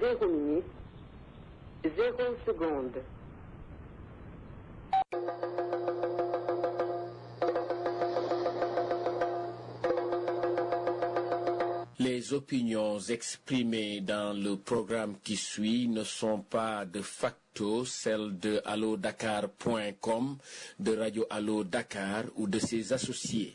zéro minute, zéro seconde. Les opinions exprimées dans le programme qui suit ne sont pas de facto celles de allodakar.com, de Radio Allo Dakar ou de ses associés.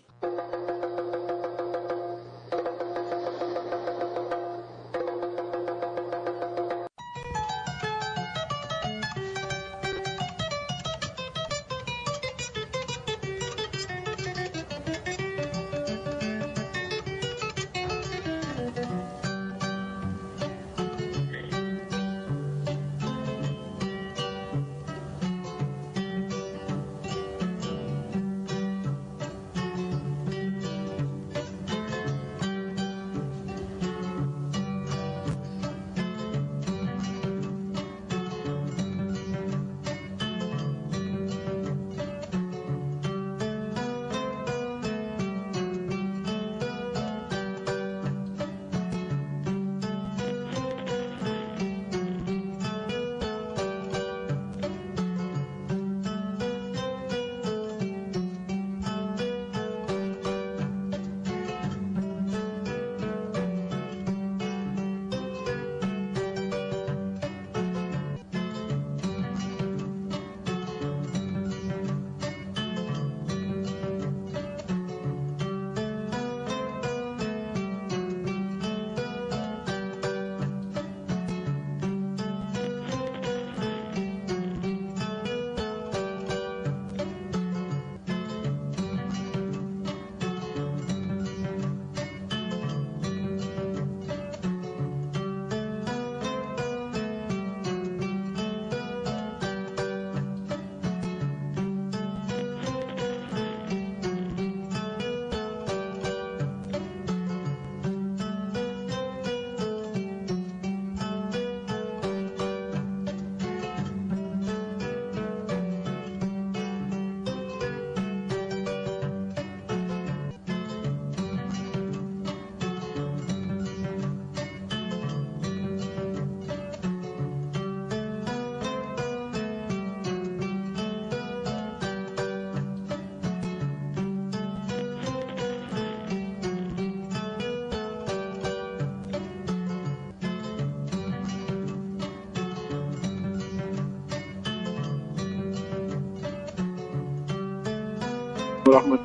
ورحمة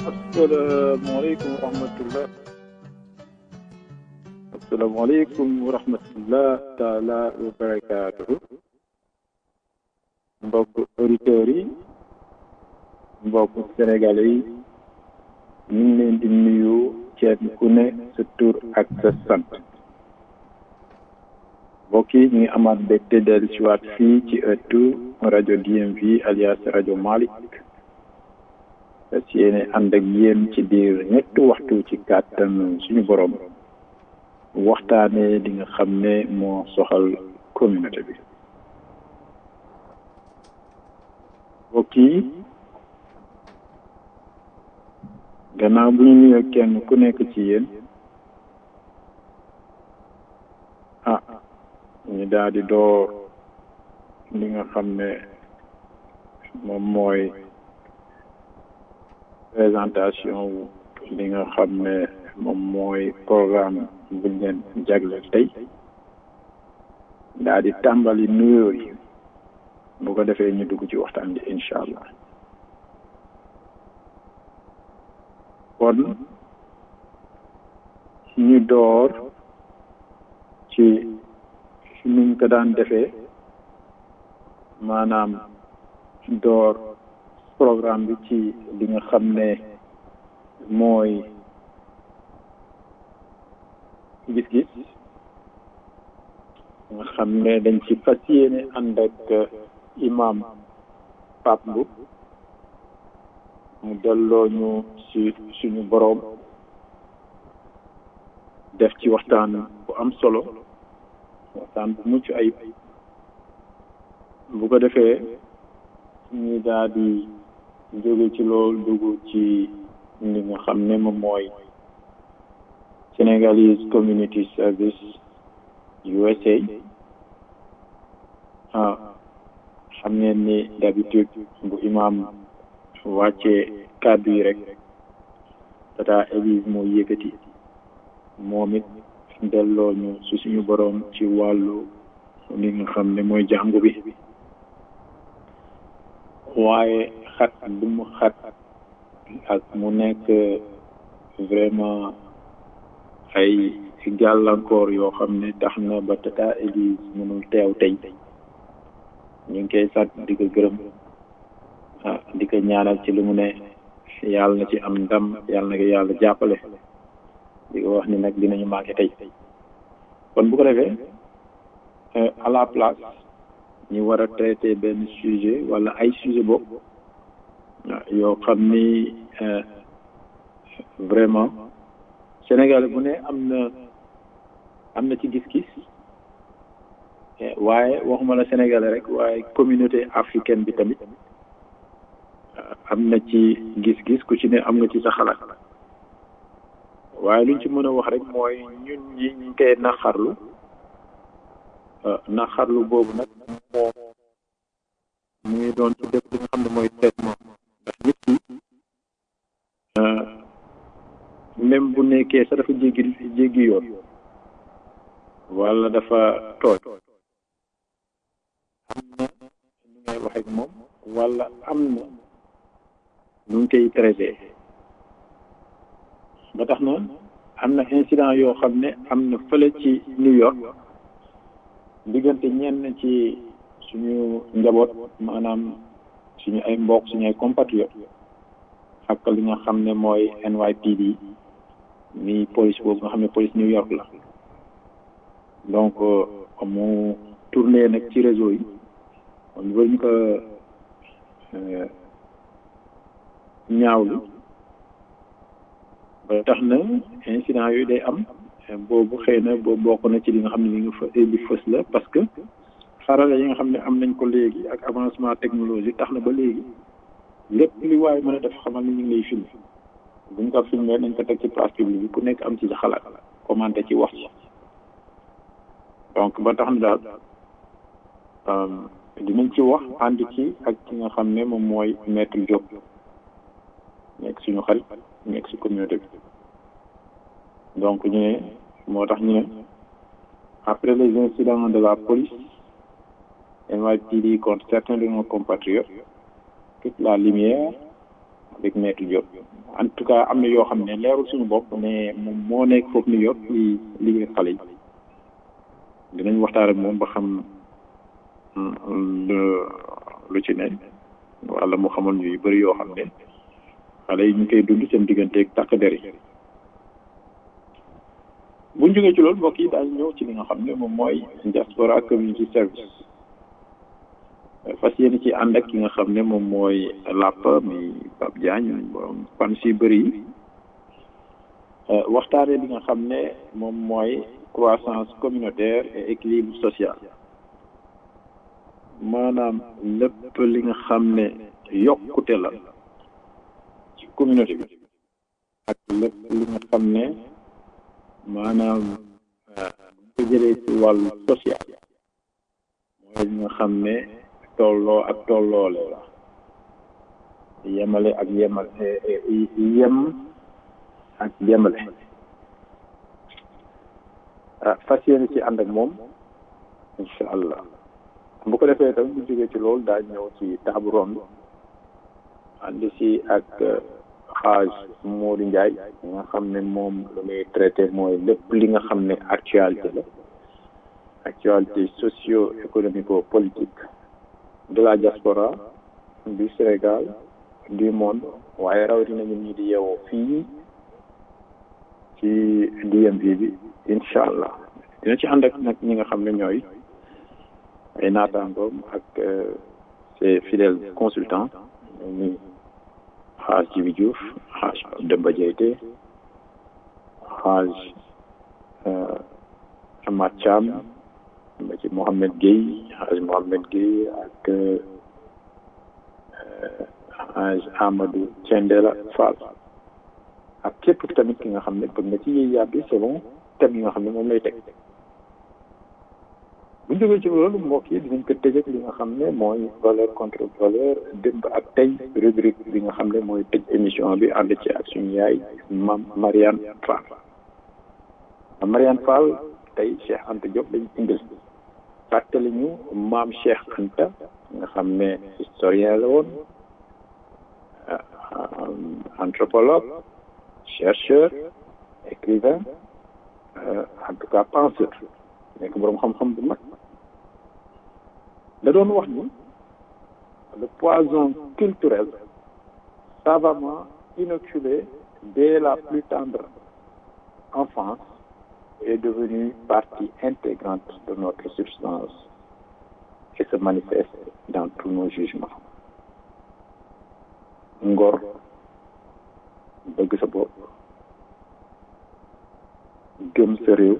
السلام عليكم ورحمة الله السلام عليكم ورحمة الله تعالى وبركاته mbokk auditeurs yi mbokk sénégalais yi ñu ngi leen di nuyu kenn ku ne sa tur ak sa sant mbokk yi ñu ngi amaat mbégte dellu si waat fii ci ëttu rajo DMV alias rajo Malick fas yéene ànd ak yéen ci biir ñetti waxtu ci kàttan suñu borom waxtaanee li nga xam ne moo soxal communauté bi mbokk yi gannaaw bu ñu nuyoo kenn ku nekk ci yéen ah ñu daal di door li nga xam ne moom mooy présentation wu li nga xam ne moom mooy programme buñ leen jagleel tey daal di tàmbali nuyoo yi bu ko defee ñu dugg ci waxtaan bi incha allah kon ñu door ci nuñ ko daan defee maanaam door programme bi ci li nga xam ne mooy gis-gis nga xam ne dañ ci fas yéene ànd ak imam Pape Mboup mu delloo ñu ci suñu boroom def ci waxtaan bu am solo waxtaan bu mucc ayib bu ko defee ñu daal di jóge ci loolu dugg ci li nga xam ne moom mooy Senegalese Community Service USA ah xam ngeen ni d'habitude bu imam wàccee kàddu yi rek tata Elise moo yëkkati moom it delloo ñu su suñu boroom ci wàllu li nga xam ne mooy jàngu bi waaye xat bu mu xat ak mu nekk vraiment ay gàllankoor yoo xam ne tax na ba tata Elise mënul teew tey ñu ngi koy sant di ko gërëm ah di ko ñaanal ci li mu ne yàlla na ci am ndam yàlla na ko yàlla jàppale di ko wax ni nag dinañu manqué tey kon bu ko defee à la place ñu war a traité benn sujet wala ay sujet boobu yoo xam ni vraiment Sénégal bu ne am na am na ci gis-gis waaye waxuma la Sénégalais rek waaye communauté africaine bi tamit am na ci gis-gis ku ci ne am nga ci sa xalaat waaye luñ ci mën a wax rek mooy ñun ñi ñu koy naxarlu naxarlu boobu nag moo mu ngi doon ci def li nga xam ne mooy traitement ndax nit ki même bu nekkee sa dafa jéggi jéggi yoon wala dafa tooñ am na nu ngay wax ak moom wala am na nu ngi koy traité ba tax na am na incident yoo xam ne am na fële ci New York diggante ñenn ci suñu njaboot maanaam suñu ay mbokk suñu ay compatriotes ak li nga xam ne mooy NYPD mi police boobu nga xam ne police New York la donc mu tourné nag ci réseau yi kon ñu ñu ko ñaawlu ba tax na incident yooyu day am boobu xëy na boobu bokk na ci li nga xam ne li nga fa li fës la parce que xarala yi nga xam ne am nañ ko léegi ak avancement technologie tax na ba léegi lépp li waaye mën a def xamal ni ñu ngi lay filmé buñ ko filmé nañ ko teg ci place publique bi ku nekk am ci sa xalaat commenté ci wax donc ba tax na daal dinañ ci wax ànd ci ak ki nga xam ne moom mooy maître Diop nekk suñu xarit nekk si communauté bi donc ñu ne moo tax ñu ne après les incidents de la police NYPD contre certains de nos compatriotes toute la lumière avec maître Diop en tout cas am na yoo xam ne leerul suñu bopp mais moom moo nekk foofu New York li liggéey xale yi dinañ waxtaan ak moom ba xam lu ci ne wala mu xamal ñu yu bëri yoo xam ne xale yi ñu koy dund seen digganteeg takk der yi buñ jógee ci loolu mbokk yi daañu ñëw ci li nga xam ne moom mooy diaspora community service fas yéene ci ànd ak ki nga xam ne moom mooy làpp mi Pape Diagne borom fan si bëri yi waxtaanee li nga xam ne moom mooy croissance communautaire et équilibre social maanaam lépp li nga xam ne yokkute la ci communauté bi ak lépp li nga xam ne maanaam ko jëlee ci wàllu social mooy li nga xam ne tolloo ak tolloole la yemale ak yemale yem ak yemale ah fas yéene ci ànd ak moom incha allah bu ko defee tamit bu jógee ci loolu daa ñëw ci table ronde ànd si ak xaaj Modou Ndiaye nga xam ne moom lu muy traité mooy lépp li nga xam ne actualité la actualité socio économico politique de la diaspora du Sénégal du monde waaye rawatina ñun ñi di yeewoo fii ci DMV bi incha allah dina ci ànd ak nag ñi nga xam ne ñooy ay naataangoom ak ses fidèles consultants ni xaaj Jibi Diouf xaaj Demba Diayte xaaj Amath Thiam ba ci Mohamed Gueye xaaj Mohamed Gueye ak xaaj Amadou Thiendella Fall ak képp tamit ki nga xam ne bëgg nga ci yéey yàbbi selon thème yi nga xam ne moom lay teg bu ñu jógee ci loolu mbokk yi dinañ ko tëjee li nga xam ne mooy valeur contre valeur démb ak tey rubrique bi nga xam ne mooy tëj émission bi ànd ci ak suñu yaay mam Mariane Fall Mariane Fall tey Cheikh Anta Diop lañ indil fàttali ñu maam Cheikh Anta nga xam ne historien la woon anthropologue chercheur écrivain en tout cas penseur nekk boroom xam-xam bu mag da doon wax ni le poison culturel savamment inoculé dès la plus tendre enfance est devenu partie intégrante de notre substance et se manifeste dans tous nos jugements ngor bëgg sa bopp gëm sa réew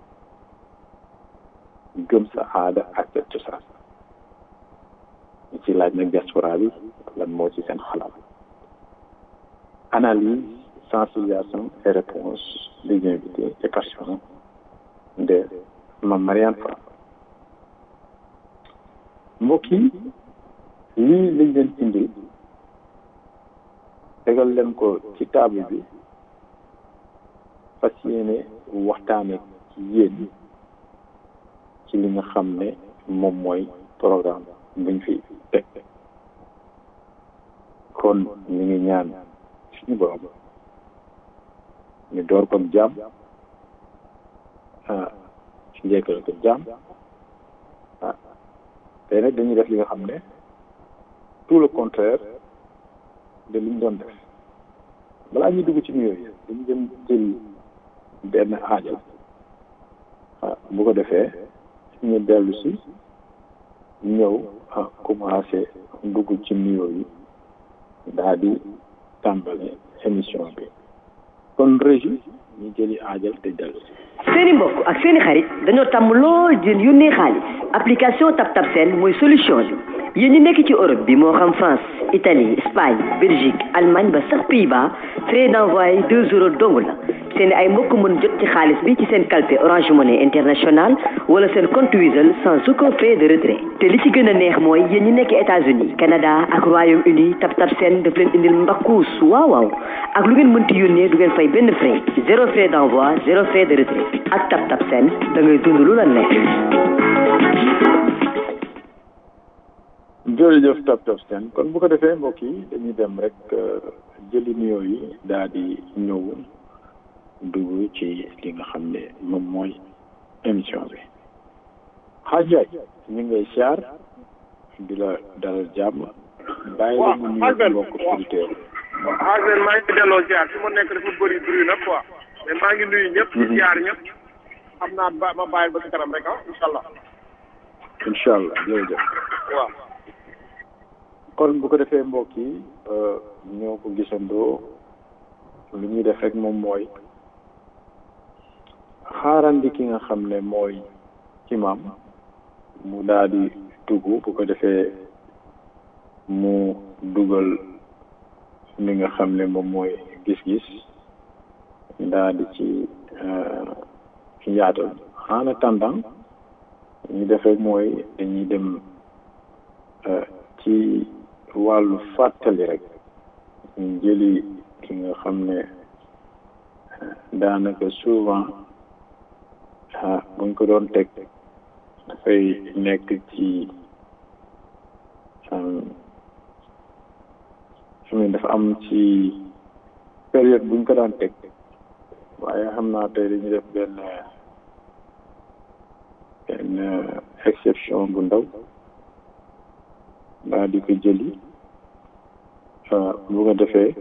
gëm sa aada ak sa cosaan ñu ci laaj nag diaspora bi lan moo ci seen xalaat analyse sensibilisation et réponse des invités et participants de Mame Mariane Fall mbokk yi lii lañ leen indi tegal leen ko ci table bi fas yéene waxtaane ci yéen ci li nga xam ne moom mooy programme buñ fi teg kon ñu ngi ñaan suñu borom ñu door ko jàmm ah ci njëkkal ko jàmm ah tey nag dañuy def li nga xam ne tout le contraire de li ñu doon def balaa ñuy dugg ci nuyoo yi dañu jëm jël benn aajo ah bu ko defee ñu dellu si ñëw ah commencé dugg ci nuyoo yi daal di tàmbale émission bi kon régie ñu jëli aajal te dellu si seeni mbokk ak seeni xarit dañoo tàmm lool di yónnee xaalis application TapTap Send mooy solution bi yéen ñi nekk ci Europe bi moo xam France Italie Espagne Belgique Allemagne ba sax Pays-Bas frais d'envoi deux euros dong la seen ay mbokk mën jot ci xaalis bi ci seen calpe Orange Money International wala seen compte Wizall sans aucun frais de retrait te li ci gën a neex mooy yéen ñi nekk États-Unis Canada ak Royaume-Uni TapTap Send daf leen indil mbakkuus waaw waaw ak lu ngeen mënti yónnee du ngeen fay benn frais zéro frais d'envoi zéro frais de retrait ak TapTap Send da ngay dund lu la neex. jërëjëf TapTap Send kon bu ko defee mbokk yi dañuy dem rek jëli nuyoo yi daal di ñëw dugg ci li nga xam ne moom mooy émission bi xaaj Njaay ñu ngi lay siyaar di la dalal jàmm bàyyi la ñu nuyu mbokk auditeur xaaj leen maa ngi delloo siyaar fi mu nekk dafa bëri bëri nag quoi mais maa ngi nuyu ñëpp di siyaar ñëpp xam naa ba ma bàyyil ba ci kanam rek ah incha allah incha allah jërëjëf waaw kon bu ko defee mbokk yi ñoo ko gisandoo lu ñuy def rek moom mooy xaarandi ki nga xam ne mooy imam mu daal di dugg bu ko defee mu dugal li nga xam ne moom mooy gis-gis daal di ci yaatal en attendant ñu def rek mooy dañuy dem ci wàllu fàttali rek ñu jëli ki nga xam ne daanaka souvent ah buñ ko doon teg dafay nekk ci xam dafa am ci période buñ ko daan teg waaye xam naa tey dañuy def benn benn exception bu ndaw daal di ko jëli bu ko defee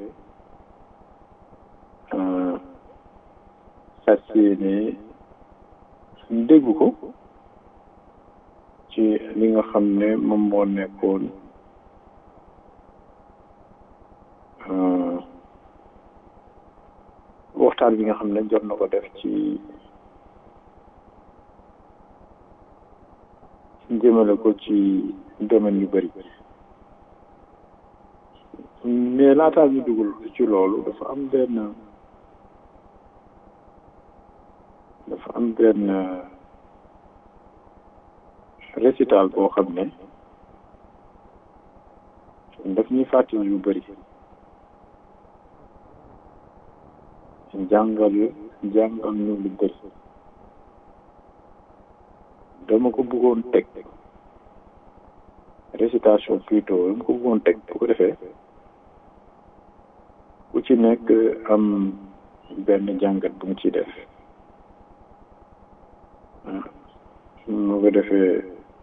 fas yéene dégg ko ci li nga xam ne moom moo nekkoon waxtaan bi nga xam ne jot na ko def ci jëmale ko ci domaine yu bëri mais laataa ñu dugul ci loolu dafa am benn dafa am benn récital boo xam ne daf ñuy fàttali yu bëri jàngal jàngal ñu lu bëri dama ko bëggoon teg récitation plutôt dama ko bëggoon teg bu ko defee ku ci nekk am benn jàngat bu mu ci def mu ko defee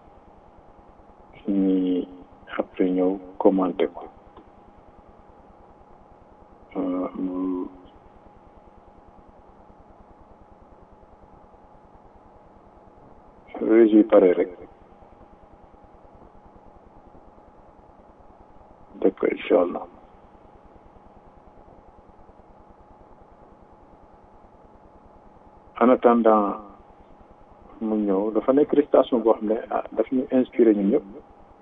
ñi après ñëw commenté ko régi pare rek def ko incha allah en attendant mu ñëw dafa nekk récitation boo xam ne ah daf ñu inspiré ñun ñëpp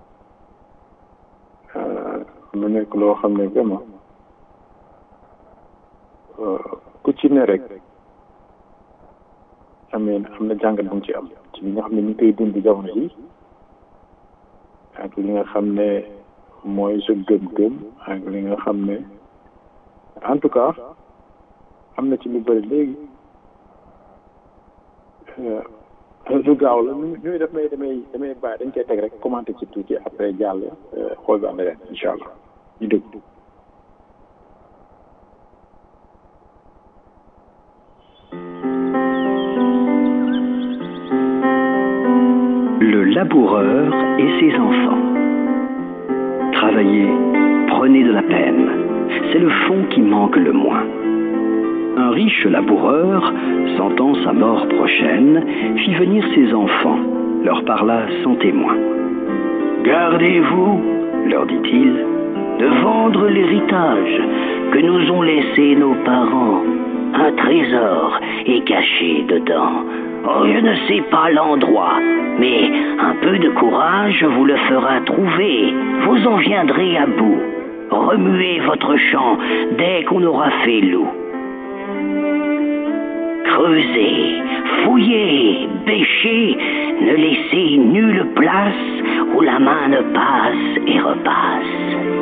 mu nekk loo xam ne vraiment ku ci ne rek amee am na jàngat bu mu ci am ci li nga xam ne ñu ngi koy dund jamono yi ak li nga xam ne mooy sa gëm-gëm ak li nga xam ne en tout cas am na ci lu bëri léegi lu gaaw la ñu ñu def may damay damay bàyyi dañ koy teg rek commenté ci tuuti après jàll xool ba am leneen incha allah ñu déglu. Le laboureur et ses enfants. Travaillez, prenez de la peine. C'est le fond qui manque le moins. Un riche laboureur, sentant sa mort prochaine, fit venir ses enfants, leur parla sans témoin. Gardez-vous, leur dit-il, de vendre l'héritage que nous ont laissé nos parents. Un trésor est caché dedans. Oh, je ne sais pas l'endroit, mais un peu de courage vous le fera trouver. Vous en viendrez à bout. Remuez votre champ dès qu'on aura fait loup. Creusez, fouillez, bêchez, ne laissez nulle place où la main ne passe et repasse.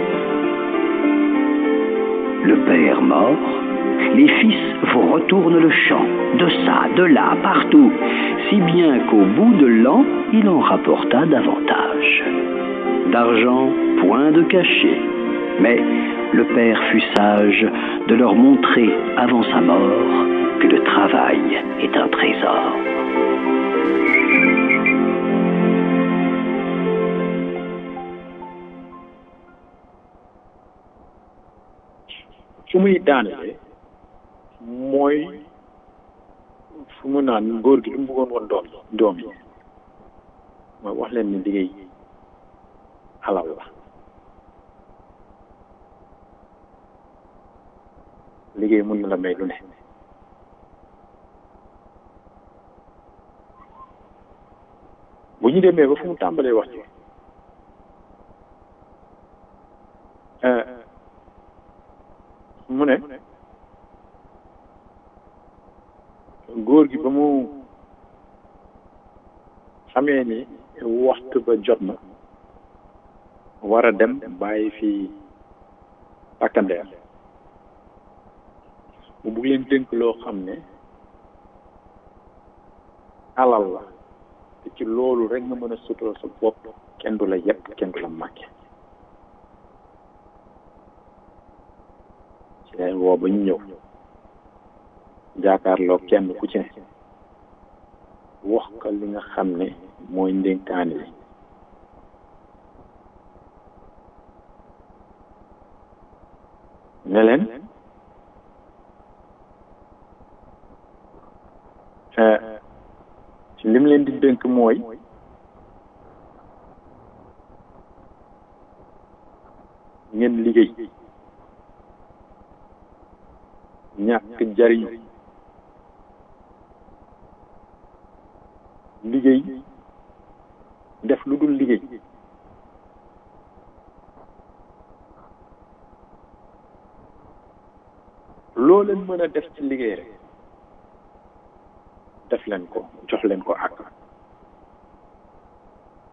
Le père mort, les fils vous retournent le champ, de ça, de là, partout, si bien qu'au bout de l'an, il en rapporta davantage. D'argent, point de cachet, mais le père fut sage de leur montrer avant sa mort que le travail est un trésor. fu muy daanale mooy fu mu naan góor gi li mu bëggoon woon doom doom yi mooy wax leen ni liggéey alal la liggéey mun na la may lu ne bu ñu demee ba fu mu tàmbalee wax ci mu ne góor gi ba mu xamee ni waxtu ba jot na war a dem bàyyi fi takkandeer mu bugg leen tënk loo xam ne alal la te ci loolu rek nga mën a sutura sa bopp kenn du la yëpp kenn du la màkke ci leen woo ba ñu ñëw jaakaarloo kenn ku ci ne wax ka li nga xam ne mooy ndénkaani li ne leen lim leen di dénk mooy ngeen liggéey ñàkk jariñ liggéey def lu dul liggéey loo leen mën a def ci liggéey rek def leen ko jox leen ko ak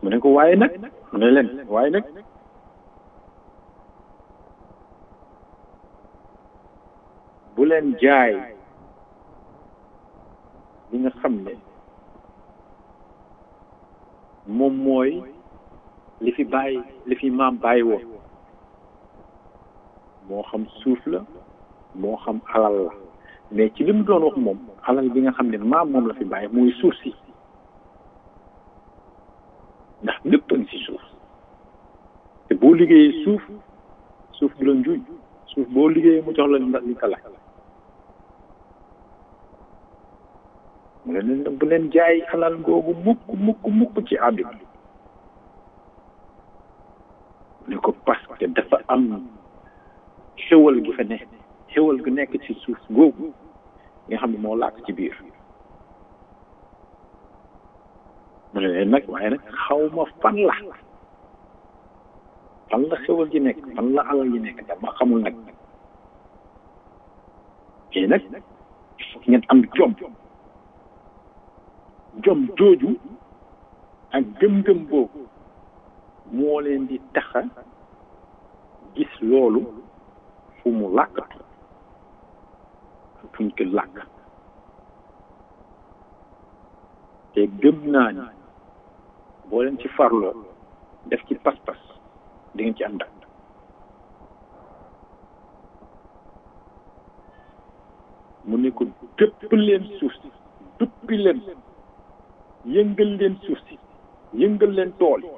mu ne ko waaye nag mu ne leen waaye nag bu leen jaay li nga xam ne moom mooy li fi bàyyi li fi maam bàyyi woon moo xam suuf la moo xam alal la mais ci li mu doon wax moom alal bi nga xam ne maam moom la fi bàyyi mooy suuf si ndax lépp a ngi si suuf te boo liggéeyee suuf suuf du la njuuj suuf boo liggéeyee mu jox la li nga laaj mu ne leen bu leen jaay alal googu mukk mukk mukk ci àdduna ne ko parce que dafa am xéwal gi fa ne xéwal gu nekk ci suuf googu nga xam ne moo làkk ci biir mu ne leen nag waaye nag xaw ma fan la fan la xéwal ji nekk fan la alal ji nekk dama xamul nag mais nag il faut ngeen am jom jom jooju ak gëm-gëm boobu moo leen di taxa gis loolu fu mu làkkatu fuñ ko làkk te gëm naa ni boo leen ci farloo def ci pas-pas di ngeen ci am ndam mu ne ko dëpp leen suuf si duppi leen yëngal leen suuf si yëngal leen tool yi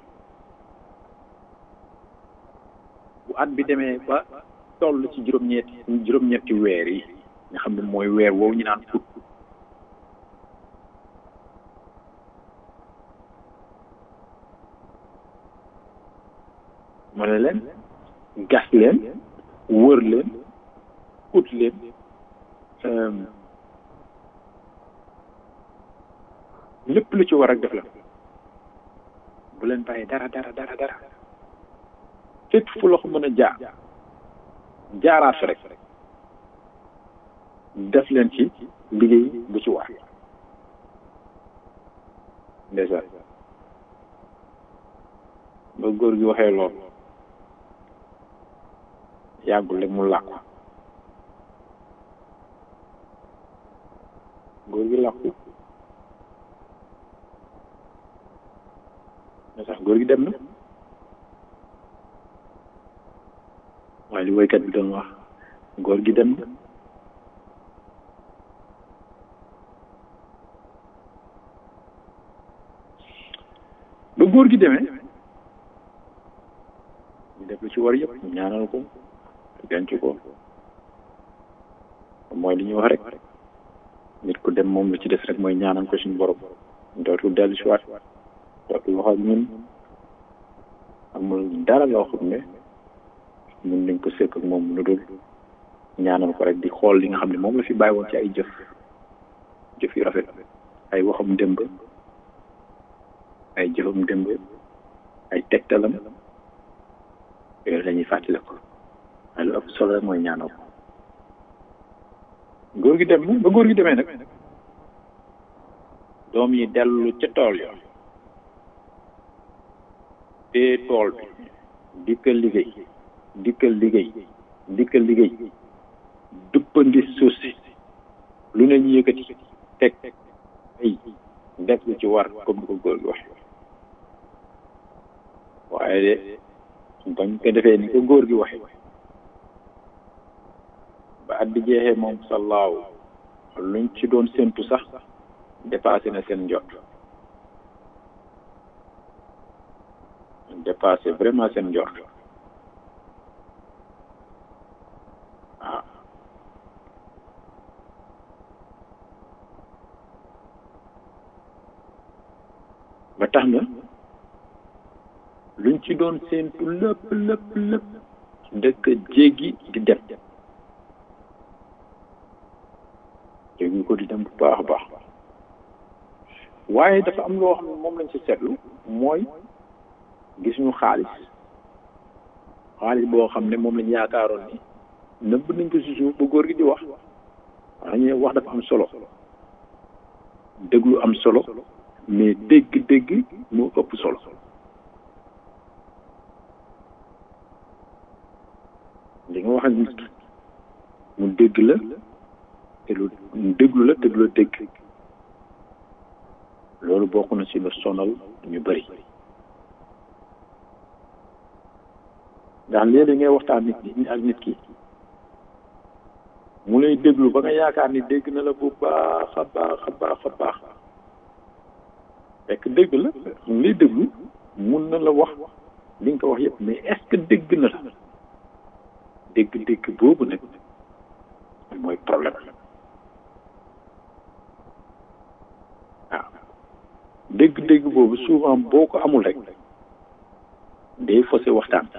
bu at bi demee ba toll ci juróom-ñetti juróom-ñetti weer yi nga xam ne mooy weer woowu ñu naan fut ma ne leen gas leen wër leen ut leen lépp lu ci war ak def la bu leen bàyyi dara dara dara dara fépp fu loxo mën a jaar jaaraat rek def leen ci liggéey bu ci war ndeysaan ba góor gi waxee lool yàggul rek mu làqu góor gi làqu mais sax góor gi dem na waaye li woykat bi doon wax góor gi dem na ba góor gi demee ñu def lu ci war yëpp ñaanal ko denc ko mooy li ñuy wax rek nit ku dem moom lu ci des rek mooy ñaanal ko suñu borom dootul dellu si waat dootul wax ak ñun amul dara loo xam ne mun nañ ko sëkk ak moom lu dul ñaanal ko rek di xool li nga xam ne moom la fi bàyyi woon ci ay jëf jëf yu rafet ay waxam démb ay jëfam démb ay tegtalam yooyu la ñuy fàttali ko waaye lu ëpp solo rek mooy ñaanal ko góor gi dem na ba góor gi demee nag doom yi dellu ca tool yo te tool bi dikkal liggéey dikkal liggéey dikkal liggéey duppandi suuf si lu ne ñu yëkkati teg ay def lu ci war comme ni ko góor gi wax waaye de bañ ko defee ni ko góor gi waxe ba at bi jeexee moom sallaaw luñ ci doon séntu sax dépassé na seen njot dépassé vraiment seen njort waaw ba tax na luñ ci doon séentu lépp lépp lépp dëkk jéggi di dem jéggi ko di dem bu baax a baax waaye dafa am loo xam ne moom lañ ci seetlu mooy gis ñu xaalis xaalis boo xam ne moom lañ yaakaaroon ni nëbb nañ ko si suuf ba góor gi di wax dañuy wax dafa am solo déglu am solo mais dégg-dégg moo ëpp solo ak nit ki mu dégg la te lu déglu la te du la dégg loolu bokk na ci lu sonal ñu bari ndax léeg-léeg ngay waxtaan nit ñi ak nit ki mu lay déglu ba nga yaakaar ni dégg na la bu baax a baax a baax a baax fekk dégg la mu lay déglu mun na la wax li nga ko wax yëpp mais est-ce que dégg na la dégg-dégg boobu nag mooy problème waaw dégg-dégg boobu souvent boo ko amul rek day faussé waxtaan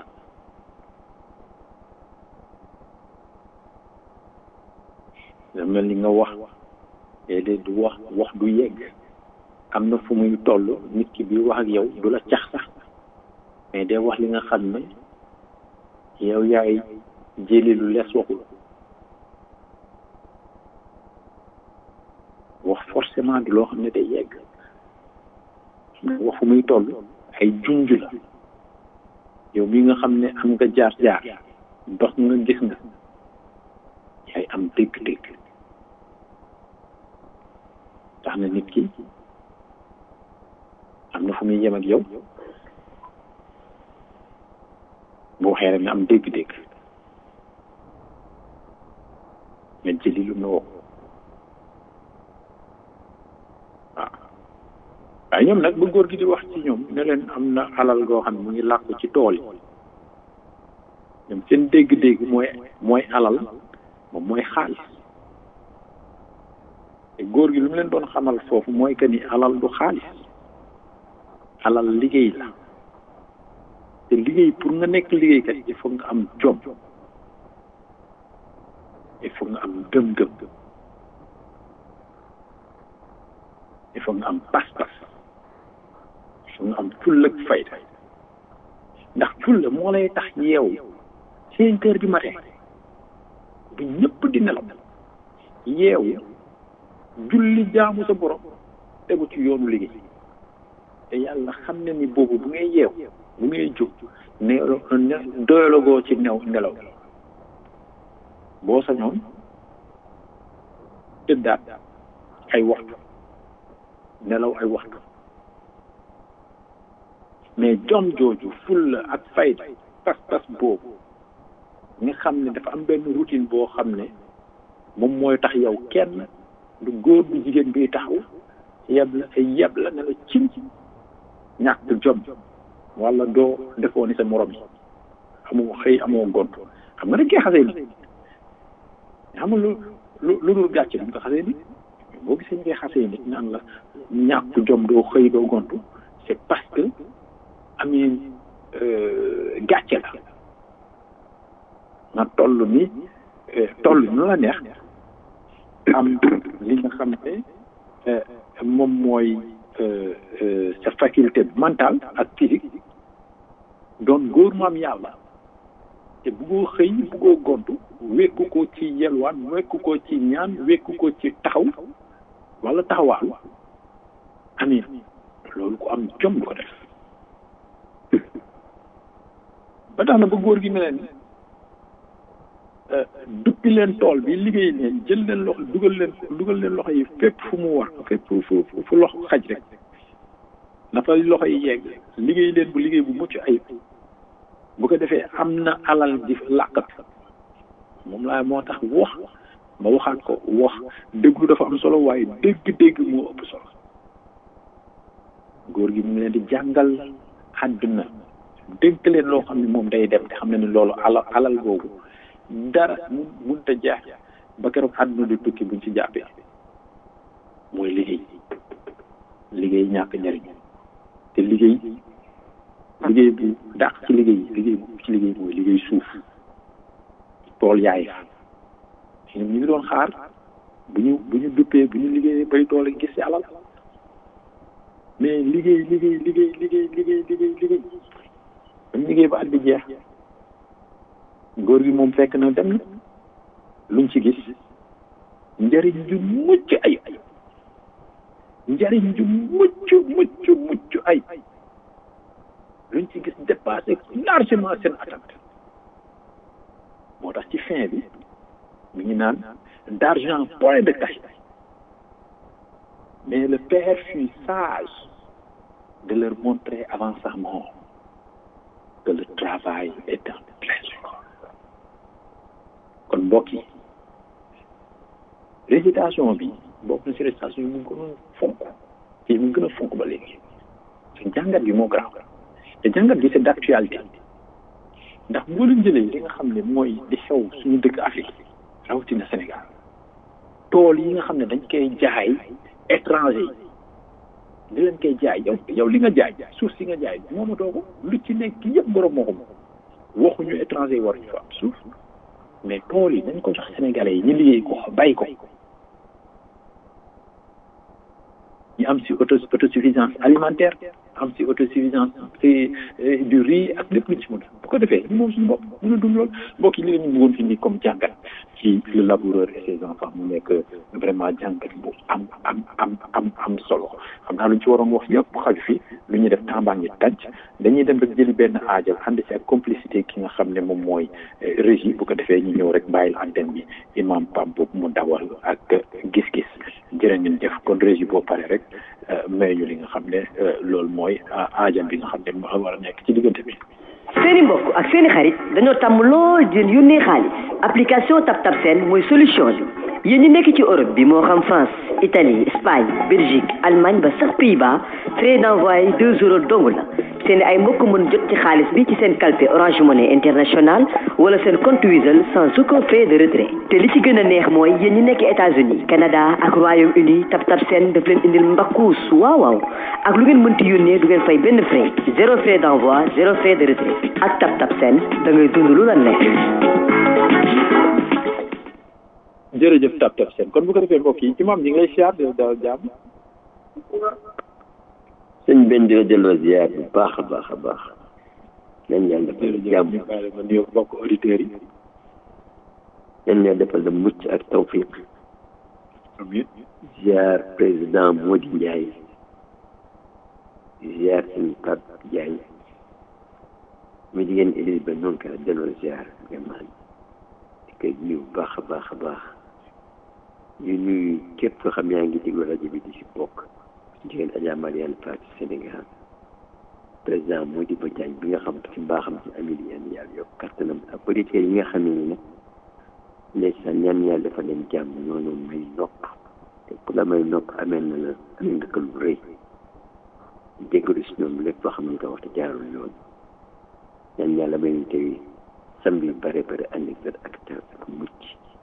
da mel ni nga wax léeg-léeg du wax wax du yegg am na fu muy toll nit ki bi wax ak yow du la cax sax mais day wax li nga xam ne yow yaay jëli lu lees waxul wax forcément du loo xam ne day yegg wax fu muy toll ay junj la yow mi nga xam ne am nga jaar-jaar dox nga gis nga yaay am dégg-dégg tax na nit ki am na fu muy yem ak yow boo waxee rek nga am dégg-dégg nga jëli lu mu wax waaw waaye ñoom nag ba góor gi di wax ci ñoom ne leen am na alal goo xam ne mu ngi làkku ci tool yi ñoom seen dégg-dégg mooy mooy alal moom mooy xaalis te góor gi lu mu leen doon xamal foofu mooy que ni alal du xaalis alal liggéey la te liggéey pour nga nekk liggéeykat il faut nga am jom il faut nga am gëm-gëm il faut nga am pas-pas il faut nga am fulla ak fayda ndax fulla moo lay tax yeew cinq heures du matin bu ñëpp di nelaw yeew julli jaamu sa borom tegu ci yoonu liggéey te yàlla xam ne ni boobu bu ngay yeew bu ngay jóg ne doyalagoo ci new nelaw boo sañoon tëddaat ay waxtu nelaw ay waxtu mais jom jooju fulla ak fayda pas-pas boobu nga xam ne dafa am benn routine boo xam ne moom mooy tax yow kenn du góor du jigéen biy taxaw yeb la yeb la ne la cim ñàkk jom wala doo defoo ni sa morom yi amoo xëy amoo gont xam nga dañ koy xasee ni xam nga lu lu lu dul gàcce duñ ko xasee ni boo gisee ñu koy xasee nit naan la ñàkk jom doo xëy doo gontu c'est parce que amee gàcce la nga toll ni toll nu la neex am li nga xam ne moom mooy sa faculté mentale ak physique doon góor maam yàlla te buggoo xëy buggoo gontu wekku ko ci yelwaan wekku ko ci ñaan wekku ko ci taxaw wala taxawaalu amin loolu ko am jom du ko def ba tax na ba góor gi mel ni duppi leen tool bi liggéey leen jël leen loxo dugal leen dugal leen loxo yi fépp fu mu war fépp fu fu loxo xaj rek dafa loxo yi yegg liggéey leen bu liggéey bu mucc ayib bu ko defee am na alal di làqat moom laa moo tax wax ma waxaat ko wax déglu dafa am solo waaye dégg-dégg moo ëpp solo góor gi mu ngi leen di jàngal àdduna dénk leen loo xam ne moom day dem te xam ne ni loolu alal alal boobu dara mu munta jeex ba keroog àdduna di tukki buñ ci jàppee mooy liggéey liggéey ñàkk njariñ te liggéey liggéey bu dàq ci liggéey liggéey bu ci liggéey mooy liggéey suuf tool yaay ñu ngi doon xaar bu ñu bu ñu duppee bu ñu liggéeyee bay doole gis ci alal mais liggéey liggéey liggéey liggéey liggéey liggéey liggéey dañ liggéey ba at bi jeex góor gi moom fekk na dem na luñ ci gis njariñ ju mucc ay njariñ ju mucc mucc mucc ay luñ ci gis dépassé largement seen attente moo tax ci fin bi mi ngi naan d'argent point de cash mais le père fut sage de leur montrer avant sa mort que le travail est un trésor kon mbokk yi récitation bi bokk na si récitation yi mu gën a fonk yi mu gën a fonk ba léegi te jàngat bi moo garaaw te jàngat bi c'est d'actualité ndax boo leen jëlee li nga xam ne mooy di xew suñu dëkk Afrique rawatina Sénégal tool yi nga xam ne dañ koy jaay étranger yi di leen koy jaay yow yow li nga jaay suuf si nga jaay moomatoo ko lu ci nekk yëpp borom moo ko moom waxuñu étranger yi waruñu fa am suuf mais tool yi dañ ko jox sénégalais yi ñu liggéey ko bay ko ñu am si auto autosuffisance alimentaire am si autosuffisance ci du riz ak lépp luñ ci mën bu ko defee ñu moom suñu bopp mën a dund lool mbokk yi li la ñu bëggoon fi nii comme jàngat ci le laboureur et ses enfants mu nekk vraiment jàngat bu am am am am am solo xam naa luñ ci waroon wax yëpp xaju fi lu ñuy def tàmbaa ngi tànc dañuy dem rek jëli benn aajal ànd si ak complicité ki nga xam ne moom mooy régie bu ko defee ñu ñëw rek bàyyil antenne bi imam Pape boobu mu dawal ak gis-gis jërë ngeen jëf kon régie boo pare rek may ñu li nga xam ne loolu mooy aajal bi nga xam ne moo war a nekk ci diggante bi seeni mbokk ak seeni xarit dañoo tàmm lool di leen yónnee xaalis application TapTap Send mooy solution bi yéen ñi nekk ci Europe bi moo xam France Italie Espagne Belgique Allemagne ba sax Pays-Bas frais d'envoi deux euros dong la seen ay mbokk mën jot ci xaalis bi ci seen calpe Orange Money International wala seen compte Wizall sans aucun frais de retrait te li ci gën a neex mooy yéen ñi nekk États-Unis Canada ak Royaume-Uni TapTap Send daf leen indil mbakkuus waaw waaw ak lu ngeen mënti yónnee du ngeen fay benn frais zéro frais d'envoi zéro frais de retrait ak TapTap Send da ngay dund lu la nekk. jërëjëf TapTap Send kon bu ko defee mbokk yi imam ñi ngi lay siyaar di daal jàmm sëñ benn di la delloo ziar bu baax a baax a baax nañ yàlla defal la jàmm ñu bàyyi ma nuyoo mbokk auditeurs yi nañ yàlla defal la mucc ak tawfiq amiin ziar président Mody Ndiaye ziar sëñ Pape Diagne mi jigéen Élise ba noonu ka delloo ziar vraiment di koy nuyu bu baax a baax a baax ñu nuyu képp koo xam yaa ngi déglu rajo bi di si bokk jigéen Adja Mariane Fall ci Sénégal président Mody Ba Diagne bi nga xam ci mbaaxam ci amil yan yàlla yokk kattanam ak auditeurs yi nga xam ne ni nag ndeysaan ñaan yàlla dafa leen jàmm noonu may nopp te ku la may nopp amee na la amee nga ko lu rëy déggalu si ñoom lépp loo xam ne nga wax te jaarul yoon ñaan yàlla may ñu tey sambi yu bare bare ànd ak ak taw ak mucc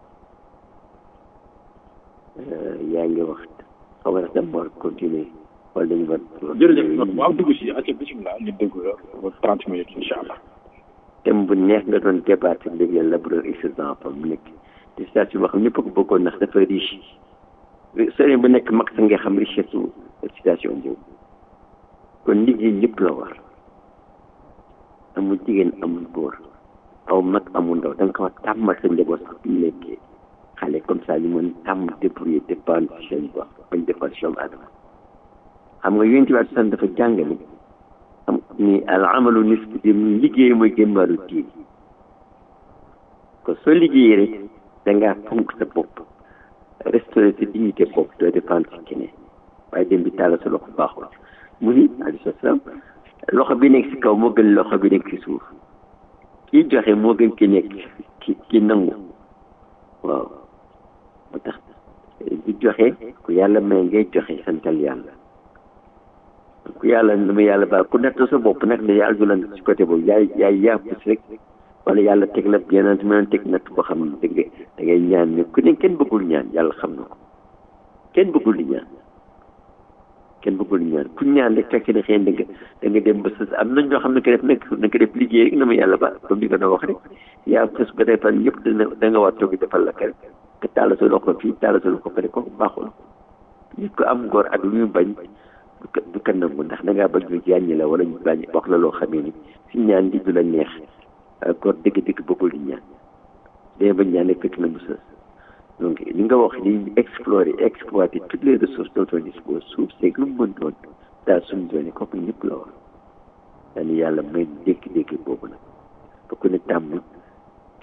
yaa ngi wax xaw ma dama war continuer wala dañu war jërëjëf waaw dugg si ak bisimilah ñu dégg la trente minutes incha allah thème bu neex nga doon débat léegi laboureur et ses enfants mu nekk te situation boo xam ñëpp ko bëggoon ndax dafa riche sëriñ bu nekk mag sa nga xam richesse su situation boobu kon liggéey ñëpp la war amul jigéen amul góor aw mag amul ndaw da nga ko wax tàmmal sa njaboot sax bu ñu nekkee xale comme ça ñu mën tàmm débrouiller dépendre ci seen bopp bañ defal si doomu adama xam nga yonent bi san dafa jàngale am ni al amalu nisfu dem liggéey mooy gën wàllu diin kon soo liggéeyee rek da ngaa fonk sa bopp restaurer sa dignité bopp doo dépendre ci keneen waaye dem bi tàllal sa loxo baaxul mu ni alayhi salaam loxo bi nekk si kaw moo gën loxo bi nekk si suuf kii joxe moo gën ki nekk ki ki nangu waaw moo tax di joxe ku yàlla may ngay joxe santal yàlla ku yàlla na ma yàlla baal ku natt sa bopp nag ne yàlla du la ci côté boobu yaay yaay yàppus rek wala yàlla teg la yeneen mën a teg natt boo xam ne da ngay da ngay ñaan ne ku ne kenn bëggul ñaan yàlla xam na ko kenn bëggul di ñaan kenn bëggul di ñaan ku ñaan rek fekk ne xëy da nga da nga dem ba sa am nañ ñoo xam ne ko def nag na ko def liggéey rek na ma yàlla baal comme ni ko doon wax rek yaa fës ba defal ñëpp dana da nga war toog defal la kër te taal sa loxo fii taal sa loxo fële kooku baaxul nit ko am ngor ak lu ñu bañ du ko nangu ndax da ngaa bañ ñu jàññi la wala ñu bañ wax la loo xamee ni si ñaan di du la neex góor dëgg-dëgg bëggul di ñaan day bañ ñaan rek fekk na mu sës donc li nga wax ni explorer exploiter toutes les ressources dont on dispose suuf seeg lu mu mën doon daal suñu doone kooku ñëpp la war daal yàlla may dégg-dégg boobu nag ba ku ne tàmm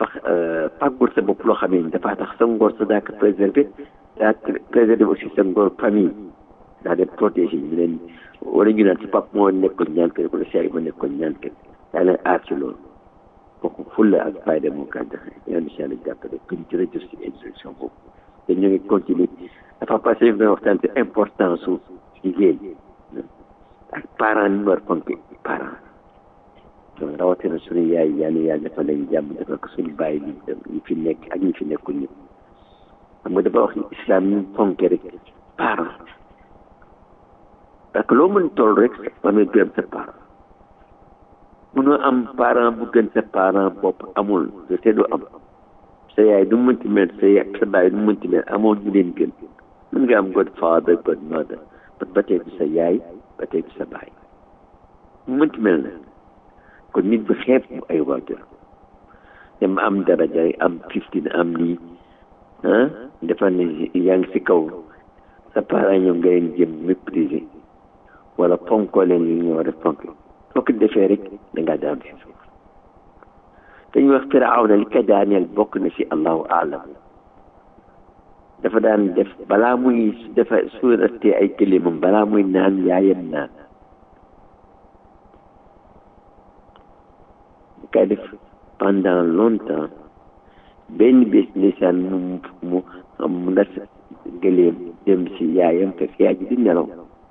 fax fàggul sa bopp loo xam ne dafaa tax sa ngor sa daa ko préserver daa préserver aussi sa ngor famille daa dem protéger ñu leen wala ñu naan si pap moo nekkoon ñaan kër wala seey ma nekkoon ñaan kër daa leen aar ci loolu kooku fulla ak fayda moo kaa joxe yàlla incha allah jàppale kuñ jërëjëf si instruction boobu te ñu ngi continuer dafa passé ñu doon waxtaan ci importance su jigéen ak parents ni war fonk parents donc rawatina suñu yaay yàlla yàlla dafa leen jàmm dafa ko suñu bàyyi li ñi fi nekk ak ñi fi nekkul ñëpp xam nga dafa wax ni islam ñu fonke rek parents parce que loo mën toll rek war nga gërëm sa parent mënoo am parent bu gën sa parent bopp amul te du am sa yaay du mënti mel sa yaay sa baay du mënti mel amoo ñu leen gën mën nga am god father god mother ba tey du sa yaay ba tey du sa baay mu mënti mel na kon nit bi xeeb bu ay waajur dem am daraja am fifteen am lii ah dafa ne yaa ngi si kaw sa parent ñoom nga leen jëm mépriser wala fonkoo leen li ñu war a fonk soo ko defee rek da ngaa daan si suuf dañuy wax firawna li ko daaneel bokk na si allahu alam dafa daan def balaa muy dafa suuratee ay këlimam balaa muy naan yaayam naan bu koy def pendant longtemps benn bés ndeysaan mu mu mu ndas gëleem dem si yaayam fekk yaay ji di nelaw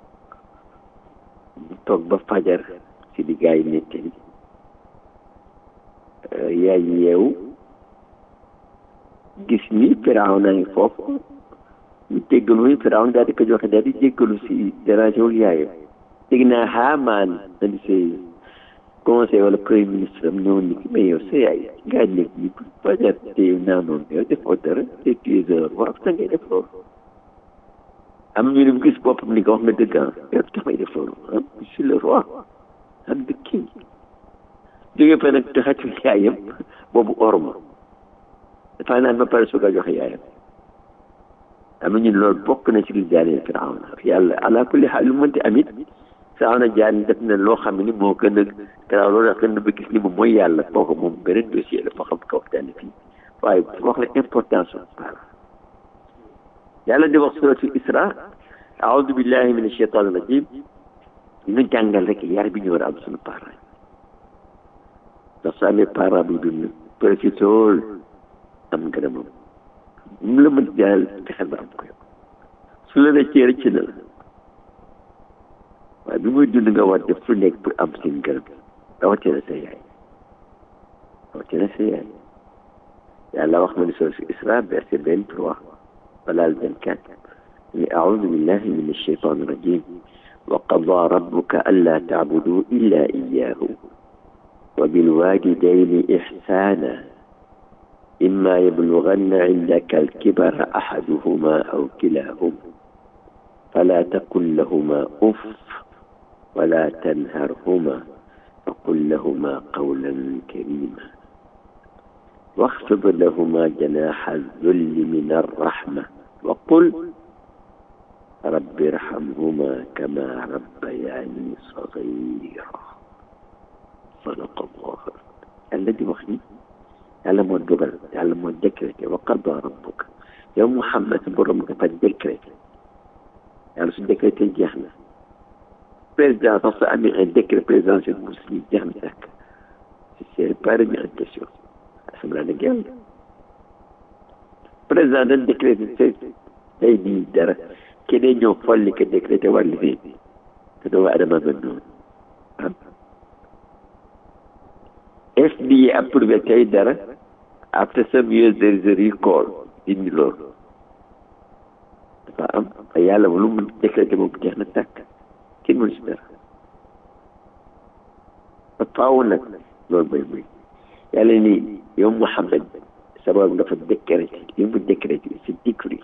mu toog ba fajar si di gaay nettali yaay yeewu gis ni firaaw naa ngi foofu ñu jéggalu firaaw daal di ko joxe daal di jéggalu si dérangé wul yaayam dégg naa xaamaan andi say conseil wala premier ministre am ñëw ni mais yow sa yaay ngaa nekk ni fajar te naanoon yow defoo dara te tu es heure waaw sa ngay def loolu am ñu ne gis boppam ni ko wax nga dëgg ah yow tax may def loolu ah je suis le roi am the king jóge fa nag taxatu yaayam boobu orma dafa naan ba pare soog a joxe yaayam am ñu loolu bokk na ci li jaanee firawna yàlla ala kulli xaal lu mënti amit firawna jaan def na loo xam ne moo gën a garaaw loolu tax gën a ba gis ni moom mooy yàlla kooku moom beneen dossier la foo xam ko waxtaane fii waaye wax la importance par yàlla di wax suratu isra aoudu billahi min acheitan rajim ñu jàngal rek yar bi ñu war a am suñu parents ndax su amee parent bu dund profitool am ngërëmam mu la mën jaal fexeel ba am ko yow su la rëccee rëcc na la waaye bi muy dund nga war def fu nekk pour am seen ngërëm rawatina sa yaay rawatina sa yaay yàlla wax ma ni soo si isra verset vingt trois wala vingt quatre ni aoudu billahi min alcheitan irrajim wa qada rabbuka alla taabudu illa iyahu وبالوالدين إحسانا إما يبلغن عندك الكبر أحدهما أو كلاهما فلا تقل لهما أف ولا تنهرهما وقل لهما قولا كريما واخفض لهما جناح الذل من الرحمة وقل رب ارحمهما كما ربياني صغيرا sadaqallah yàlla di wax ni yàlla moo dogal yàlla moo décrété wa qada rabbuka yow Muhammad sa borom dafa décrété yàlla su décrété jeex na président sax su amee un décret présidentiel bu si jeex na sàkk c'est pas remis en question assemblée nag yàlla président dañ décrété te day di dara keneen ñëw folli ko décrété war li te doomu adama ba noonu FDA approuvé tey dara after some years there is a recall dindi loolu dafa am ay yàlla lu mu décrété moom jeex na tàkk kenn mënu si dara ba faaw nag loolu mooy muy yàlla ni yow Muhammad sabab dafa décrété li mu décrété c'est décret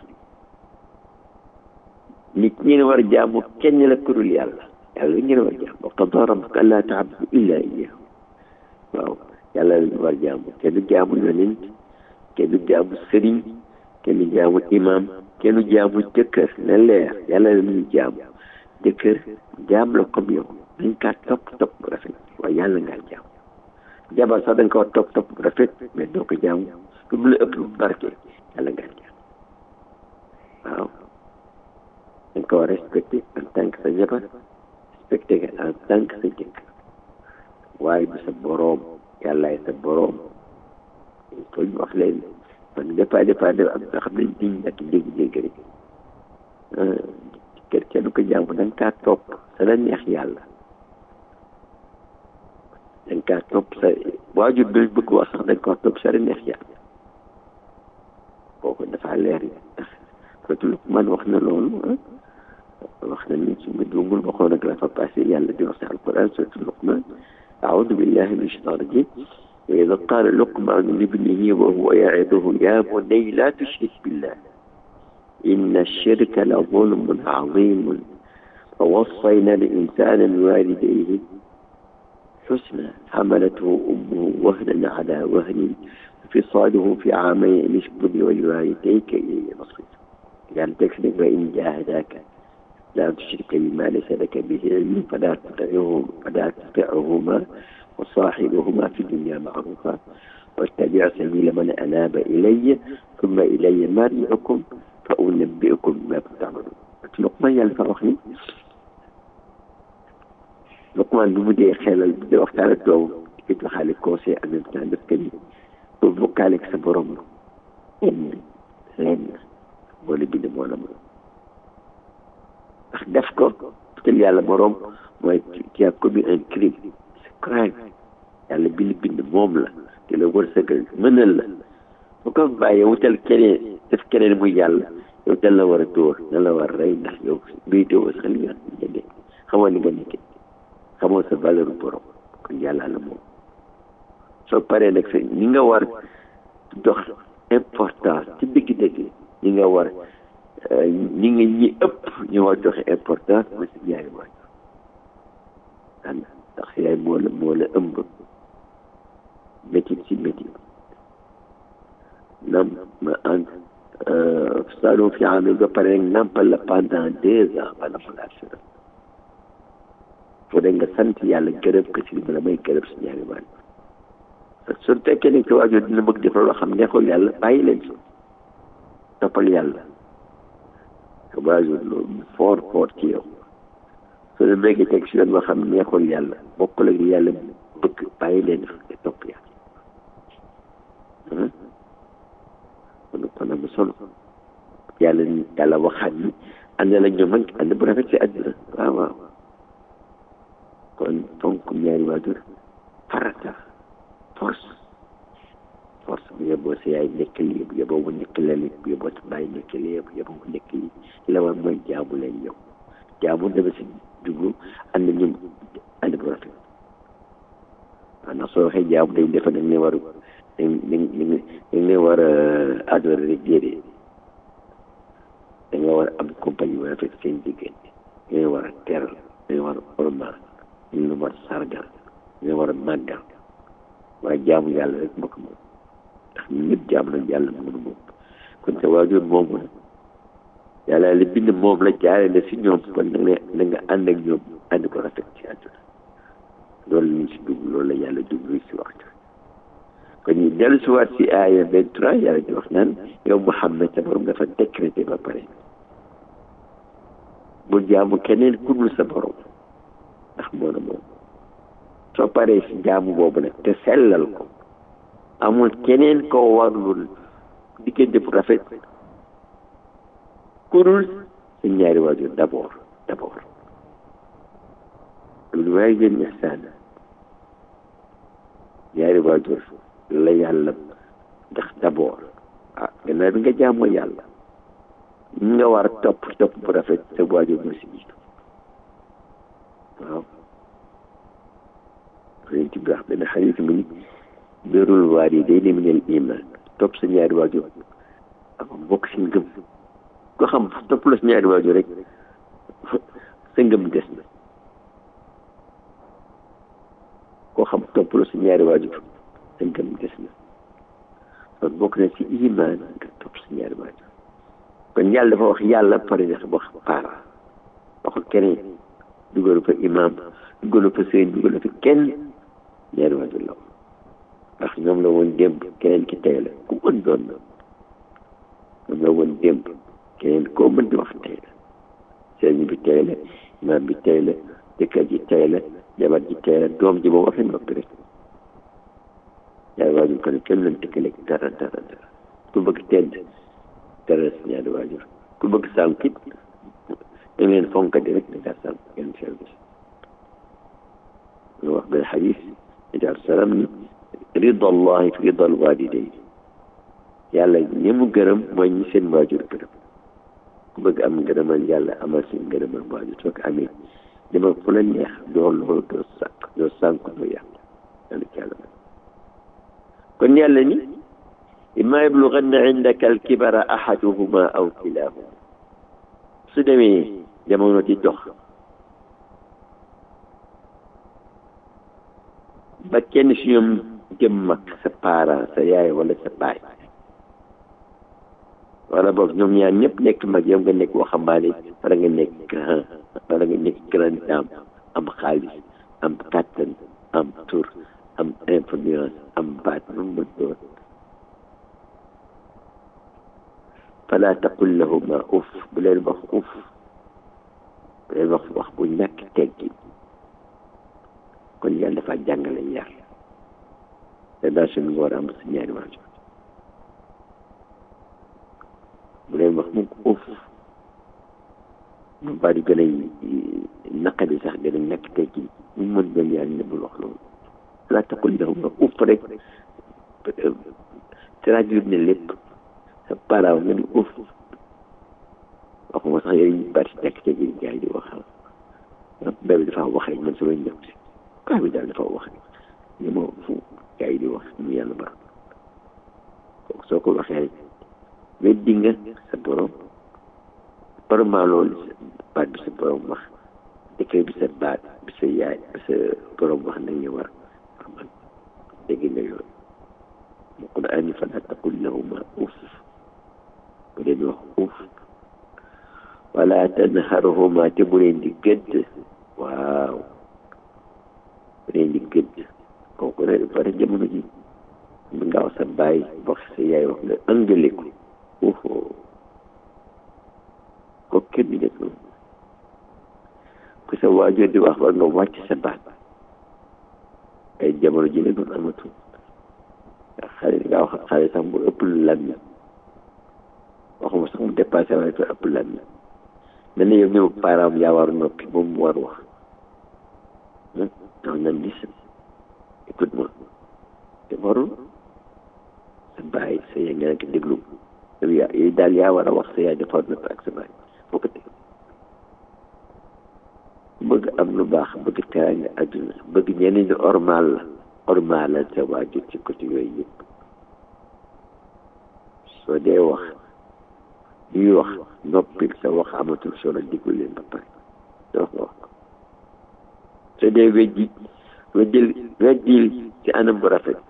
nit ñi ne war a jaamu kenn la kurul yàlla yàlla li ngeen war a jaamu wa qadaa rabbuka allaa ta'budu illaa iyyaahu waaw yàlla lañu war jaamu kenn du jaamu yonent kenn du jaamu sëriñ kenn du jaamu imam kenn du jaamu jëkkër na leer yàlla la ñuy jaamu jëkkër jaam la comme yow dañ kaa topp topp bu rafet waaye yàlla ngaa jaamu jabar sax da nga ko war topp topp bu rafet mais doo ko jaamu lu mu la ëpp lu barke yàlla gàncax waaw da nga ko war respecté en tant que sa jabar respecté nga en tant que sa jëkk waaye du sa boroom yàllaay sa boroom ko ñu wax leen man des fois des fois am nga xam ne diñ ak dégg-dégg rek kër kenn ko jaamu da nga kaa topp sa la neex yàlla da nga kaa topp sa waajur bi bëgg wax sax da nga kaa topp sa la neex yàlla kooku dafa leer yi ndax foofu man wax na loolu wax na ni su ma juumul waxoon ak la fa passé yàlla di wax si alquran surtout Luqman أعوذ بالله من الشيطان الرجيم وإذا قال لقمان لابنه وهو يعظه يا بني لا تشرك بالله إن الشرك لظلم عظيم فوصينا الإنسان بوالديه حسنا حملته أمه وهنا على وهن فصاله في عامين أن اشكر لي ولوالديك إلي المصير يعني تكذب وإن جاهداك لا تشرك بما ليس لك به علم فلا تطعهما فلا تطعهما وصاحبهما في الدنيا معروفا واتبع سبيل من أناب إلي ثم إلي مرجعكم فأنبئكم بما تعملون لقمان yàlla fa wax ni Luqmaan lu mu dee xelal bu dee waxtaan ak doom di ko joxaale conseil en même temps daf ko ni pour bokkaale ak sa borom lenn lenn moo la bind moo la moom ndax def ko putal yàlla borom mooy tu as commis un crime c'est crime yàlla bi li bind moom la te la wërsëgal mënal la bu ko bàyyee wutal keneen def keneen muy yàlla yow dal la war a dóor dal la war a rey ndax yow béytoo sax li nga jëndee xamoo li nga nekkee xamoo sa valeur borom kon yàlla la moom soo paree nag sa ñi nga war dox importance ci dëgg-dëgg ñi nga war ñi nga ñi ëpp ñu war joxe importance mooy si yaay waajur ànd ndax yaay moo la moo la ëmb métit si métit nam ma ànd salon fi amee ba pare rek nampal la pendant deux ans wala mu laa sura foo de nga sant yàlla gërëm ko si li ma la may gërëm si ñaari waajur su fekkee ne ci waajur dina bëgg def loo xam neexul yàlla bàyyi leen si toppal yàlla sa waajur loolu fort fort ci yow su la méggee teg si yoon boo xam neexul yàlla bokkul ak yàlla bëgg bàyyi leen nga topp yàlla kon kon am solo yàlla ni yàlla waxaat ni ànd la ñoom ak ànd bu rafet si àddina waaw waaw kon fonk ñaari waajur farata force force bu yeboo sa yaay nekk lii bu yeboo mu nekk lali bu yeboo sa bàyyi nekk lii bu yeboo mu nekk lii la war mooy jaamu leen yow jaamu dama si jublu ànd ñoom ànd bu rafet waaw ndax soo waxee jaamu day defa dañ ne war dañ dañ dañ ne war a adorer rek déedéet da nga war a am compagnie bu rafet seen diggante da nga war a teral da nga war a ormal da nga war a sargal da nga war a màggal waaye jaamu yàlla rek mbokk moom ndax ñun ñëpp jaamu nañ yàlla mënu moom kon sa waajur moomu la yàlla la bind moom la jaare la si ñoom kon da nga da nga ànd ak ñoom ànd ko rafet ci àdduna loolu lañ si dugg loolu la yàlla dugg si waxtu kon ñu dellu si waat si aaya vingt trois yàlla di wax naan yow Muhammad sa borom dafa décrété ba pare bu jaamu keneen ku dul sa borom ndax moo la moom soo paree si jaamu boobu nag te sellal ko amul keneen koo warlul diggante bu rafet ku dul sa ñaari waajur d'abord d'abord lu waay gën ihsaana ñaari waajur la yàlla ndax d'abord ah gannaaw bi nga jaamoo yàlla ñi nga war a topp topp bu rafet sa waajur moo si jiitu waaw yonent bi wax benn xarit mu ni birrul waalidayni minal iman topp sa ñaari waajur ak bokk si ngëm ko xam topp la sa ñaari waajur rek sa ngëm des na koo xam topp la sa ñaari waajur sa ngëm des na kon bokk na si iman nga topp sa ñaari waajur kon yàlla dafa wax yàlla pare dafa wax parent waxul keneen dugalu fa imam dugalu fa sëriñ dugalu fa kenn ñaari waajur la ndax ñoom la woon démb keneen ki tey la ku mën doon na ñoom la woon démb keneen koo mën di wax tey la sëriñ bi tey la imaam bi tey la jëkkër ji tey la jabar ji tey la doom ji ba waxee noppi rek ñaari waajur ko ne kenn leen tëkkaleeg dara dara dara ku bëgg tedd dara si ñaari waajur ku bëgg sànq it da ngeen fonkati rek da ngaa sànq kenn service lu wax benn xadis idaal salam ni rida allahi fi rida alwalidayn yàlla ñi mu gërëm mooy ñi seen waajur gërëm ku bëgg am ngërëmal yàlla amal seen ngërëmal waajur soo ko amee dama fu la neex doo loolu doo sànq doo sànq doo yàq yàlla ci yàlla kon yàlla ni imma yablughanna indaka alkibara ahaduhuma aw kilahuma su demee jamono di dox ba kenn si ñoom jëm mag sa parent sa yaay wala sa baay wala boog ñoom ñaar ñëpp nekk mag yow nga nekk waxambaane wala nga nekk grand wala nga nekk grand dame am xaalis am kàttan am tur am influence am baat lu mu mën doon fala taqul lahuma uf bu leen wax uf bu leen wax wax bu ñàkk teggi kon yàlla dafa jàngale yar relation bi nga war a am si ñaari waajur bu leen wax mukk uf mu bari gën a naqadi sax gën a ñàkk teggi mu mën doon yàlla ne bul wax loolu fala taqul lahuma uf rek traduire ne lépp sa parent nga ni uf waxuma sax yooyu bari nekk ca biir gars yi di wax bébé dafa wax rek man sama ñëw si kaa bi daal dafa wax rek ni ma fu gars yi di wax mu yàlla ba kooku soo ko waxee rek weddi nga sa borom parlement loolu baat bi sa borom wax dëkkee bi sa baat bi sa yaay bi sa borom wax nañu war wax man dégg nga yooyu mu Qur'an ni fala taqul lahuma uf bu leen wax uf wala tanharhuma te bu leen di gëdd waaw bu leen di gëdd kooku ne pare jamono ji mu nga wax sa baay wax sa yaay wax nga ëngale ko ufo ko kenn di def noonu ku sa waajur di wax war nga wàcc sa baat ay jamono ji ne doon amatul xale nga wax xale sax bu ëpp lan waxuma sax mu dépassé waaye dafa ëpp lan mel na yow ñëw parent yaa war noppi moom mu war wax non nan dis écoute moi te warul sa bàyyi sa yaay nga nekk déglu yow yaa yow daal yaa war a wax sa yaay dafa war noppi ak sa bàyyi foo ko teg bëgg am lu baax bëgg teraanga àdduna bëgg ñeneen ñi ormal la ormal la sa waajur ci côté yooyu yëpp soo dee wax ñuy wax noppil sa wax amatul solo diggu leen ba pare soo ko wax soo dee weddi weddil weddil ci anam bu rafet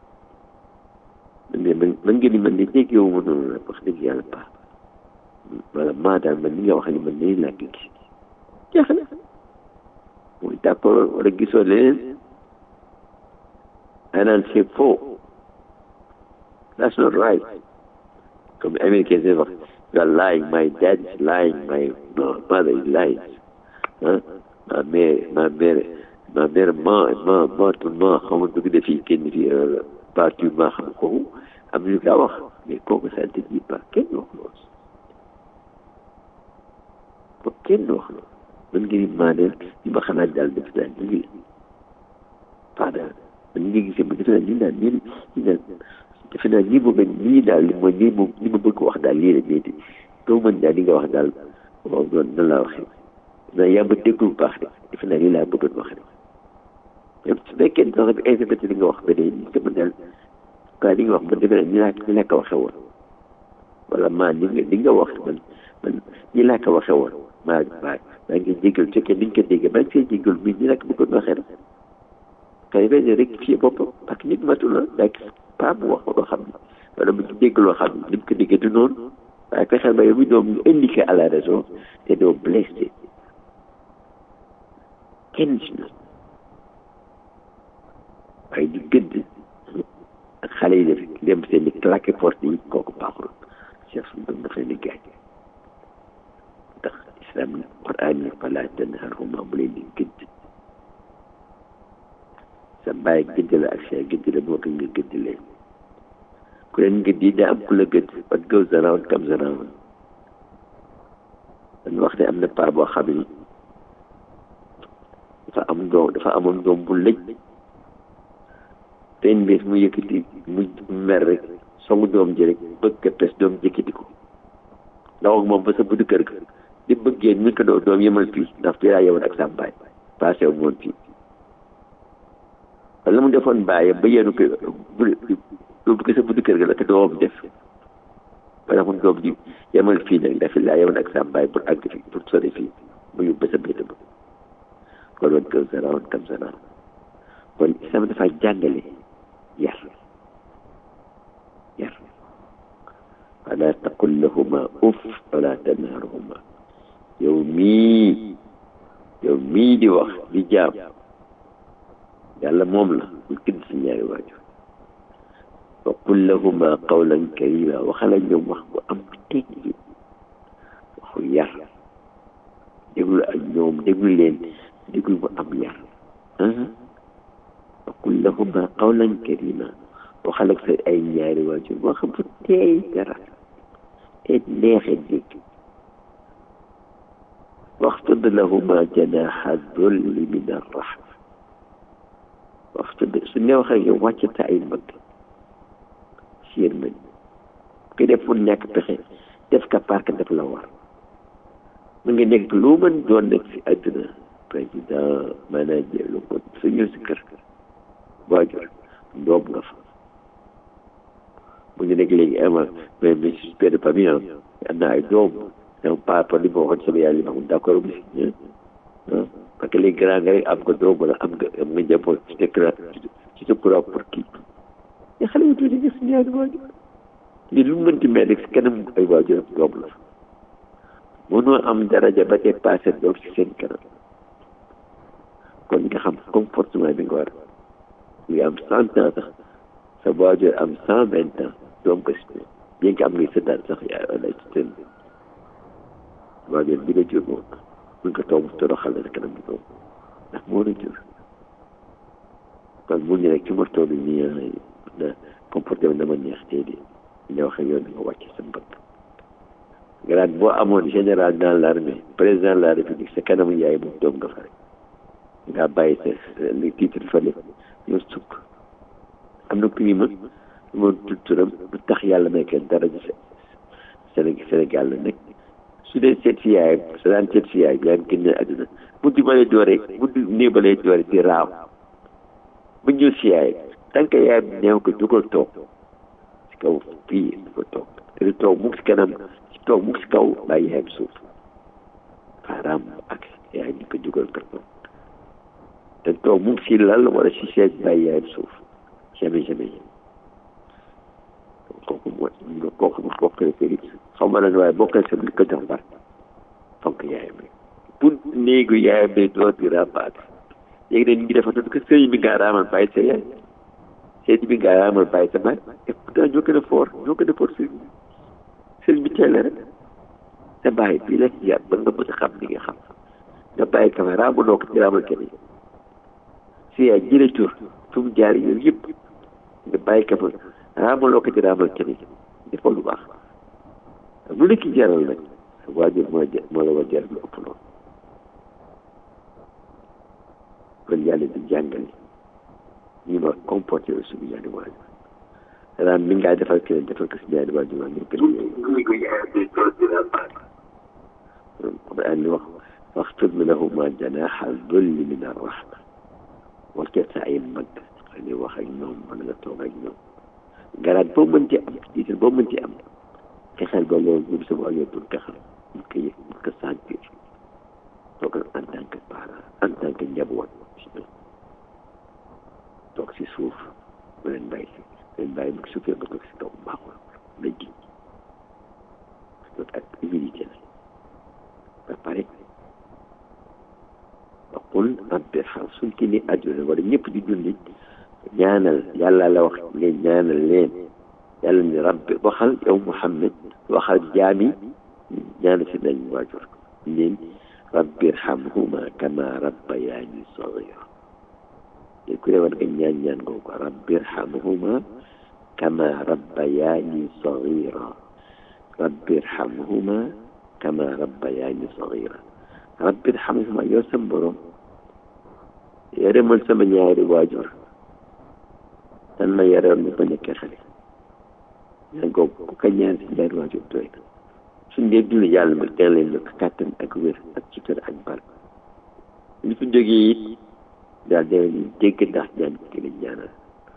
mais man man nga ni man de déggewu ma noonu la wax dëgg yàlla baax wala maa daal man ni nga wax ni man nii laa ko gis jeex na muy d'accord wala gisoo leneen anaan c'est faux that's not right comme américain c'est wax you are lying my dad is lying my mother is lying ah ma mère ma mère ma mère ma ma ma ma xamul dugg de fii kenn fii partout ma xam kooku am ñu kaa wax mais kooku ça ne dit pas kenn wax loolu ko kenn wax loolu man ngi maa ne li ma xalaat daal def naa lii la pas daal man ngi gisee ba defe naa lii daal nii lii daal defe naa lii moom lii daal li ma lii moom li ma bëgg wax daal lii la ñeenti doo mën daal li nga wax daal waaw noonu nan laa waxee naa yaa ma déglu bu baax de defe naa lii laa bëggoon wax rek même su fekkee sax bi interprété li nga wax beneen li nga daal quoi li nga wax man defe naa ni laa ni laa ko waxee woon wala maa ni nga li nga wax man man ni laa ko waxee woon maa maa maa ngi jégal fekkee ni nga ko déggee maa ngi see jégal mi ni laa ko bëggoon waxee rek kay fay rectifier boppam parce que nit matul la daa gis pas mu wax loo xam ne wala mu dégg loo xam ne ni mu ko déggee du noonu waaye fexeel ba yow mi doom ñu indiqué à la raison te doo blessé kenn si ñun waaye di gëdd xale yi def dem seen di claqué porte yi kooku baaxul cheikh suñu doom daf leen di gaañ ndax islam quran ni fala tanharhuma bu leen di gëdd sa bàyyi gëdd la ak sa gëdd la moo ko nga gëdd leen ku leen gëdd yi daa am ku la gëdd what goes around comes around dañ wax ne am na paa boo xam ni dafa am doom dafa amoon doom bu lëj ten bés mu yëkkati mu mer rek songu doom ji rek bëgg ka pes doom jëkkati ko ndax ak moom ba sa buddi kër ga di bëggee ñu ko doo doom yemal fii ndax fii laa yemoon ak sa baay passé wu moon fii wala mu defoon bàyyi ba yéenu ko bu ko sa buddi kër ga la ko doom def ba tax mun doom ji yemal fii nag ndax fii laa yemoon ak sa baay pour àgg fii pour sori fii mu yóbbu sa béykat ba kon woon kam sa rawoon kam sa rawoon kon islam dafa jàngale yar yar wala taqul lahuma uf wala tanharhuma yow mii yow mii di wax di jaam yàlla moom la bul këdd si ñaari waajur wa qul lahuma qawlan karima waxala ñoom wax bu am teggi waxu yar déglu ak ñoom déglu leen déglu bu am yar wa qul lahuma qawlan karima waxal ak sa ay ñaari waajur wax bu teey dara te neexe dégg waxtud lahuma janaha dulli min arrahma waxtud su ne wax ak yow wàccata ay mbëgg si yéen mën ki def fu nekk pexe def ka park def la war mu ngi nekk lu mën doon nekk si àdduna président manager lu ko su ñëw si kër waajur doom nga fa mu ngi nekk léegi ama mais mais père de famille am na ay doom donc papa li ma waxoon sama yaay li ma waxoon d'accord bi parce que léegi grand nga rek am nga doom wala am nga am nga njaboot ci nekk ci sa courant pour kii mais xale yu tuuti gis ñaari waajur lii lu mu mënti mel rek si kanam ay waajur ak doom la mënoo am daraja ba te passé doom si seen kanam kon nga xam comportement bi nga war nga am cent ans sax sa waajur am cent vingt ans doom ko si bien que am ngay sëddaat sax yaa wala ci seen waajur bi nga jur moom mun nga toog toroxal la kanam bi doom ndax moo la jur kon mu ñu rek ci ma toll nii na comporté dama neex tey de ñu wax ak yoon nga wàcc sa mbëgg grade boo amoon général dans l'armée président de la république sa kanamu yaay moom doom nga fa rek nga bàyyi sa li titre fële ñoo sukk am na prix ma moom tudd turam lu tax yàlla may kenn dara ji Sénégal la nekk su dee seet si yaay sa daan seet si yaay yaa ngi génne àdduna buddi ba lay doore buddi néew ba lay doore di raaw bu ñëw si yaay tant que yaay neew ko dugal toog si kaw fii du ko toog te du toog mu si kanam si toog mu si kaw bàyyi yaayam suuf faaraam ak yaay ñu ko dugal ko toog te toog mu si lal wala si seet bàyyi yaayam suuf jamais jamais kooku mooy kooku mu bokk na kër xaw ma lan waaye bokkal sa li ko jox bar fonk yaayam rek pour néegu yaayam bi doo di rabaat léegi nag ñu ngi defatoon que sëy bi nga raamal bàyyi sa yaay sëy bi nga raamal bàyyi sa baay et pourtant ñoo gën a fort ñoo gën a fort sëy bi sëy bi teel rek sa bàyyi bii la yar ba nga mën a xam li nga xam nga bàyyi ka fa raamaloo ko ci raamal kenn si yaay jële tur fu mu jaar yooyu yëpp nga bàyyi ka fa raamaloo ko ci raamal kenn defoo lu baax lu la ki jaral nag waajur moo moo la war jaral lu ëpp loolu kon yàlla di jàngale ñu ma comporté wu suñu ñaari waajur raam mi ngaa defal keneen defal ko si ñaari waajur waa ngir gën a ni wax waxfid lahuma janaha dulli min arrahma wàccee sa ay mag ni wax ak ñoom mën nga toog ak ñoom garaat boo mënti am tiital boo mënti am fexeel ba loolu ñun sama waajur pour nga xam mu ko yëg mu ko sentir toog en tant que parent en tant que njaboot toog si suuf mu leen bàyyi si leen bàyyi mu suufee nga toog si kaw baaxul na ji loolu ak humilité la ba pare ba qul rabbi irham suñ ki ni àdduna wala ñëpp di julli ñaanal yàlla la wax ngeen ñaanal leen yàlla ni rabbi waxal yow Muhammad waxal jaami ñaanal si nañ waajur leen rabbi irhamhuma kama rabbayani saghira léegi ku ne war nga ñaan ñaan googu rabbi irhamhuma kama rabbayani saghira rabbi irhamhuma kama rabbayani saghira rabbi irhamhuma yow sam borom yërëmal sama ñaari waajur dan ma yaroon ma ba nekkee xale ñaan googu ku ko ñaan si ñaari waajur doy na suñ dee dund yàlla ma dina leen la kàttan ak wér ak sutura ak bal li fi jógee it daal dina leen dégg ndax ñaan ki leen ñaanal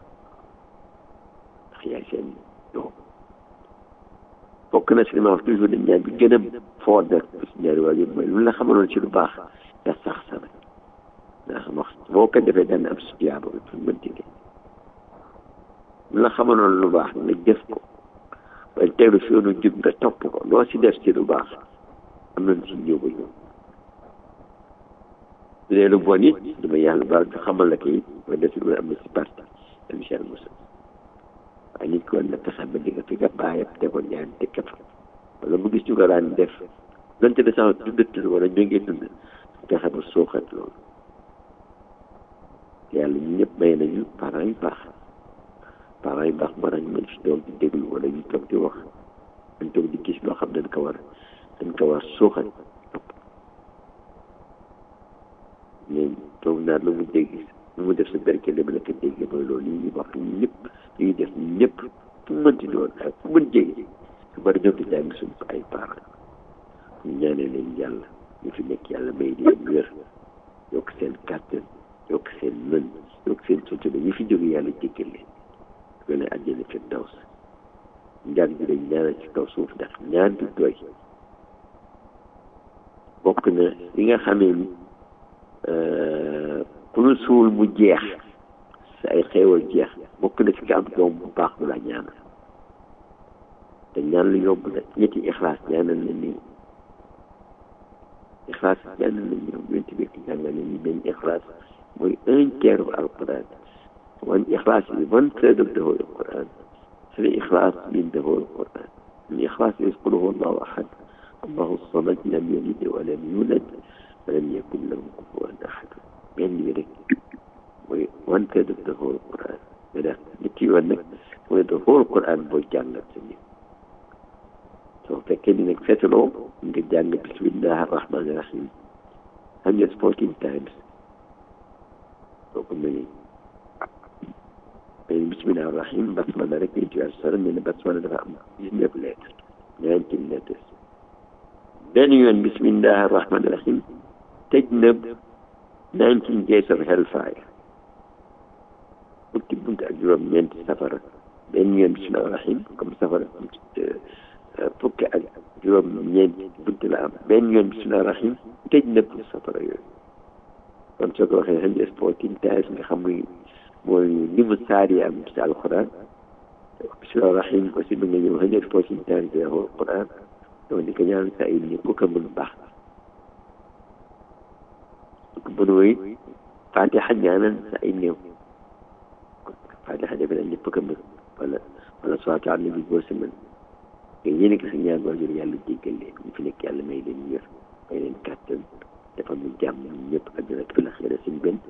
ndax yaay seen doom bokk na si li ma wax toujours dañ ñaan bi gën a fort nag si ñaari waajur mooy lu la xamaloon ci lu baax nga sax sa nag ndax wax boo ko defee daan am si tiyaaba bi fu mën tigee lu la xamaloon lu baax nga def ko waaye tegu si yoonu jub nga topp ko loo si def ci lu baax am nañ si ñëw ba ñëw su dee lu bon it dama yàlla baal ñu xamal la ko it nga def si lu am na si parti am si yàlla musal waaye nit ko war na fexe ba di nga fi nga bàyyam tegoon ñaan dëkkat wala mu gis ñu ko daan def donte de sax dundatul wala ñu ngi dund fexe ba suuxat loolu yàlla ñu ñëpp may nañu parents yu baax parents yu baax mën nañu mën si doom di déglu wala ñu toog di wax dañ toog di gis loo xam ne dañ ko war dañ ko war suuxat mais toog naa lu mu dégg lu mu def sa berke li ma la ko dégg mooy loolu yi ñu wax ñu ñëpp li ñuy def ñëpp fu mu mënti doon ak fu mën jege su bari ñoom di jàng suñu ay parents ñu ñaanee leen yàlla ñu fi nekk yàlla may di leen wér yokk seen kàttan yokk seen mën yokk seen sutura ñi fi jóge yàlla jéggal leen wala àjjana fi daw sa njàng bi dañ ñaanal ci kaw suuf ndax ñaan du doy bokk na li nga xamee ni ku nu suul mu jeex sa ay xéewal jeex bokk na ci nga am doom bu baax bu la ñaanal te ñaan lu yomb na ñetti ixlaas ñaanal na nii ixlaas ñaanal na ñoom ñeenti bekk jàngal na ni benn ixlaas mooy un tiers bu alquran one ixlaas is one third of the whole Quran three ixlaas mean the whole Quran an ixlaas is qul huwa allahu ahad allahu samad lam yalid wa lam yulad wa lam yakun lahu kufuwan ahad benn bi rek mooy one third of the whole Quran mais daal ñetti yoon nag mooy the whole Quran booy jàngat sa nit soo fekkee ni nag seetaloo nga jàng bismillahi arrahmani rahim hundred fourteen times soo ko mënee mais bismillahi rahim basmala rek ñu tuwaat sara ne ne basmala dafa am dix-neuf lettres nineteen letters benn yoon bismillahi rahmani rahim tëj na nineteen gates of hellfire fukki bunt ak juróom ñeenti safara benn yoon bismillahi rahim comme safara fukki ak juróom ñeenti bunt la am benn yoon bismillahi rahim tëj na pour safara yooyu kon soo ko waxee hundred fourteen times nga xam muy mooy li mu saar yi am ci alquran bismillahi rahim aussi mën nga ñëw hundred fourteen times de alquran donc di ko ñaan sa ay nit ku ko mën baax ku mën woy fatiha ñaanal sa ay néew fatiha defe naa ñëpp ko mën wala wala soit am na bi boo si mën te yéen a gis ñaan waajur yàlla jéggal leen ñu fi nekk yàlla may leen wér may leen kàttan dafa mu jàmm ñëpp àdduna ak la xëy suñ benn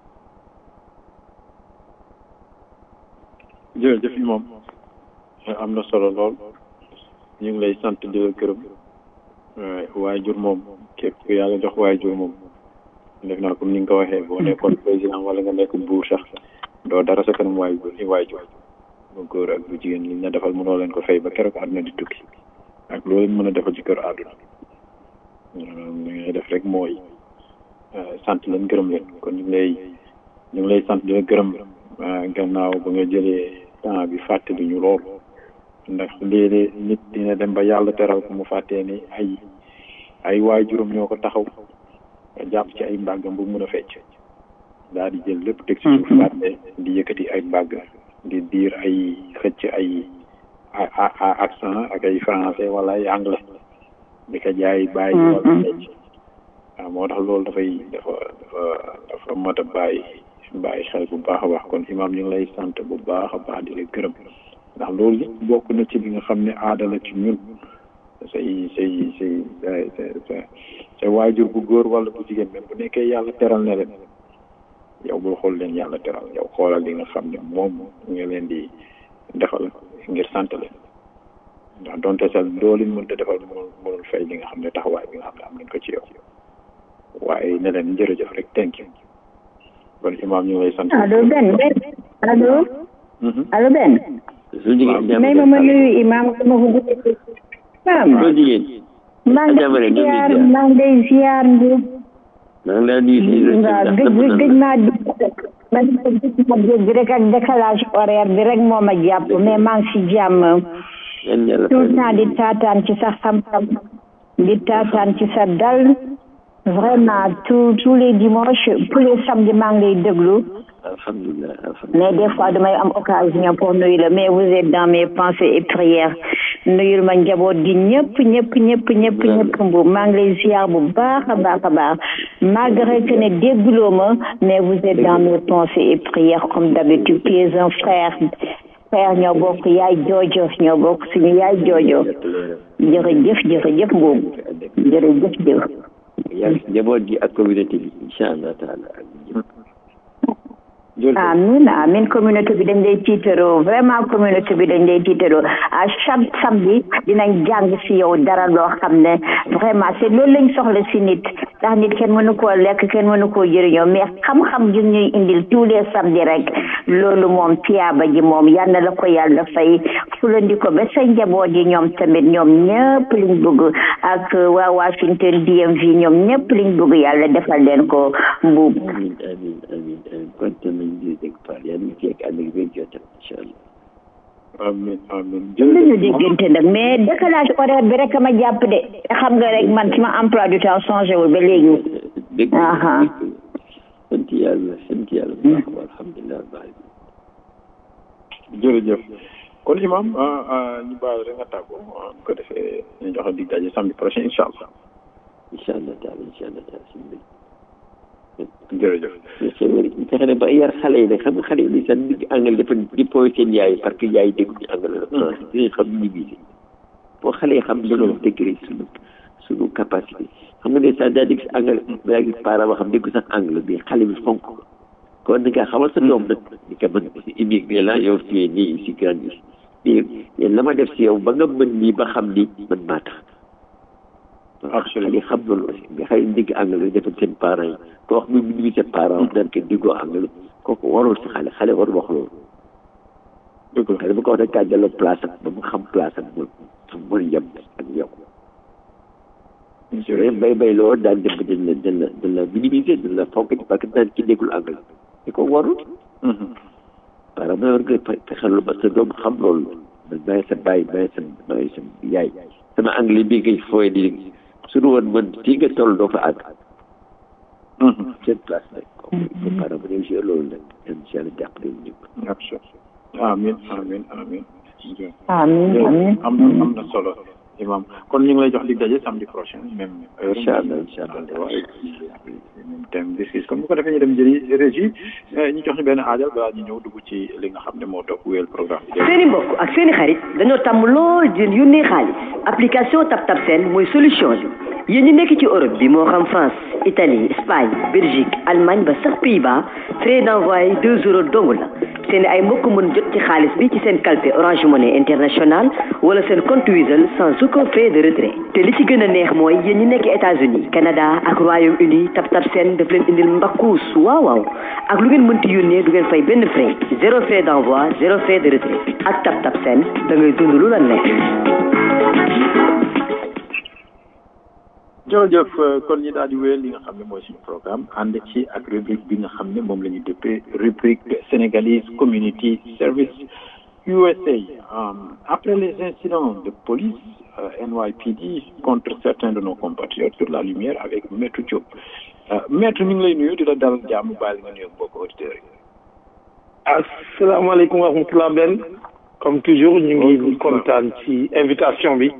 jërëjëf moom am na solo lool ñu ngi lay sant di la gërëm waajur moom képp ku yàlla jox waajur moom def naa comme ni nga ko waxee boo nekkoon président wala nga nekk buur sax doo dara sa kanam waajur ni waajur bu góor ak bu jigéen li ñu la defal mënoo leen ko fay ba keroog àdduna di tukki ak loolu mën a defal ci kër àdduna li ngay def rek mooy sant leen gërëm leen kon ñu ngi lay ñu ngi lay sant di la gërëm gannaaw ba nga jëlee temps bi fàttali ñu lool ndax léeg-léeg nit dina dem ba yàlla teral ko mu fàttee ni ay ay waajuram ñoo ko taxaw jàpp ci ay mbàggam bu mun a fecc daal di jël lépp teg ci suuf fàtte di yëkkati ay mbàgg di diir ay xëcc ay accent ak ay français wala ay anglais di ko jaay bàyyi wala fecc waaw moo tax loolu dafay dafa dafa dafa mat a bàyyi bàyyi xel bu baax a baax kon imam ñu ngi lay sant bu baax a baax di la gërëm ndax loolu bokk na ci li nga xam ne aada la ci ñun say say say say say waajur bu góor wala bu jigéen même bu nekkee yàlla teral na leen yow bul xool leen yàlla teral yow xoolal li nga xam ne moom nga leen di defal ngir sant leen ndax donte sax doo leen mënta defal mënul mënul fay li nga xam ne taxawaay bi nga xam ne am nañ ko ci yow waaye ne leen jërëjëf rek thank you kon imaam ñu ngi lay sant. allo Ben Ben allo. allo Ben. may ma ma nuyu imaam sama ko guddee. maam. loo jigéen. maa ngi lay ziar maa ngi lay ziar Ndiob. maa ngi lay nuyu si waaw gëj gëj naa dugg man gëj naa dégg rek ak décalage horaire bi rek moo ma jàpp mais maa ngi si jàmm. tout le temps di taataan ci sa xam-xam di taataan ci sa dal vraiment tous tous les dimanches tous les samedis maa ngi lay déglu. alhamdulilah alhamdulilah. mais des fois damay am occasion pour nuyu la mais vous êtes dans mes pensées et prières nuyul ma njaboot gi ñëpp ñëpp ñëpp ñëpp ñëpp mbu maa ngi lay ziar bu baax a baax a baax malgré que ne dégguloo ma mais vous êtes dans mes pensées et prières comme d'habitude tu es un frère frère ñoo bokk yaay joojo ñoo bokk suñu yaay joojo jërëjëf jërëjëf boobu jërëjëf jëf yaa njaboot gi ak communauté bi incha allah taala amin amin communauté bi dañ lay tiitaroo vraiment communauté bi dañ lay tiitaroo à chaque samedi dinañ jàng si yow dara loo xam ne vraiment c'est loolu lañ soxla si nit ndax nit kenn mënu koo lekk kenn mënu koo jëriñoo mais xam-xam gi ñuy indil tous les samedi rek loolu moom tiyaaba ji moom yal na la ko yàlla fay fulandi ko ba sa njaboot yi ñoom tamit ñoom ñëpp liñ bëgg ak waa Washington DMV ñoom ñëpp liñ bëgg yàlla defal leen ko mbuub amin amin amin amin kontaan nañ di dégg Fall yàlla ñu fekk ànd ak wér jotam incha allah amin amin dañu diggante nag mais décalage horaire bi rek ma jàpp de xam nga rek man sama emploi du temps changé wul ba léegi dégg aha sant yàlla sant yàlla bu baax wa alhamdulilah baax jërëjëf kon imam ñu baal rek nga tàggoo bu ko defee ñu joxe dig daje samedi prochain incha allah incha allah taala incha allah taala si mbir jërëjëf fexe ne ba yar xale yi nag xam nga xale yi li sax digg anglais dafa di poy seen yaay parce que yaay dégguñu anglais la français dinañ xam ñu ngi boo xale yi xam dañoo wax dëgg rek suñu suñu capacité xam nga ne sax daa dégg si anglais daa gis parent boo xam déggu sax anglais bi xale bi fonk ko kon ni nga xamal sa doom nag ni ka mën immigré la yow tu es né ici grandi ici mais la ma def si yow ba nga mën nii ba xam ni man maa tax xale yi xam loolu aussi mais xale yi dégg anglais defal seen parents yi ko wax muy minimi sa parents naan ke déggoo anglais kooku warul si xale xale warul wax loolu xale bu ko wax ne kaa delloo place am ba mu xam place am mu mën yem ak yow mais bay bay loolu daan dem ba dañ la dañ la dañ la minimiser dañ la fonk parce que daan ki déggul anglais te ko warul par ma war nga fexeel ba sa doom xam loolu man maay sa bàyyi maay sa maay sa yaay sama anglais bi ngay fooy di suñu woon man fii nga toll doo fa àgg seen place nag ko par ma ne joué loolu nag incha allah jàppale ñu amin amin amin amin amin am na am na solo imam kon ñu ngi lay jox dig daje samedi prochain même heure incha allah incha allah waaye même thème bi comme bu ko defee ñu dem jëli régie ñu jox ñu benn aajal balaa ñu ñëw dugg ci li nga xam ne moo topp wéyal programme bi seeni mbokk ak seeni xarit dañoo tàmm lool di yónnee xaalis application TapTap Send mooy solution bi yéen ñi nekk ci Europe bi moo xam France Italie Espagne Belgique Allemagne ba sax Pays-Bas frais d'envoi deux euros dong la seen ay mbokk mën jot ci xaalis bi ci seen calpe Orange Money International wala seen compte Wizall sans aucun frais de retrait te li ci gën a neex mooy yéen ñi nekk États-Unis Canada ak Royaume-Uni TapTap Send daf leen indil mbakkuus waaw waaw ak lu ngeen mënti yónnee du ngeen fay benn frais zéro frais d'envoi zéro frais de retrait ak TapTap Send da ngay dund lu la neex. jërëjëf kon ñi daal di wéyal li nga xam ne mooy suñu programme ànd ci ak rubrique bi nga xam ne moom la ñu dëppee rubrique sénégalaise community service USA après les incidents de police NYPD contre certains de nos compatriotes sur la lumière avec Maître Diop Maître ñu ngi lay nuyu di la dalal jàmm bàyyi nga nuyu mbokk auditeurs yi asalaamaaleykum wa rahmatulah Ben comme toujours ñu ngi kontaan ci invitation bi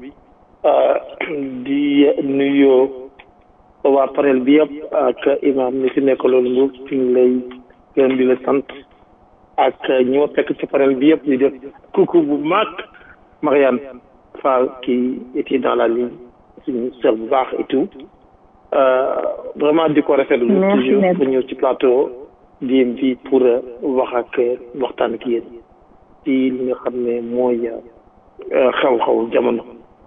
di nuyoo waa panel bi yëpp ak imam ni fi nekk loolu mbuub ñu ngi lay gërëm di la sant ak ñi ma fekk ci panel bi yëpp di def coucou bu mag Marianne Fall qui était dans la ligne suñu sœur bu baax et tout vraiment di ko rafetlu toujours pour ñëw ci plateau DMV pour wax ak waxtaan ak yéen ci li nga xam ne mooy xew-xew jamono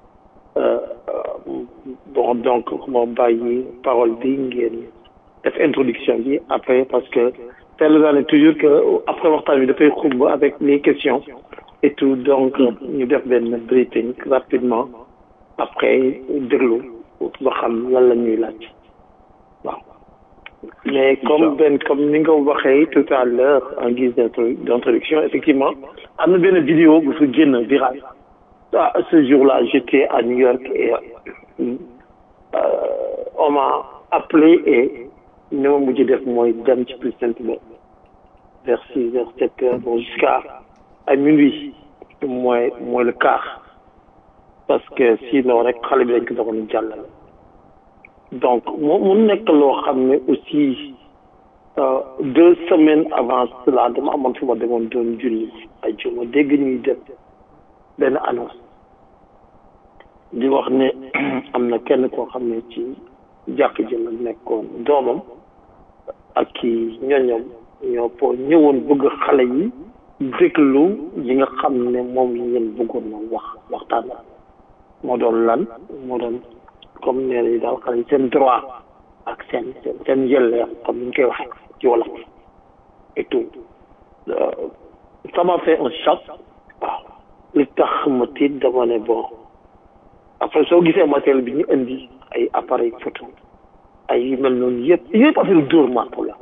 bon donc moo bàyyi parole bi ngeen def introduction bi après parce que tel naa ne toujours que après waxtaan bi dafay xumb avec les questions et tout donc ñu def benn briefing rapidement après déglu ba xam lan la ñuy laaj waaw mais comme benn comme ni nga waxee tout à l'heure en guise d'introduction effectivement am na benn vidéo bu fi génn viral ah ce jour-là j'étais à New York et euh, on m'a appelé et ni ma mujj def mooy dem ci plus simplement vers six heures sept heures bon jusqu'à à minuit mooy mooy le quart parce que sinon rek xale bi dañ ko doon jàllale donc mu mu nekk loo xam ne aussi deux semaines avant cela dama amoon fu ma demoon doon julli ay juma dégg ñuy def benn annonce di wax ne am na kenn koo xam ne ci jàkk ji la nekkoon doomam ak ki ñoñom ñoo po ñëwoon bëgg xale yi déglu yi nga xam ne moom la ngeen bëggoon na wax waxtaan moo doon lan moo doon comme nee nañu daal xale yi seen droit ak seen seen seen yelleef comme ni ñu koy waxee ci wolof et tout ça m'a fait un choc waaw li tax ma tiit dama ne bon après soo gisee matériel bi ñu indi ay appareil photo ay yu mel noonu yëpp yëpp affaire dóor marto la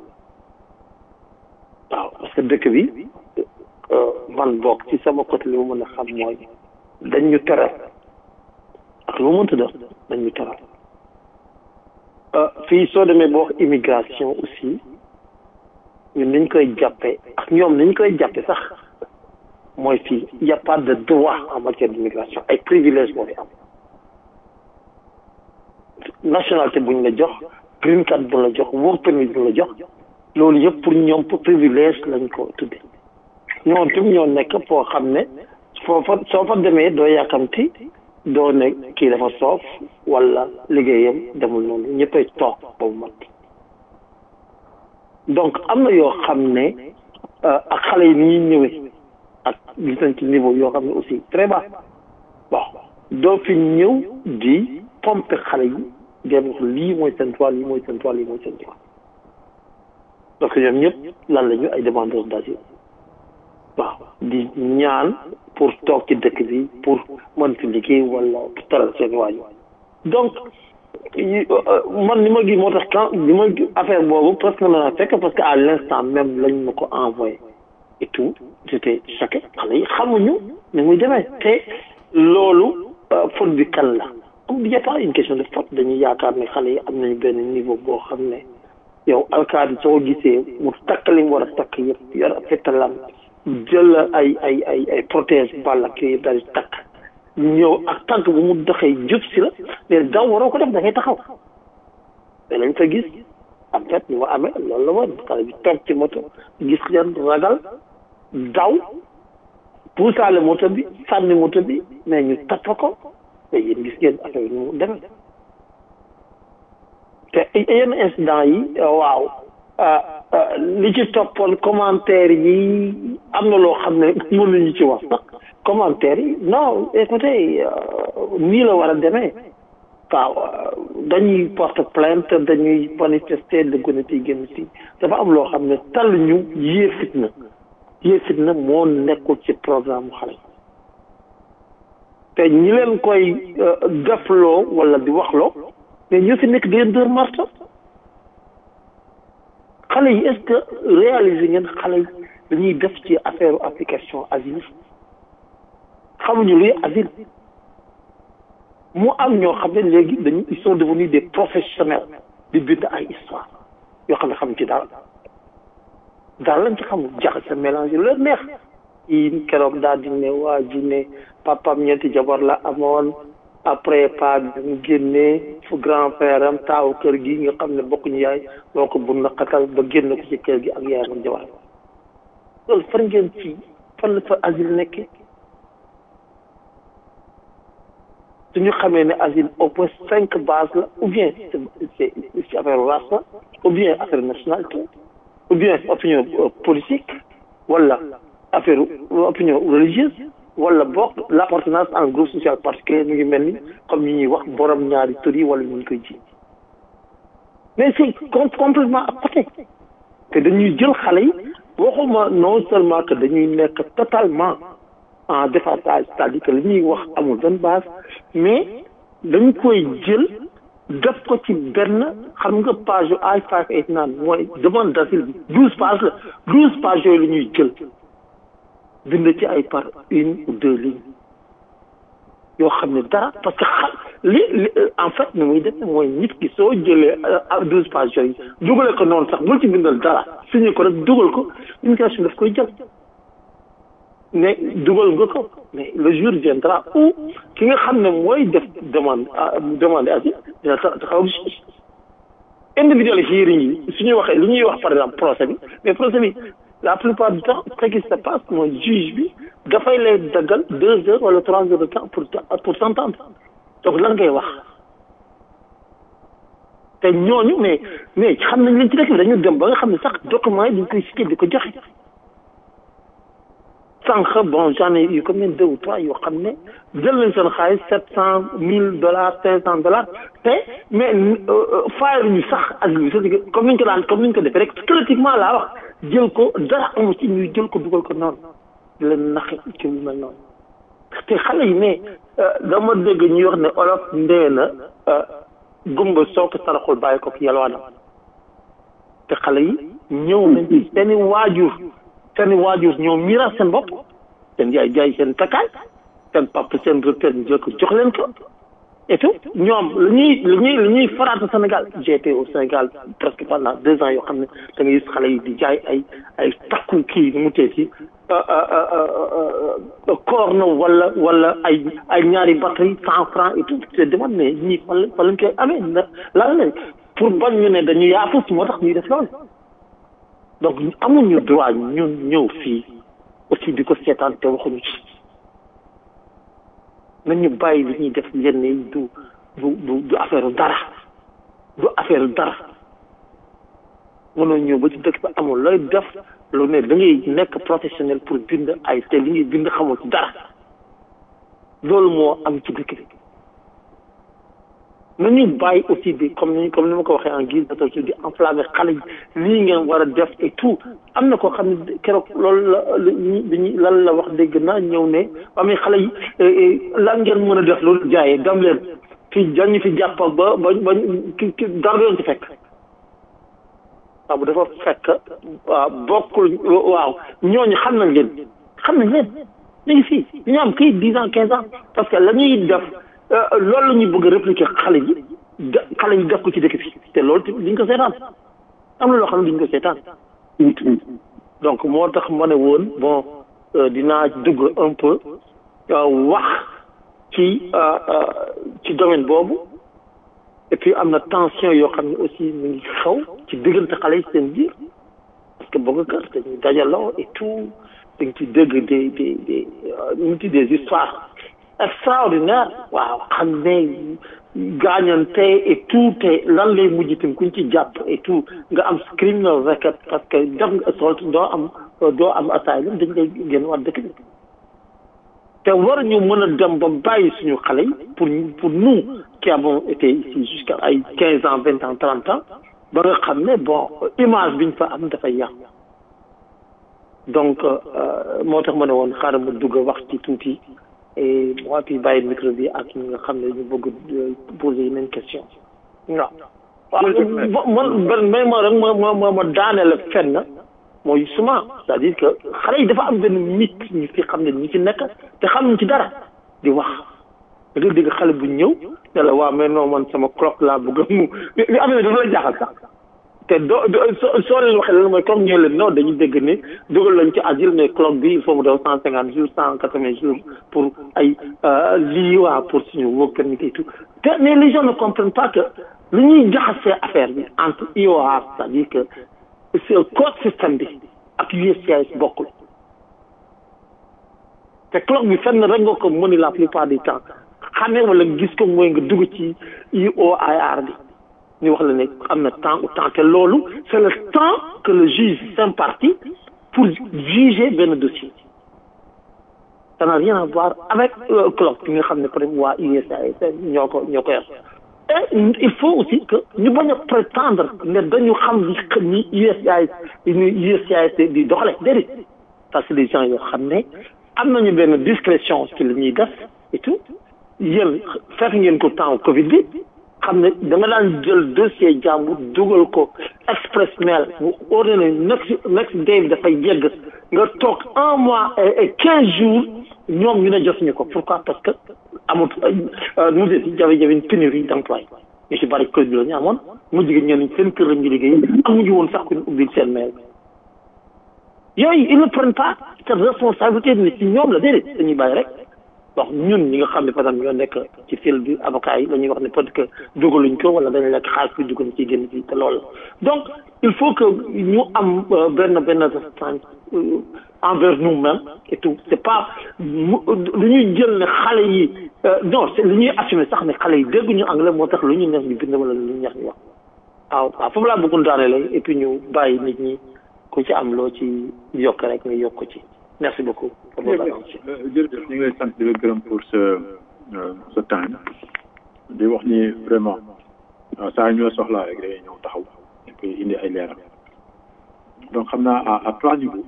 waaw parce que dëkk bi man bokk ci sama côté li ma mën a xam mooy dañ ñu tere ak lu mu mënta def dañ ñu tere fii soo demee boo wax immigration aussi ñun niñ koy jàppee ak ñoom niñ koy jàppee sax mooy fii y a pas de droit en matière d'immigration ay privilèges moo fi am nationalité bu ñu la jox green card bu la jox work permit bu la jox loolu yëpp pour ñoom pour privilège lañ ko tudde ñoom tam ñoo nekk foo xam ne foofa soo fa demee doo yàkkamti doo ne kii dafa soof wala liggéeyam demul noonu ñëppay toog ba mu mat donc am na yoo xam ne ak xale yi ni ñuy ñëwee ak gis nañ ci niveau yoo xam ne aussi très bas bon doo fi ñëw di pomper xale yi dem wax lii mooy seen droit lii mooy seen droit lii mooy seen droit parce que ñoom ñëpp lan la ñu ay demandeurs d'asile waaw di ñaan pour toog ci dëkk bi pour mën fi liggéey wala taral seen waaju donc man ni ma gi moo tax quand li ma affaire boobu presque mën naa fekk parce que à l'instant même lañ ma ko envoyé et tout j'étais choqué xale yi xamuñu ni muy demee te loolu faute bi kan la am y a pas une question de faute dañuy yaakaar ne xale yi am nañu benn niveau boo xam ne yow alkaati soo gisee mu takk li mu war a takk yëpp yor fetalam jël ay ay ay ay protège ball ak yooyu yëpp daal di takk ñëw ak tànk bu mu doxee jub si la mais daw waroo ko def da ngay taxaw mais lañ fa gis en fait ni ma amee loolu la woon xale bi toog ci moto gis leen ragal daw puusaale moto bi sànni moto bi mais ñu tappa ko mais yéen gis ngeen affaire bi mu demee te yenn incident yi waaw li ci toppoon commentaire yi am na loo xam ne mënuñu ci wax sax commentaire yi non écoutez nii la war a demee waaw dañuy porte plainte dañuy manifester de gone yi génn si dafa am loo xam ne tal ñu yée fitna yée fitna moo nekkul ci programme xale te ñi leen koy defloo wala di waxloo mais ñoo fi nekk di leen dóor marto xale yi est-ce que réaliser ngeen xale yi dañuy def ci affaire application asile xamuñu luy asile mu am ñoo xam ne léegi dañu ils sont devenus des professionnels di bind ay histoire yoo xam ne xam ci daal daal lañ ci xamul jaxase mélange lu leen neex yi keroog daal di ne waa ji ne papam ñeenti jabar la amoon après pa bi mu génnee fu grand frère am taawu kër gi nga xam ne bokkuñu yaay moo ko bu naqatal ba génn ko ci kër gi ak yaayam ak jabar loolu fan ngeen ci fan la fa asile nekkee suñu xamee ne asile au moins cinq bases la ou bien c'est c'est affaire race la ou bien affaire nationalité ou bien opinion politique wala affaire opinion religieuse wala bokk l'appartenance en groupe social particulier mu ngi mel ni comme ñi ñuy wax borom ñaari tur yi wala ñu ngi koy ji mais c'est complètement à côté te dañuy jël xale yi waxuma non seulement que dañuy nekk totalement en déphasage c'est-à-dire que li ñuy wax amul benn base mais dañ koy jël def ko ci benn xam nga page yu I five eight nine mooy demande d'asile bi douze pages la douze pages yooyu la ñuy jël bind ci ay par une ou deux lignes yoo xam ne dara parce que xam li li en fait ni muy def mooy nit ki soo jëlee douze pages yooyu dugale ko noonu sax bul ci bindal dara signé ko rek dugal ko immigration daf koy jël mais dugal nga ko mais le jour viendra où ki nga xam ne mooy def demande demande asile dina taxaw juge individual hearing yi su ñuy waxee li ñuy wax par exemple procès bi mais procès bi la plupart du temps ce qui se passe mooy juge bi dafay lay daggal deux heures wala trois heures de temps pour pour s'entendre donc lan ngay wax te ñooñu mais mais xam nañ leen ci dëkk bi dañu dem ba nga xam ne sax documents yi dañ koy cité di ko joxe sànq bon j'en ai eu combien deux ou trois yoo xam ne jël nañ seen xaalis sept cent mille dollars cinq cent dollars te mais fayal ñu sax asile bi comme niñ ko daan comme niñ ko defee rek politiquement laa wax jël ko dara amu ci ñuy jël ko dugal ko noonu di leen naxe ci lu mel noonu te xale yi mais dama dégg ñuy wax ne olof ndee na gumba soo ko saraxul bàyyi ko ki yalwaanam te xale yi ñëw nañ ci seeni waajur seeni waajur ñoo miiras seen bopp seen yaay jaay seen takkaay seen papa seen retraite ñu jël ko jox leen ko et tout ñoom lu ñuy lu ñuy lu ñuy faraata Sénégal j'ai été au Sénégal presque pendant deux ans yoo xam ne da nga gis xale yi di jaay ay ay takku kii nu mu tee si corne wala wala ay ay ñaari batterie cent francs et tout te demande mais ñii fan la fan lañ koy amee lan la pour bañ ñu ne dañu yaafus moo tax ñuy def loolu donc amuñu droit ñun ñëw fii aussi di ko seetaan te waxuñu ci nañu bàyyi li ñuy def yenn yi du du du du affaire dara du affaire dara mënoo ñëw ba ci dëkk bi amul looy def lu ne da ngay nekk professionnel pour bind ay te li ngay bind xamul ci dara loolu moo am ci dëkk bi nañu bàyyi aussi di comme ni comme ni ma ko waxee en guise de di enflammé xale yi lii ngeen war a def et tout am na koo xam ne keroog loolu la ñu lan la wax dégg naa ñëw ne amee xale yi lan ngeen mën a def loolu jaayee dam leen fi dañu fi jàpp ba ba ba ki ki dara doon ci fekk waaw bu dafa fekk waaw bokkul waaw ñooñu xam nañ leen xam nañ leen ñu ngi fii ñu am kii dix ans quinze ans parce que la ñuy def loolu la ñuy bëgg a répliquer xale yi xale yi def ko ci dëkk bi te loolu duñ ko seetaan am na loo xam ne duñ ko seetaan donc moo tax ma ne woon bon dinaa dugg un peu wax ci ci domaine boobu et puis am na tension yoo xam ne aussi mu ngi xaw ci diggante xale yi seen biir parce que bëgg kër dañuy dajaloo et tout dañ ci dégg des des des ñu des histoires extraordinaire waaw xam ne gaañante et tout te lan lay mujj itam kuñ ci jàpp et tout nga am criminal record parce que def nga assault doo am doo am asylum dañ lay génn waat dëkk bi te war ñu mën a dem ba bàyyi suñu xale yi pour pour nous qui avons été ici jusqu'à ay quinze ans vingt ans trente ans ba nga xam ne bon image biñ fa am dafay yàqu donc moo tax ma ne woon xaaral ma dugg wax ci tuuti et moi puis bàyyi micro bi ak ñi nga xam ne ñu bëgg poser yeneen question waaw waaw man man mais ma rek ma ma ma ma daaneel fenn mooy souvent c'est-à-dire que xale yi dafa am benn mythe ñu fi xam ne ñi ci nekk te xamuñ ci dara di wax da nga dégg xale bu ñëw ne la waaw mais non man sama clock laa bëgg mu li amee dafa la jaaxal sax te doo soo soo leen waxee loolu mooy comme ñoo leen non dañu dégg ne dugal lañ ci asile mais club bi il faut mu def cent cinquante jours cent quatre vingt jours pour ay lii waa pour suñu work permit et tout te mais les gens ne comprennent pas que lu ñuy jaxasee affaire bi entre IOR c'est-à-dire que c'est code système bi ak USCIS bokkul te club bi fenn rek nga ko mën la plupart du temps xamee wala gis ko mooy nga dugg ci IOIR bi ñu wax la ne am na temps ou temps te loolu c'est le temps que le juge s'impartit pour juger benn dossier ça n'a rien à voir avec club bi nga xam ne peut être waa USAID ñoo ko ñoo ko yor et il faut aussi que ñu bañ a prétendre ne dañu xam ni USAID ni USAID di doxale déedéet parce que des gens yoo xam ne am nañu benn discrétion ci li ñuy def et tout yéen fekk ngeen ko temps Covid bi xam ne da nga daan jël dossier jàmbur dugal ko express mail mu ordonné next next day bi dafay yegg nga toog un mois et quinze jours ñoom ñu ne jotuñu ko pourquoi parce que amut nu mu di jafe-jafe une pénurie d'emploi ñu si bari kër bi la ñu amoon mu jigéen ñenn seen kër la ñu liggéey amuñu woon sax ku ñu ubbil seen mail yooyu ils ne prennent pas cette responsabilité ni ci ñoom la déedéet dañuy bàyyi rek donc ñun ñi nga xam ne par exemple ñoo nekk ci fil bi avocat yi dañuy wax ne peut-être que dugaluñ ko wala dañu lekk xaalis bi dugg na ci génn ci te loolu la donc il faut que ñu am benn benn résistance envers nous-mêmes et tout c'est pas lu ñuy jël ne xale yi non c'est lu ñuy assumer sax ne xale yi dégguñu anglais moo tax lu ñu neex ñu bind wala lu ñu neex ñu wax waaw waaw foofu laa bëggoon daane lay et puis ñu bàyyi nit ñi ku ci am loo ci yokk rek nga yokk ko ci merci beaucoup pour votre attention jërëjëf ñu ngi lay sant di la gërëm pour ce ce temps di wax ni vraiment saa ñu la soxlaa rek day ñëw taxaw et puis indi ay leeral donc xam naa à à trois niveaux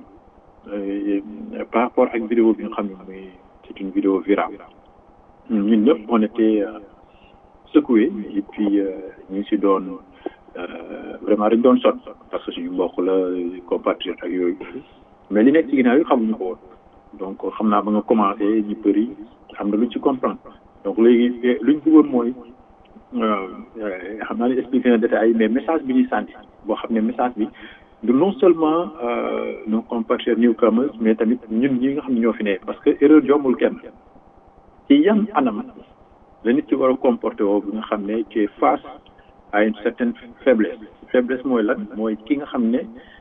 par rapport ak vidéo bi nga xam ne muy c'est une vidéo virale ñun ñëpp on était secoués et puis ñu ngi si doon vraiment dañ doon sot parce que suñu mbokk la compatriote ak yooyu mais li nekk ci ginnaaw yi xamuñu ko woon donc xam naa ba nga commencé ñu bëri am na luñ ci comprendre donc léegi luñ bëggoon mooy xam naa ne expliqué na détails mais message bi ñuy sànni boo xam ne message bi du non seulement nos compatriotes newcomers mais tamit ñun ñi nga xam ne ñoo fi ne parce que erreur jombul kenn ci yan anam la nit ki war a comporté woo bi nga xam ne tu es face à une certaine faiblesse faiblesse mooy lan mooy ki nga xam ne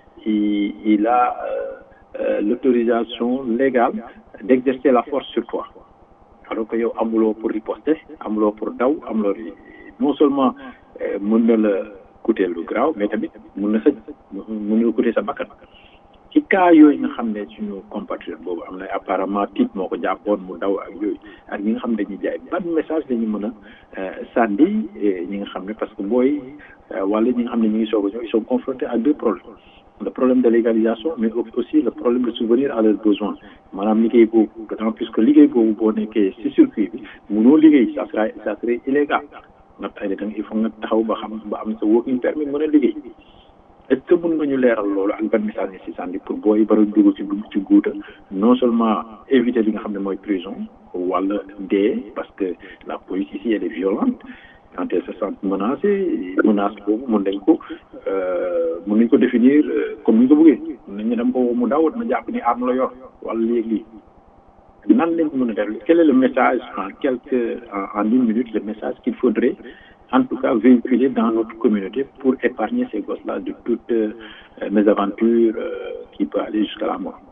il a l'autorisation légale d'exercer la force sur toi alors que yow amuloo pour riposter amuloo pour daw amuloo non seulement mën na la coûter lu graaw mais tamit mën na sa mën na la coûter sa bakkan ci cas yooyu nga xam ne suñu compatriote boobu am na apparemment tiit moo ko jàppoon mu daw ak yooyu ak ñi nga xam ne dañuy jaay ban message dañu mën a sànni ñi nga xam ne parce que booy wala ñi nga xam ne ñu ngi soog a ñëw ils sont confrontés à deux problèmes le problème de légalisation mais aussi le problème de souvenir à leurs besoins maanaam liggéey boobu d'autant plus que liggéey boobu boo nekkee ci circuit bi mënoo liggéey ça sera ça serait illégal nga tay da il faut nga taxaw ba xam ba am sa working permit mën a liggéey est-ce que mën nga ñu leeral loolu ak ban message ni si sànni pour booy bara dugg ci dugg ci guuta non seulement éviter li nga xam ne mooy prison wala dee parce que la police ici elle est violente quand elle se sent menacée menace boobu mën nañ ko mën nañ ko définir comme ni ñu ko bëggee mën nañ ne dama ko mu daw dama jàpp ni arme la yor wala léegi nan lañ ko mën a def quel est le message en quelque en, en une minute le message qu'il faudrait en tout cas véhiculer dans notre communauté pour épargner ces gosses-là de toutes euh, mésaventures euh, qui peut aller jusqu'à la mort.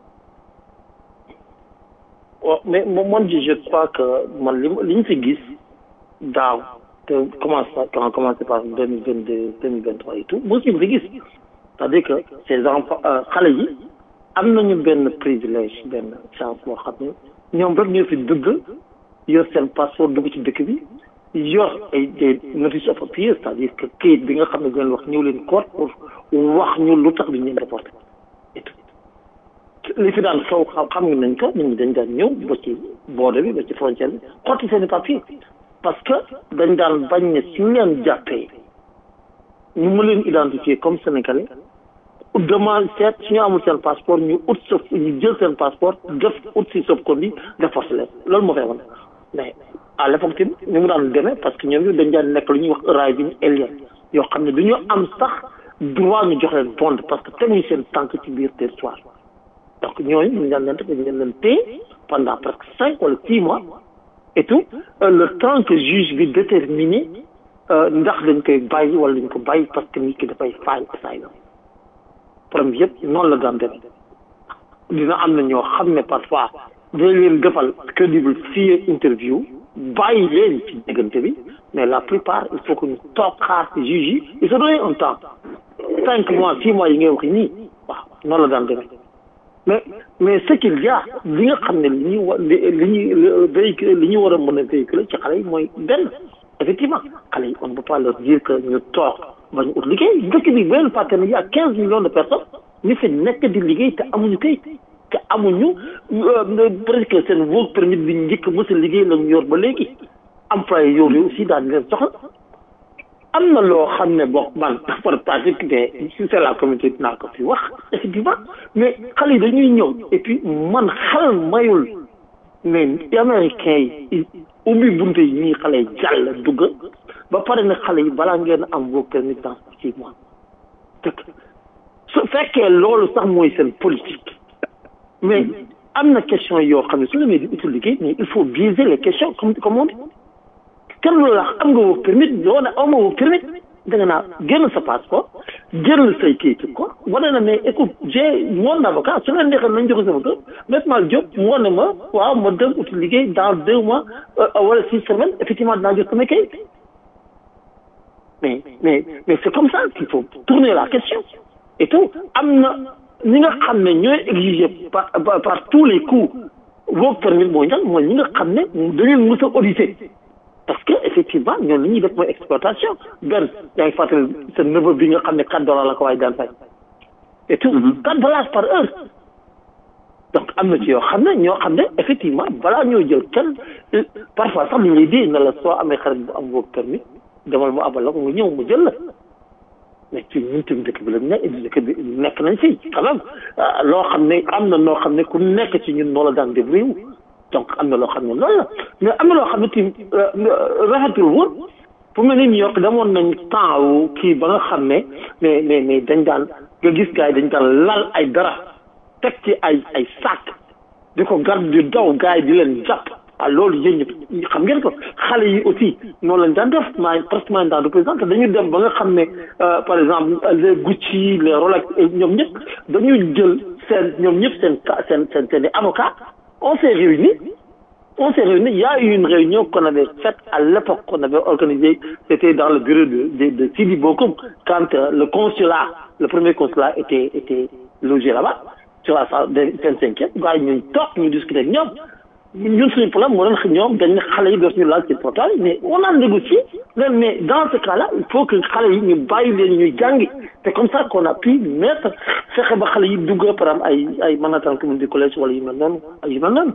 waaw mais man je crois que man li li ñu fi gis daaw te commence quand on commence par deux mille vingt deux deux mille vingt trois et tout mosu ñu fi gis c'est-à-dire que ces enfants xale yi am nañu benn privilège benn chance boo xam ne ñoom rek ñoo fi dugg yor seen passeport dugg ci dëkk bi yor ay des notices of appeal c'est-à-dire que kayit bi nga xam ne dinañ wax ñëw leen court pour wax ñu lu tax bi ñu leen déporté et tout li fi daan xew xam xam nañ ko nit ñi dañ daan ñëw ba ci boode bi ba ci frontière bi xotti seen i papier parce que dañ daan bañ ne suñu leen jàppee ñu mën leen identifier comme sénégalais demande seet suñu amul seen passeport ñu ut sa ñu jël seen passeport def ut si sauf ko bi déforcé leen loolu moo fay wan mais à l'époque tamit ñu mu daan demee parce que ñoom ñu dañ daan nekk lu ñuy wax arriving alien yoo xam ne du ñu am sax droit ñu jox leen bond parce que teguñu seen tànk ci biir territoire donc ñooñu ñu daan leen ñu leen leen téye pendant presque cinq wala six mois et tout le temps que juge bi déterminé ndax dañ koy bàyyi wala dañ ko bàyyi parce que nit ki dafay faay asylum problème yëpp noonu la daan demee dina am na ñoo xam ne parfois dañ leen defal crédible fii interview bàyyi leen ci diggante bi mais la plupart il faut que ñu toog xaar ci juge yi il se donne un temps cinq mois six mois yi ngay wax nii waaw noonu la daan demee mais mais ce qu'il y a li nga xam ne li ñuy wa li ñuy véhicule li ñu war a mën a véhiculer ci xale yi mooy benn effectivement xale yi on ne peut pas leur dire que ñu toog bañ ut liggéey dëkk bi benn fàtte ne y a quinze millions de personnes ñu fi nekk di liggéey te amuñu kayit te amuñu presque seen work permit bi njëkk mës a liggéey la ñu yor ba léegi employé yooyu aussi daal di leen soxla am na loo xam ne bokk man par pratique mais si c'est la communauté dinaa ko fi wax effectivement mais xale yi dañuy ñëw et puis man xel mayul mais américains yi ubbi bunte yi ñuy xale yi jàll dugg ba pare ne xale yi balaa ngeen am work permit dans six mois dëkk su fekkee loolu sax mooy seen politique mais am na question yoo xam ne su demee di utul liggéey mais il faut biaiser les questions comme comme on dit kenn loolu la am nga work permit yoo ne aw ma work permit da nga naa génn sa passeport jël say kayit ko wane na mais écoute j'ai mon avocat su leen neexee nañ joxe sama kër Maître Malick Diop moo ne ma waaw ma dem uti liggéey dans deux mois wala six semaines effectivement dinaa jot sama kayit mais mais mais c'est comme ça qu'il faut tourner la question et tout am na ñi nga xam ne ñooy exiger par par tous les coups work permit mooy ñan mooy ñi nga xam ne dañu mës a auditer parce que effectivement ñoom li ñuy def mooy exploitation benn yaa ngi fàttali sa neveu bi nga xam ne quatre dollars la ko waaye daan fay et tout quatre dollars par heure donc am na ci yoo xam ne ñoo xam ne effectivement balaa ñoo jël kenn parfois sax li ñuy di ne la soo amee xarit bu am work permit demal mu abal la ko nga ñëw mu jël la mais ci ñun tamit dëkk bi la nekk dëkk bi nekk nañ fi quand même loo xam ne am na noo xam ne ku nekk ci ñun noo la daan débrouillé donc am na loo xam ne loolu la mais am na loo xam ne tamit rafetul woon fu mel ni New York demoon nañ temps wu kii ba nga xam ne mais mais mais dañ daan nga gis gars yi dañ daan lal ay dara teg ci ay ay sac di ko garde di daw gars yi di leen jàpp ah loolu yéen ñëpp xam ngeen ko xale yi aussi noonu lañ daan def maa presque maa daan représenté dañu dem ba nga xam ne par exemple les Gucci les Rolex ñoom ñëpp dañuy jël seen ñoom ñëpp seen seen seen seen avocat on s'est réunis on s'est réunis il y a eu une réunion qu'on avait faite à l'époque qu'on avait organisée c'était dans le bureau de de, de Sidi Bokoum quand euh, le consulat le premier consulat était était logé là-bas sur la salle vingt-cinquième gars yi ñun toog ñu discuter ak ñoom ñun suñu problème moo doon ñoom dañ ne xale yi dootuñu laal ci portal mais on a négocié mais dans ce cas là il faut que xale yi ñu bàyyi leen ñuy jàngi c'est comme ça qu'on a pu mettre fexe ba xale yi dugg par exemple ay ay Manhattan Community College wala yu mel noonu ay yu mel noonu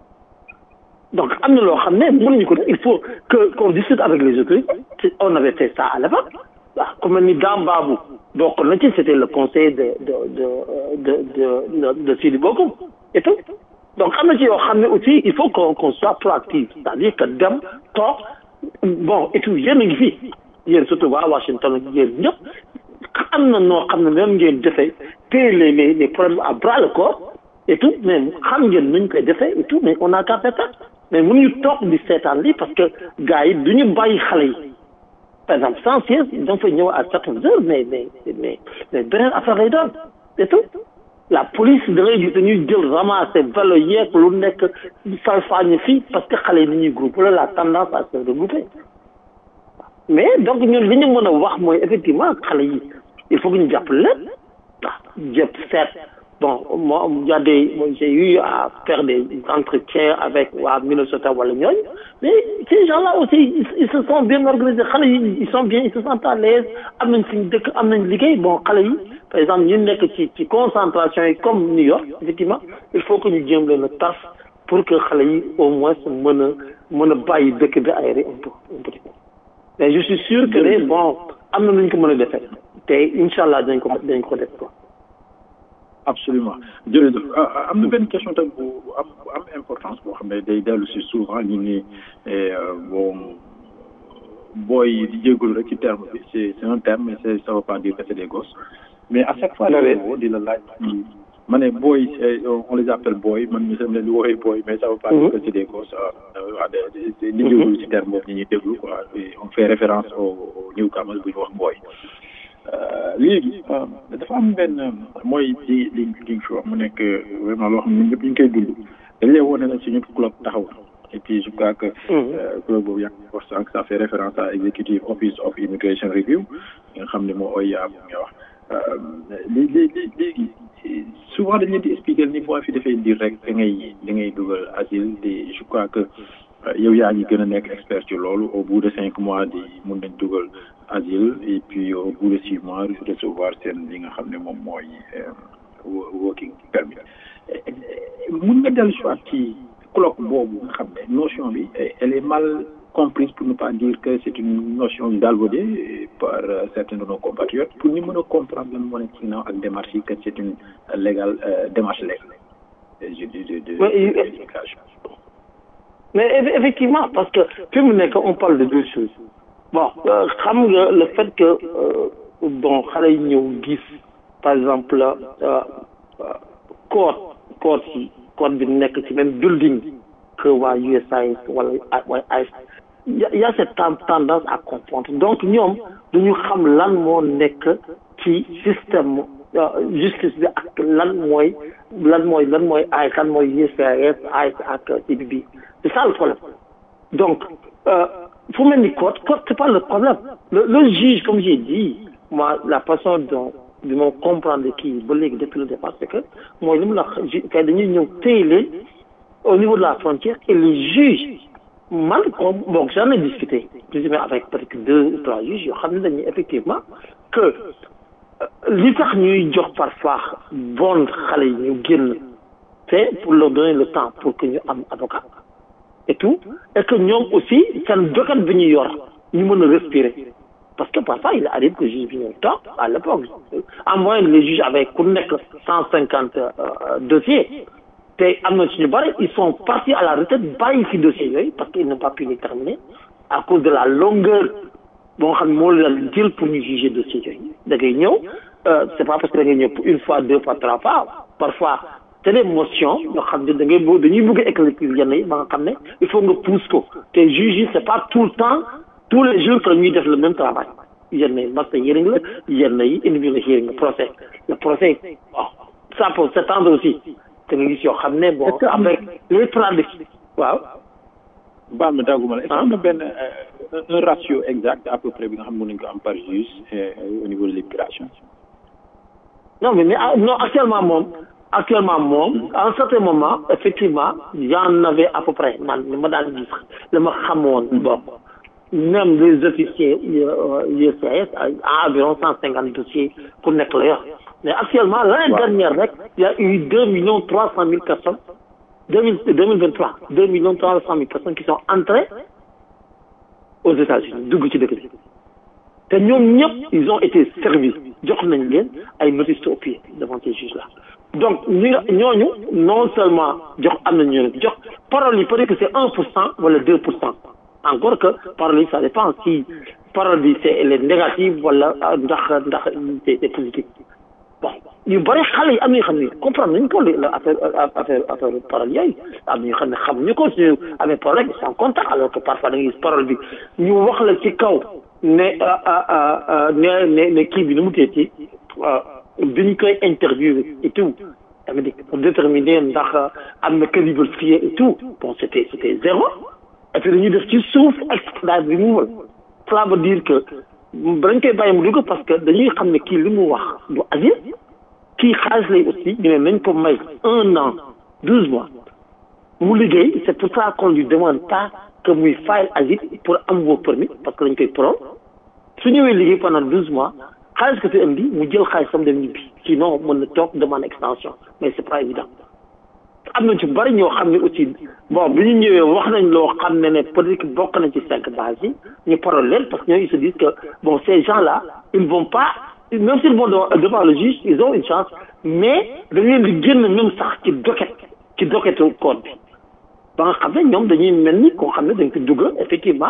donc am na loo xam ne mënuñu ko def il faut que qu'on discute avec les autorités on avait fait ça à l'époque waaw ku mel ni Dame Babou bokk na ci c'était le conseil de de de de de de Sidi Bokoum et tout donc am na ci yoo xam ne aussi il faut qu'on qu'on soit proactif c'est-à-dire que dem toog bon et tout yéen a ngi fi yéen surtout waa Washington ak yéen ñëpp am na noo xam ne même ngeen defee téye les les les problèmes à bras le corps et tout mais xam ngeen nuñ koy defee et tout mais on a qu'à faire ça mais mënuñu toog di seetaan lii parce que gars yi du ñu bàyyi xale yi par exemple sans siège da nga fay ñëw à certaines heures mais mais mais mais beneen affaire lay doon et tout la police da ngay gis dañuy jël ramasser vélo yeeg lu nekk salfaañe fii parce que xale yi ni ñuy groupe la la tendance à se regrouper mais donc ñun li ñu mën a wax mooy effectivement xale yi il faut que ñu jàpp leen waaw jëpp seet bon moi il y a des j'ai eu à faire des entretiens avec waa Minnesota wala ñooñu mais ces gens-là aussi ils, ils se sont bien organisés xale yi ils sont bien ils se sentent à l'aise am nañ fi dëkk am nañ liggéey bon xale yi par exemple ñu nekk ci ci concentration yi comme New York effectivement il faut que ñu jéem leen a tas pour que xale yi au moins mën a mën a bàyyi dëkk bi aéré un peu un petit peu mais je suis sûr que ne bon am na nu ñu ko mën a defee te incha allah dañ ko dañ ko def quoi. absolument jërëjëf am na benn question tam bu am bu am importance boo xam ne day dellu si souvent ñu ni bon booy di jégalu rek ci terme bi c'est c'est un terme mais c'est ça veut pas dire que c'est des gosses mais à chaque fois di woo di la laaj ma ne booy on les appelle booy man mi sam leen di woowee booy mais ça veut pas dire que c'est des gosses waa di jégalu ci terme boobu ñi ñuy déglu quoi on fait référence au newcomers bu ñu wax booy léegi dafa am benn mooy li li li nga wax mu nekk vraiment loo xam ne ñëpp ñu ngi koy dund dañ lay wone na suñu club taxaw et puis je crois que club boobu yaa ngi wax sànq ça fait référence à executive office of immigration review nga xam ne moo OIA bu nga wax li li li léegi souvent dañ leen di expliquer ni boo fi defee dir rek da ngay da ngay dugal asile di je crois que yow yaa ngi gën a nekk expert ci loolu au bout de cinq mois di mun nañ dugal asile et puis au bout de six mois recevoir seen li nga xam ne moom mooy working permit mun nga dellu soit ci colloque boobu nga xam ne notion bi elle est mal comprise pour ne pas dire que c'est une notion galvaudée par certains de nos compatriotes pour ñu mën a comprendre lan moo nekk ci ginnaaw ak démarche yi que c'est une légale démarche légale de de de mais effectivement parce que fi mu nekk on parle de deux choses bon xam nga le fait que bon xale yi ñëw gis par exemple code code yi code bi nekk ci même building que waa USAID wala waa AIS y a cette tendance à confondre donc ñoom duñu xam lan moo nekk ci système justice bi ak lan mooy lan mooy lan mooy AIS lan mooy USAID AIS ak CBB c'est ça le problème donc fu mel ni code code c'est pas le problème le, le juge comme j'ai dit moi la façon dont bi ma comprendre kii ba léegi depuis le départ c'est que mooy li mu la kay dañuy ñëw téye leen au niveau de la frontière et le juge man bon j'en ai discuté plus ou moins avec peut-être deux ou trois juges yoo xam ne dañuy effectivement que li tax ñuy jox parfois bon xale yi ñu génn c'est pour leur donner le temps pour que ñu am avocat et tout et que ñoom aussi seen dokat bi ñu yor ñu mën a respirer parce que parfois il arrive que juge bi ñëw toog à l'époque en moyenne les juges avaient ku nekk cent cinquante dossiers te am na suñu bari ils sont partis à la retraite bàyyi fi dossiers yooyu parce qu'ils n'ont pas pu les terminer à cause de la longueur boo xam ne moo leen jël pour ñu juger dossiers yooyu da ngay ñëw c'est pas parce que da ngay ñëw une fois deux fois trois fois parfois c'est des motions yoo xam ne da ngay bëgg dañuy bëgg a éclaircir yenn yi ba nga xam ne il faut nga pousse ko te juge yi c'est pas tout le temps tous les jours que ñuy def le même travail yenn yi master hearing la yenn yi individual hearing la procès le procès bon ça peut s'étendre aussi te nga gis yoo xam ne bon avec les traditions waaw baal ma dagguma la est-ce que am na benn un ratio exact à peu près bi nga xam ne mën nañu ko am par juge au niveau de l'immigration non mais mais non actuellement moom actuellement moom à un certain moment effectivement j'en avais à peu près man li ma daan gis la ma xamoon bon même les officiers USAID à environ cent cinquante dossiers ku nekk la yor mais actuellement l'année dernière rek il y a eu deux millions trois cent mille personnes deux mille deux mille vingt trois deux millions trois cent mille personnes qui sont entrées aux États-Unis dugg ci dëkk bi te ñoom ñëpp ils ont été servis jox nañ leen ay notices au pied devant ces juges là donc ñi nga ñooñu non seulement jox am nañu leen jox parole yi peut-être que c'est un pour cent wala deux pour cent encore que parole yi ça dépend si parole bi c'est elle est négative wala ndax ndax c'est positif bon yu bëri xale yi am na yoo xam ne comprendre nañu ko la affaire affaire affaire parole yooyu am na yoo xam ne xamuñu ko suñu amee problème ils sont contents alors que parfois da ngay gis parole bi ñu wax la ci kaw ne ne ne ne kii bi nu mu tee ci biñ koy interviewer et tout dama di pour déterminer ndax am na calibre fié et tout bon c'était c'était zéro et puis dañuy def ci suuf extrait bi mu cela veut dire que dañ koy bàyyi mu dugg parce que dañuy xam ne kii li mu wax du asile kii xaalis lay aussi ñu ne nañ ko may un an douze mois mu liggéey c'est pour ça qu'on lui demande pas que muy file asile pour am vos permis parce que dañ koy pro su ñëwee liggéey pendant douze mois xaalis ko fi indi mu jël xaalisam dem ñibbi sinon mën na toog demande extension mais c'est pas évident am na ci bari ñoo xam ne aussi bon bi ñu ñëwee wax nañ loo xam ne ne peut-être que bokk nañ ci cinq bases yi ñu parole leen parce que ñoo ils se disent que bon ces gens-là ils vont pas même s'ils vont devant le juge ils ont une chance mais dañu leen di génn même sax ci docket ci docketu code bi ba nga xam ne ñoom dañuy mel ni koo xam ne dañ ko dugg effectivement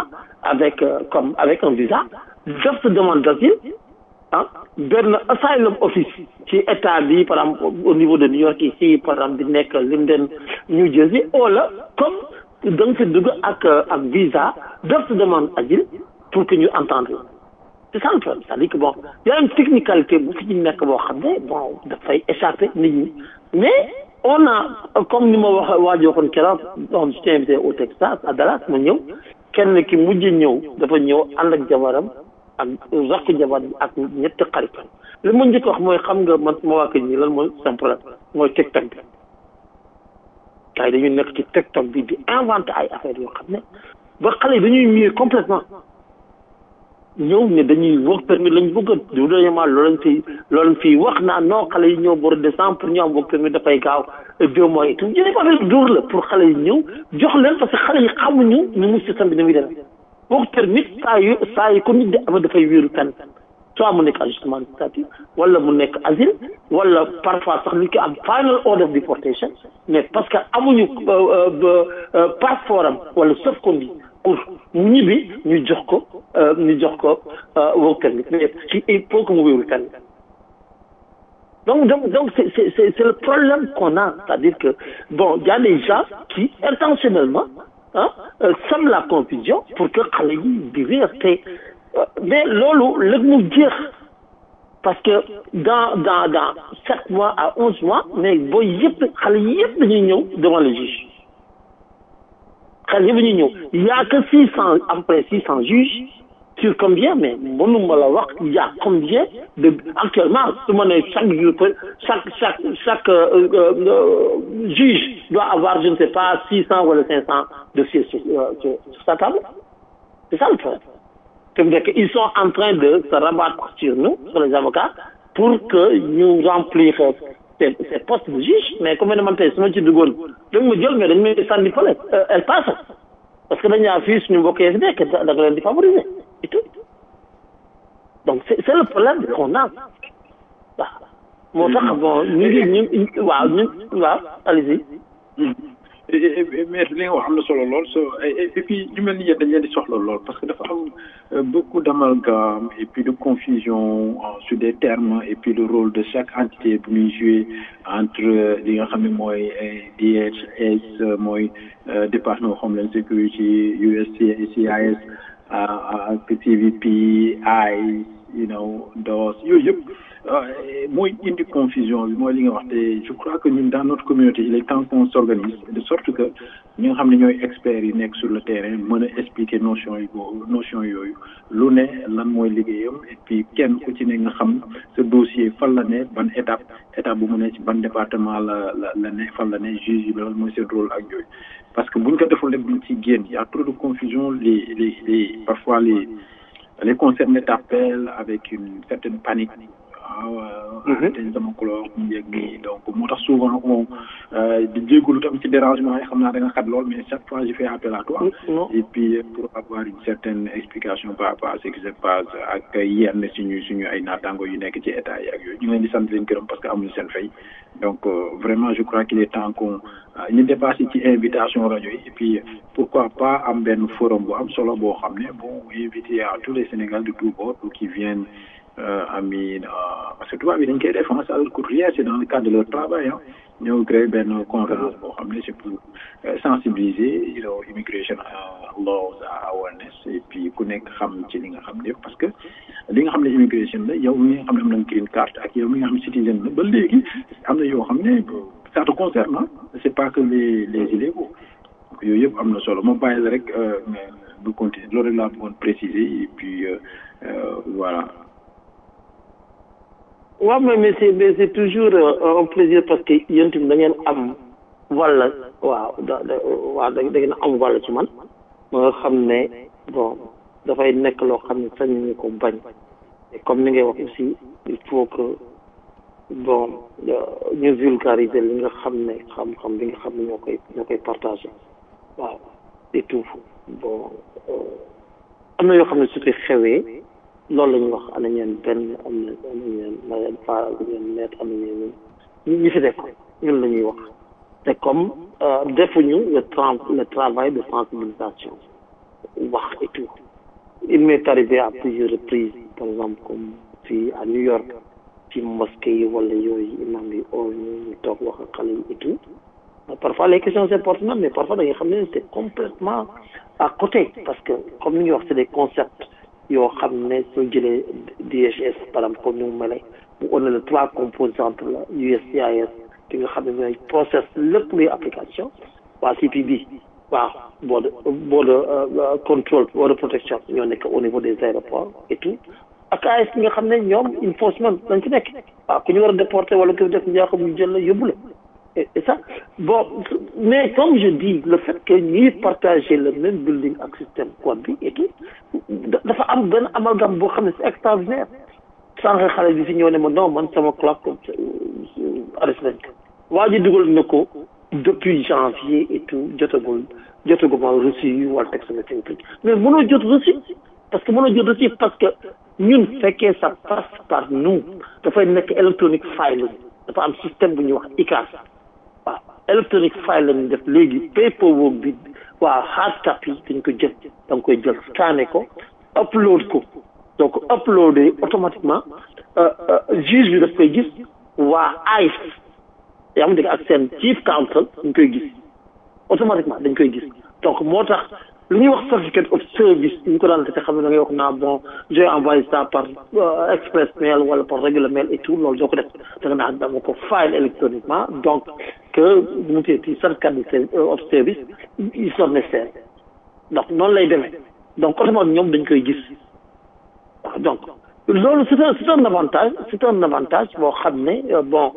avec euh, comme avec un visa def sa demande d'asile ah benn asylum office ci état bi par exemple au niveau de New York ici par exemple di nekk Linden New Jersey wala comme da nga fi dugg ak ak visa def sa demande asile pour que ñu entendre c'est ça le problème c'est-à-dire que bon y a une technicalité bu fi ci nekk boo xam ne bon dafay échapper nit ñi mais on a comme ni ma wax waa ji waxoon keroog donc je t'ai invité au Texas à Dallas ma ñëw kenn ki mujj ñëw dafa ñëw ànd ak jabaram ak rakk jabar bi ak ñetti xaritam li ma njëkk wax mooy xam nga man ma waa kër ñi lan mooy seen problème mooy TikTok bi gars yi dañuy nekk ci TikTok bi di inventé ay affaires yoo xam ne ba xale yi dañuy miir complètement ñëw ne dañuy work permit lañ bëgg a du deuxièmement loolu lañ fi loolu lañ fi wax naa non xale yi ñëw bor décembre pour ñu am work permit dafay gaaw deux mois et tout yéen ko affaire dóor la pour xale yi ñëw jox leen parce que xale yi xamuñu ni mu système bi ni muy demee work permit saa yu saa yi ko nit di amee dafay wéeru fenn soit mu nekk ajustement administratif wala mu nekk asile wala parfois sax nit ki am final order of deportation mais parce que amuñu passeport am wala sauf conduit pour mu ñibbi ñu jox ko ñu jox ko work permit mais ci il faut que mu wéeru fenn donc donc donc c'est c'est c'est c'est le problème qu'on a c'est-à-dire que bon il y a des gens qui intentionnellement ah sèment la confusion pour que xale yi di réer te mais loolu léegi mu jeex parce que dans dans dans sept mois à onze mois mais booy yëpp xale yi yëpp dañuy ñëw devant le juge xale yëpp dañuy ñëw il y a que six cent après six cent juges sur combien mais mënuma la wax il y a combien de actuellement su ma nee chaque jour chaque chaque chaque euh, euh, juge doit avoir je ne sais pas six cent wala cinq cent dossiers sur, euh, sur, sur sa table c'est ça le problème c'est-à-dire qu'ils sont en train de se rabattre sur nous sur les avocats pour que ñu remplir ces ces postes de juge mais comme man tey su ma ci duggoon dañ ma jël mais dañ may sànni fële elle passe parce que dañu fii suñu mbokk yi fi nekk da nga leen di favoriser et tout donc c'est c'est le problème qu'on a waaw moo tax bon ñu ngi ñu waaw ñu waaw allez-y mais li nga wax am na solo lool so et puis ñu mel ni yéen dañ leen di soxla lool parce que dafa am beaucoup d'amalgame et puis de confusion sur des termes et puis le rôle de chaque entité bu ñuy jouer entre li nga xam ne mooy DHS mooy département of Homeland Security USCIS ak TVP ICE you know DOS yooyu yëpp mooy indi confusion bi mooy li nga wax te je crois que ñun dans notre communauté il est temps qu'on s'organise de sorte que ñi nga xam ne ñooy experts yi nekk sur le terrain mën a expliquer notion yi boobu notion yooyu lu ne lan mooy liggéeyam et puis kenn ku ci ne nga xam sa dossier fan la ne ban étape étape bu mu ne ci ban département la la la ne fan la ne juge yi loolu mooy seen rôle ak yooyu parce que buñ ko deful rek duñ ci génn y a trop de confusion les les les parfois les les concernés t'appellent avec une certaine panique waaw dañ sama couleur mu yegg nii donc moo tax souvent on di jégalu tam ci dérangement yi xam naa da nga xat lool mais chaque fois je fais appel à toi et puis pour avoir une certaine explication par rapport à ce qui se passe ak yenn suñu suñu ay naataango yu nekk ci état yi ak yooyu ñu ngi leen di sant leen gërëm parce que amuñu seen fay donc vraiment je crois qu'il est temps qu'on ñu dépassé ci invitation rajo yi et puis pourquoi pas am benn forum bu am solo boo xam ne bon invité à tous les Sénégal de tous bords pour qu'ils viennent euh, amin euh, parce que tubaab yi dañ koy def en salle courrière c'est dans le cadre de leur travail ah ñëw créer benn conférence boo xam ne c'est pour euh, sensibiliser you know immigration laws awareness et puis ku nekk xam ci li nga xam ne parce que li nga xam ne immigration la yow mi nga xam ne am na green card ak yow mi nga xam ne citizen la ba léegi am na yoo xam ne ça te concerne ah c'est pas que les les illégaux donc yooyu yëpp am na solo ma bàyyi la rek mais bu continuer loolu rek laa bëggoon préciser et puis voilà waaw mais mais c'est mais c'est toujours euh, un plaisir parce que yéen tamit da ngeen am walla waaw da da waaw da ngeen am walla ci man ma nga xam ne bon dafay nekk loo xam ne sañ ñu ko bañ et comme ni ngay wax aussi il faut que bon ñu vulgariser li nga xam ne xam-xam bi nga xam ne ñoo koy ñoo koy partager waaw et tout bon am na yoo xam ne su fi xewee loolu la ñuy wax ana ñeen benn am na am na ñeen mayeen fa ñeen net am na ñeen ñi ñi fi def ñun la ñuy wax te comme defuñu le tra le travail de sensibilisation wax et tout il m'est arrivé à plusieurs reprises par exemple comme fii à New York ci mosquée yi wala yooyu imam bi oo ñu ñu toog wax ak xale yi et tout parfois les questions c'est pertinentes mais parfois da nga xam ne c'est complètement à côté parce que comme ni ñuy wax c'est des concepts yoo xam ne soo jëlee DHS par exemple comme ni mu mel mu on a les trois composantes la USCIS ki nga xam ne ñooy process lépp luy application waa CPB waaw border border control border protection ñoo nekk au niveau des aéroports et tout ak AS ki nga xam ne ñoom enforcement dañ ci nekk waaw ku ñu war a déporter wala ku def njaaxum ñu jël la yóbbu la et ça bon mais comme je dis le fait que ñuy partager le même building ak système code bi et tout dafa am benn amalgame boo xam ne c'est extraordinaire sànq xale bi fi ñëw ne ma non man sama clock arrêté nañ ko waa ji dugal na ko depuis janvier et tout jotagul jotaguma reçu yi wala texte message mais mënoo jot reçu parce que mënoo jot reçu parce que ñun fekkee ça passe par nous dafay nekk électronique file dafa am système bu ñuy wax ICAS waaw électronique file lañu def léegi paperwork bi waaw hard copy dañ ko jël da nga koy jël scanner ko upload ko donc uploadé automatiquement juge bi daf koy gis waa ICE yaa ngi dégg ak seen chief counsel dañ koy gis automatiquement dañ koy gis donc moo tax lu ñuy wax certificate of service ñu ko daan te xam ne da ngay wax naa bon j'ai envoyé ça par express mail wala par regular mail et tout loolu doo ko def da nga naan dama ko file électroniquement donc que mu teeti certificate of service ils sont nécessaires donc noonu lay demee donc automatiquement ñoom dañ koy gis waaw donc loolu c'est un c'est un avantage c'est un avantage boo xam ne bon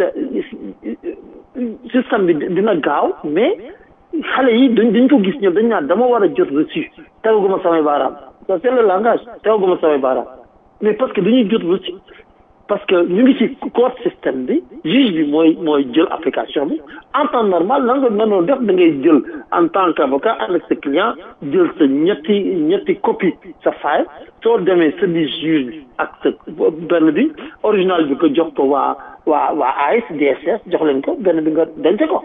système bi dina gaaw mais xale yi dañ dañ ko gis ñoom dañ naan dama war a jot reçu tegaguma samay baaraam ça c'est le langage tegaguma samay baaraam mais parce que dañuy jot reçu parce que ñu ngi ci court système bi juge bi mooy mooy jël application bi en temps normal la nga mënoon def da ngay jël en tant qu'avocat avec sa client jël sa ñetti ñetti copie sa file soo demee sa di juge bi ak sa benn bi original bi ko jox ko waa waa waa AIS DSS jox leen ko benn bi nga denc ko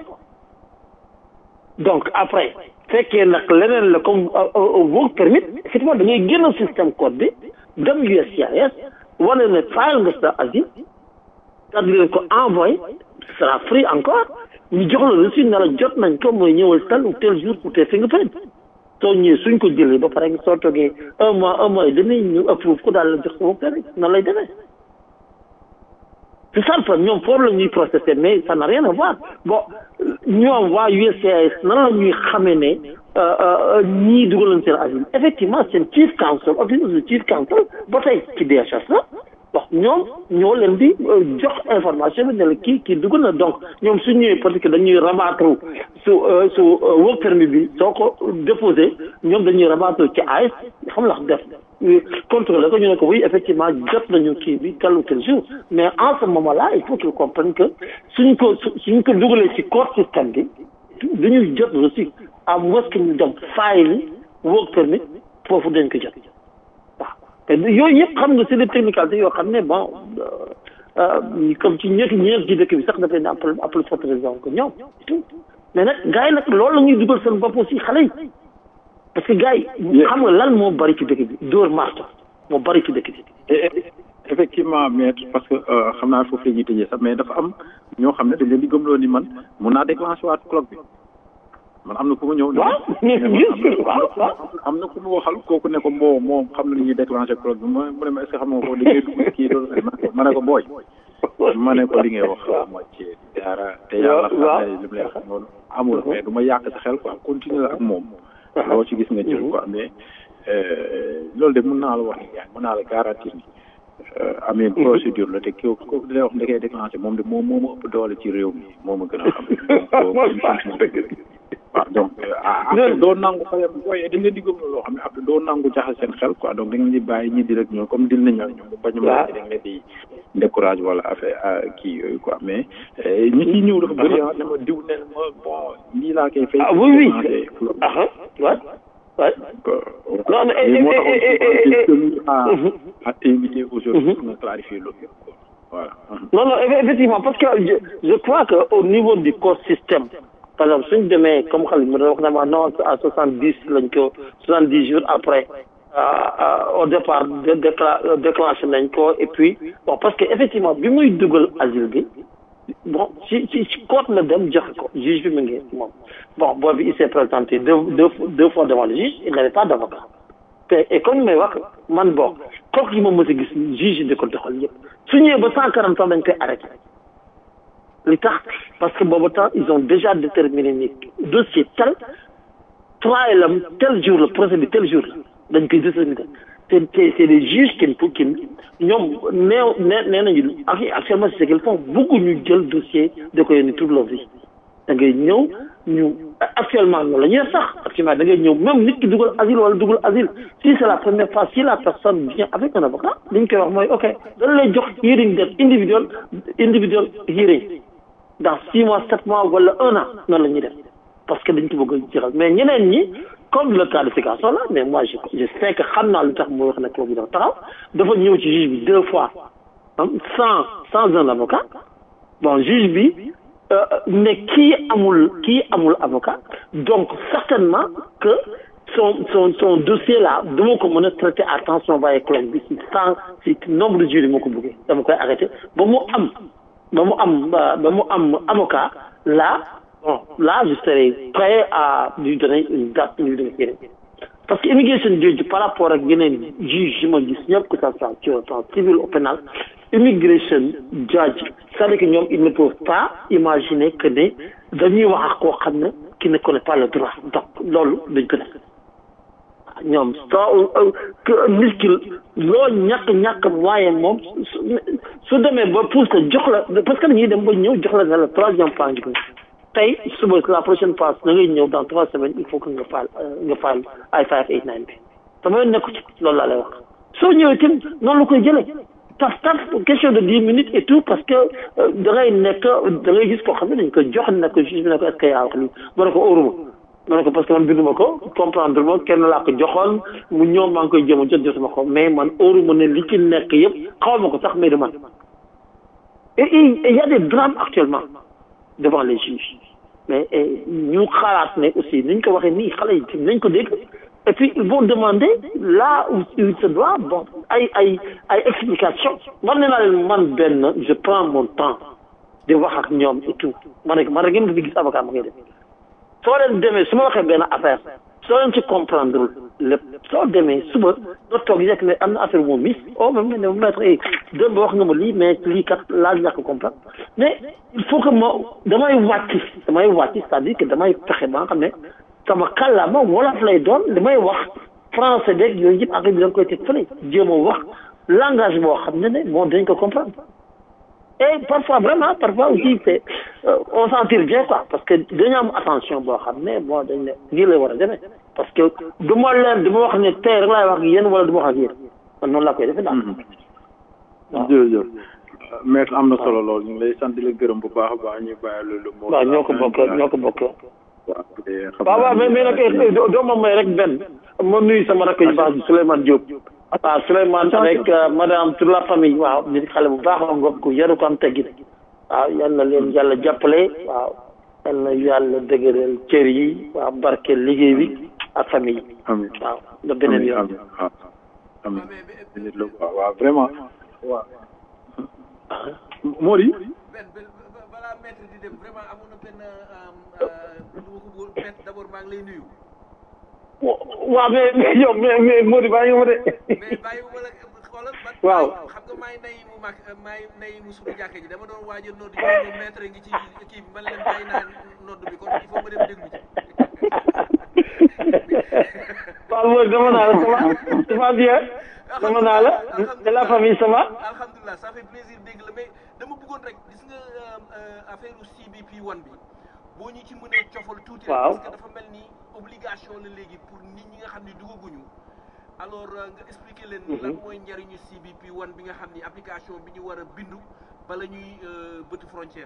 donc après fekkee nag leneen la comme work permit effectivement da ngay génn système code bi dem USCIS wane ne file nga sa asile daal di leen ko envoyé sera free encore ñu jox la reçu ne la jot nañ ko mooy ñëwal tel ou tel jour pour tes fingerprint soo ñëwee suñ ko jëlee ba pare soo toogee un mois un mois et demi ñu approuve ko daal la jox sa work permit noonu lay demee c'est ça le problème ñoom foofu la ñuy processer mais ça n'a rien à voir bon ñoom waa USCIS nan la ñuy xamee ne ñii dugal nañ seen asile effectivement seen chief counsel office of the chief counsel ba tey ci DHS la wax ñoom ñoo leen di jox information bi ne la kii kii dugal na donc ñoom su ñëwee parce que dañuy rabattre su su work permit bi soo ko déposé ñoom dañuy rabattre ci AIS xam la def contrôler ko ñu ne ko oui effectivement jot nañu kii bi tel ou tel jour mais en ce moment là il faut qu'ils comprennent que suñ ko suñ ko dugalee ci court système bi dañuy jot reçu à moins que ñu dem file work permit foofu dañ ko jot waaw te yooyu yëpp xam nga c'est des technicalités yoo xam ne bon comme ci ñetti ñeent ci dëkk bi sax dafay ne appel appel forte raison que ñoom mais nag gars yi nag loolu la ñuy dugal seen bopp aussi xale yi parce que gars yi xam nga lan moo bari ci dëkk bi dóor marto moo bari ci dëkk bi effectivement maître parce que xam naa foofu la ñuy tëjee sax mais dafa am ñoo xam ne dañ leen di gëmloo ni man mun naa déclencher waat clock bi man am na ku ma ñëw. waaw waaw waaw. am na ku ma waxal kooku ne ko moo moom xam na ni ñuy déclencher clock bi ma mu ne ma est ce que xam nga ko li ngay dugg kii loolu ma ne ko booy. ma ne ko li ngay wax ma ci dara te yàlla xam ne li mu lay wax noonu amul mais du ma yàq sa xel quoi continuer ak moom. loo ci gis nga jël quoi mais loolu de mën naa la wax ni yaa mën naa la garantir ni amee procédure la te ki ko di lay wax da koy déclenché moom de moom moo ma ëpp doole ci réew mi moo ma gën a xam waaw donc après doo nangu par exemple booy dañ leen di gëm loo xam ne après doo nangu jaxal seen xel quoi donc da nga di bàyyi ñi di rek ñoom comme dil nañ ñoom bu bañ ma da nga leen di décourage wala affaire kii yooyu quoi mais ñi ciy ñëw dafa bëri ah ne ma diw ne ma bon lii laa koy fay ah oui oui ah ouais ouais non mais à à t'inviter aujourd'hui pour me clarifier loolu voilà non non effectivement parce que je, je crois que au niveau du corps système par exemple suñ demee comme xale mi wax na ma non à soixante dix lañ ko soixante dix jours après au départ déclenché nañ ko et puis bon parce que effectivement bi muy dugal asile bi bon ci ci ci court la dem joxe ko juge bi mu ngi moom bon boobu il s'est présenté deux deux deux fois devant le juge il n'avait pas d'avocat te et comme may wax man bon kooku yi ma mës a gis juge yi di ko doxal yëpp su ñëwee ba cent quarante ans dañ koy arrêté li tax parce que boobu temps ils ont déjà déterminé ni dossier tel trial am tel jour la procès bi tel jour la dañ koy déterminer te te c'est des juges qui qui ñoom neew nee nee nañu ak actuellement c'est ce qu'ils font beaucoup ñu jël dossier da ko yónni toute leur vie da ngay ñëw ñu actuellement noonu la ñuy def sax actuellement da ngay ñëw même nit ki dugal asile wala dugal asile si c'est la première fois si la personne vient avec un avocat li ñu koy wax mooy ok dañ lay jox hearing date individuel individuel hearing dans six mois sept mois wala un an noonu la ñuy def parce que dañ ko bëgg a jeexal mais ñeneen ñi comme le cas de Sikasso là mais moi je je sais que xam naa lu tax muy wax ne kooku dafa taxaw dafa ñëw ci juge bi deux fois sans sans un avocat bon juge bi ne kii amul kii amul avocat donc certainement que son son son dossier là dama ko mën a traiter à temps son bàyyi cloque bi si sans si nombre de jours yi moo ko bëggee dama koy arrêter ba mu am ba mu am ba mu am avocat là bon là je serai prêt à lui donner une date lui donner yeneen parce que immigration judge par rapport ak yeneen juge yi ma gis ñëpp que ça soit sur le plan civil ou pénal immigration judge c'est-à-dire que ñoom ils ne peuvent pas imaginer que ne dañuy wax ak koo xam ne qui ne connaît pas le droit donc loolu dañ ko def ñoom soo nit ki loo ñàkk ñàkk waaye moom su demee ba pousse la jox la parce que dañuy dem ba ñëw jox la ne la troisième fois ngi tey suba la prochaine phase da ngay ñëw dans trois semaines il faut que nga faal nga faal ay five eight nine bi sama nekku ci loolu laa lay wax soo ñëwee tim noonu la koy jëlee taf taf question de dix minutes et tout parce que da ngay nekk da ngay gis koo xam ne dañ ko jox ne ko juge bi ne ko est-ce que yaa wax lii ma ne ko óoruma ma ne ko parce que man binduma ko comprendre ma kenn laa ko joxoon mu ñëw maa ngi koy jëm a jot jotuma ko mais man óoruma ne li ci nekk yëpp xaw ma ko sax mais de man et il y a des drames actuellement devant les juges mais ñu xalaat ne aussi niñ ko waxee nii xale yi nañ ko dégg et puis ils vont demander là où il se doit bon ay ay ay explication man ne naa leen man benn je prends mon temps di wax ak ñoom et tout ma ne man rek ngeen fi gis avocat ma ngay def soo leen demee su ma waxee benn affaire soo leen ci comprendre lépp soo demee suba doo toog yekk ne am na affaire moom mis oh même ne maître eh démb wax nga ma lii mais lii kat laaj ñàkk comprendre mais il faut que ma damay wàcc damay wàcc c'est-à-dire que damay fexe ba nga xam ne sama kàllaama wolof lay doon li may wax français beeg yooyu yëpp ak bi da nga koy teg fële jéem a wax langage boo xam ne ne bon dañ ko comprendre et parfois vraiment parfois aussi c'est on s'en tire bien quoi parce que dañu am attention boo xam ne bon dañ ne nii lay war a demee parce que du ma leen du ma wax ne tey rek laay wax ak yéen wala du ma wax ak yéen man noonu laa koy defee daal. waaw jërëjëf maître am na solo lool ñu ngi lay sant di la gërëm bu baax a baax ñu bàyyi loolu. waaw ñoo ko bokk ñoo ko bokk. waaw waaw waaw mais mais nag doo ma may rek benn ma nuyu sama rakk yu baax bi Souleymane Diop. waaw Souleymane avec madame toute la famille waaw nit xale bu baax la ngoog ku yaru ko am teggin waaw yal na leen yàlla jàppale waaw yal na yàlla dëgëral cër yi waaw barkeel liggéey bi ak famille yi. amiin waaw ba beneen yoon. amiin amiin nit la waaw waaw vraiment waaw. Mody. balaa maître di dem vraiment amoon na benn lu ma ko bëggoon maître d'abord maa ngi lay nuyu. waaw mais mais yow mais mais Mody bàyyi nga ma de. mais bàyyi ma la xoolal man. waaw xam nga maay nay mu mag maay nay mu suñu jàkka ji dama doon waaj a nodd ji maître ngi ci kii bi man leen bàyyi naa nodd bi kon il faut ma dem déglu ci. waaw Mody dama naa la ça va ça va bien dama naa la de la famille ça va. alhamdulilah ça fait plaisir dégg la mais dama bëggoon rek gis nga affaire CBP one bi boo ñu ci mënee cofal tuuti rek parce que dafa mel ni obligation la léegi pour nit ñi nga xam ne dugaguñu alors nga expliquer leen lan mooy njariñu CBP one bi nga xam ni application bi ñu war a bindu bala ñuy bëtu frontière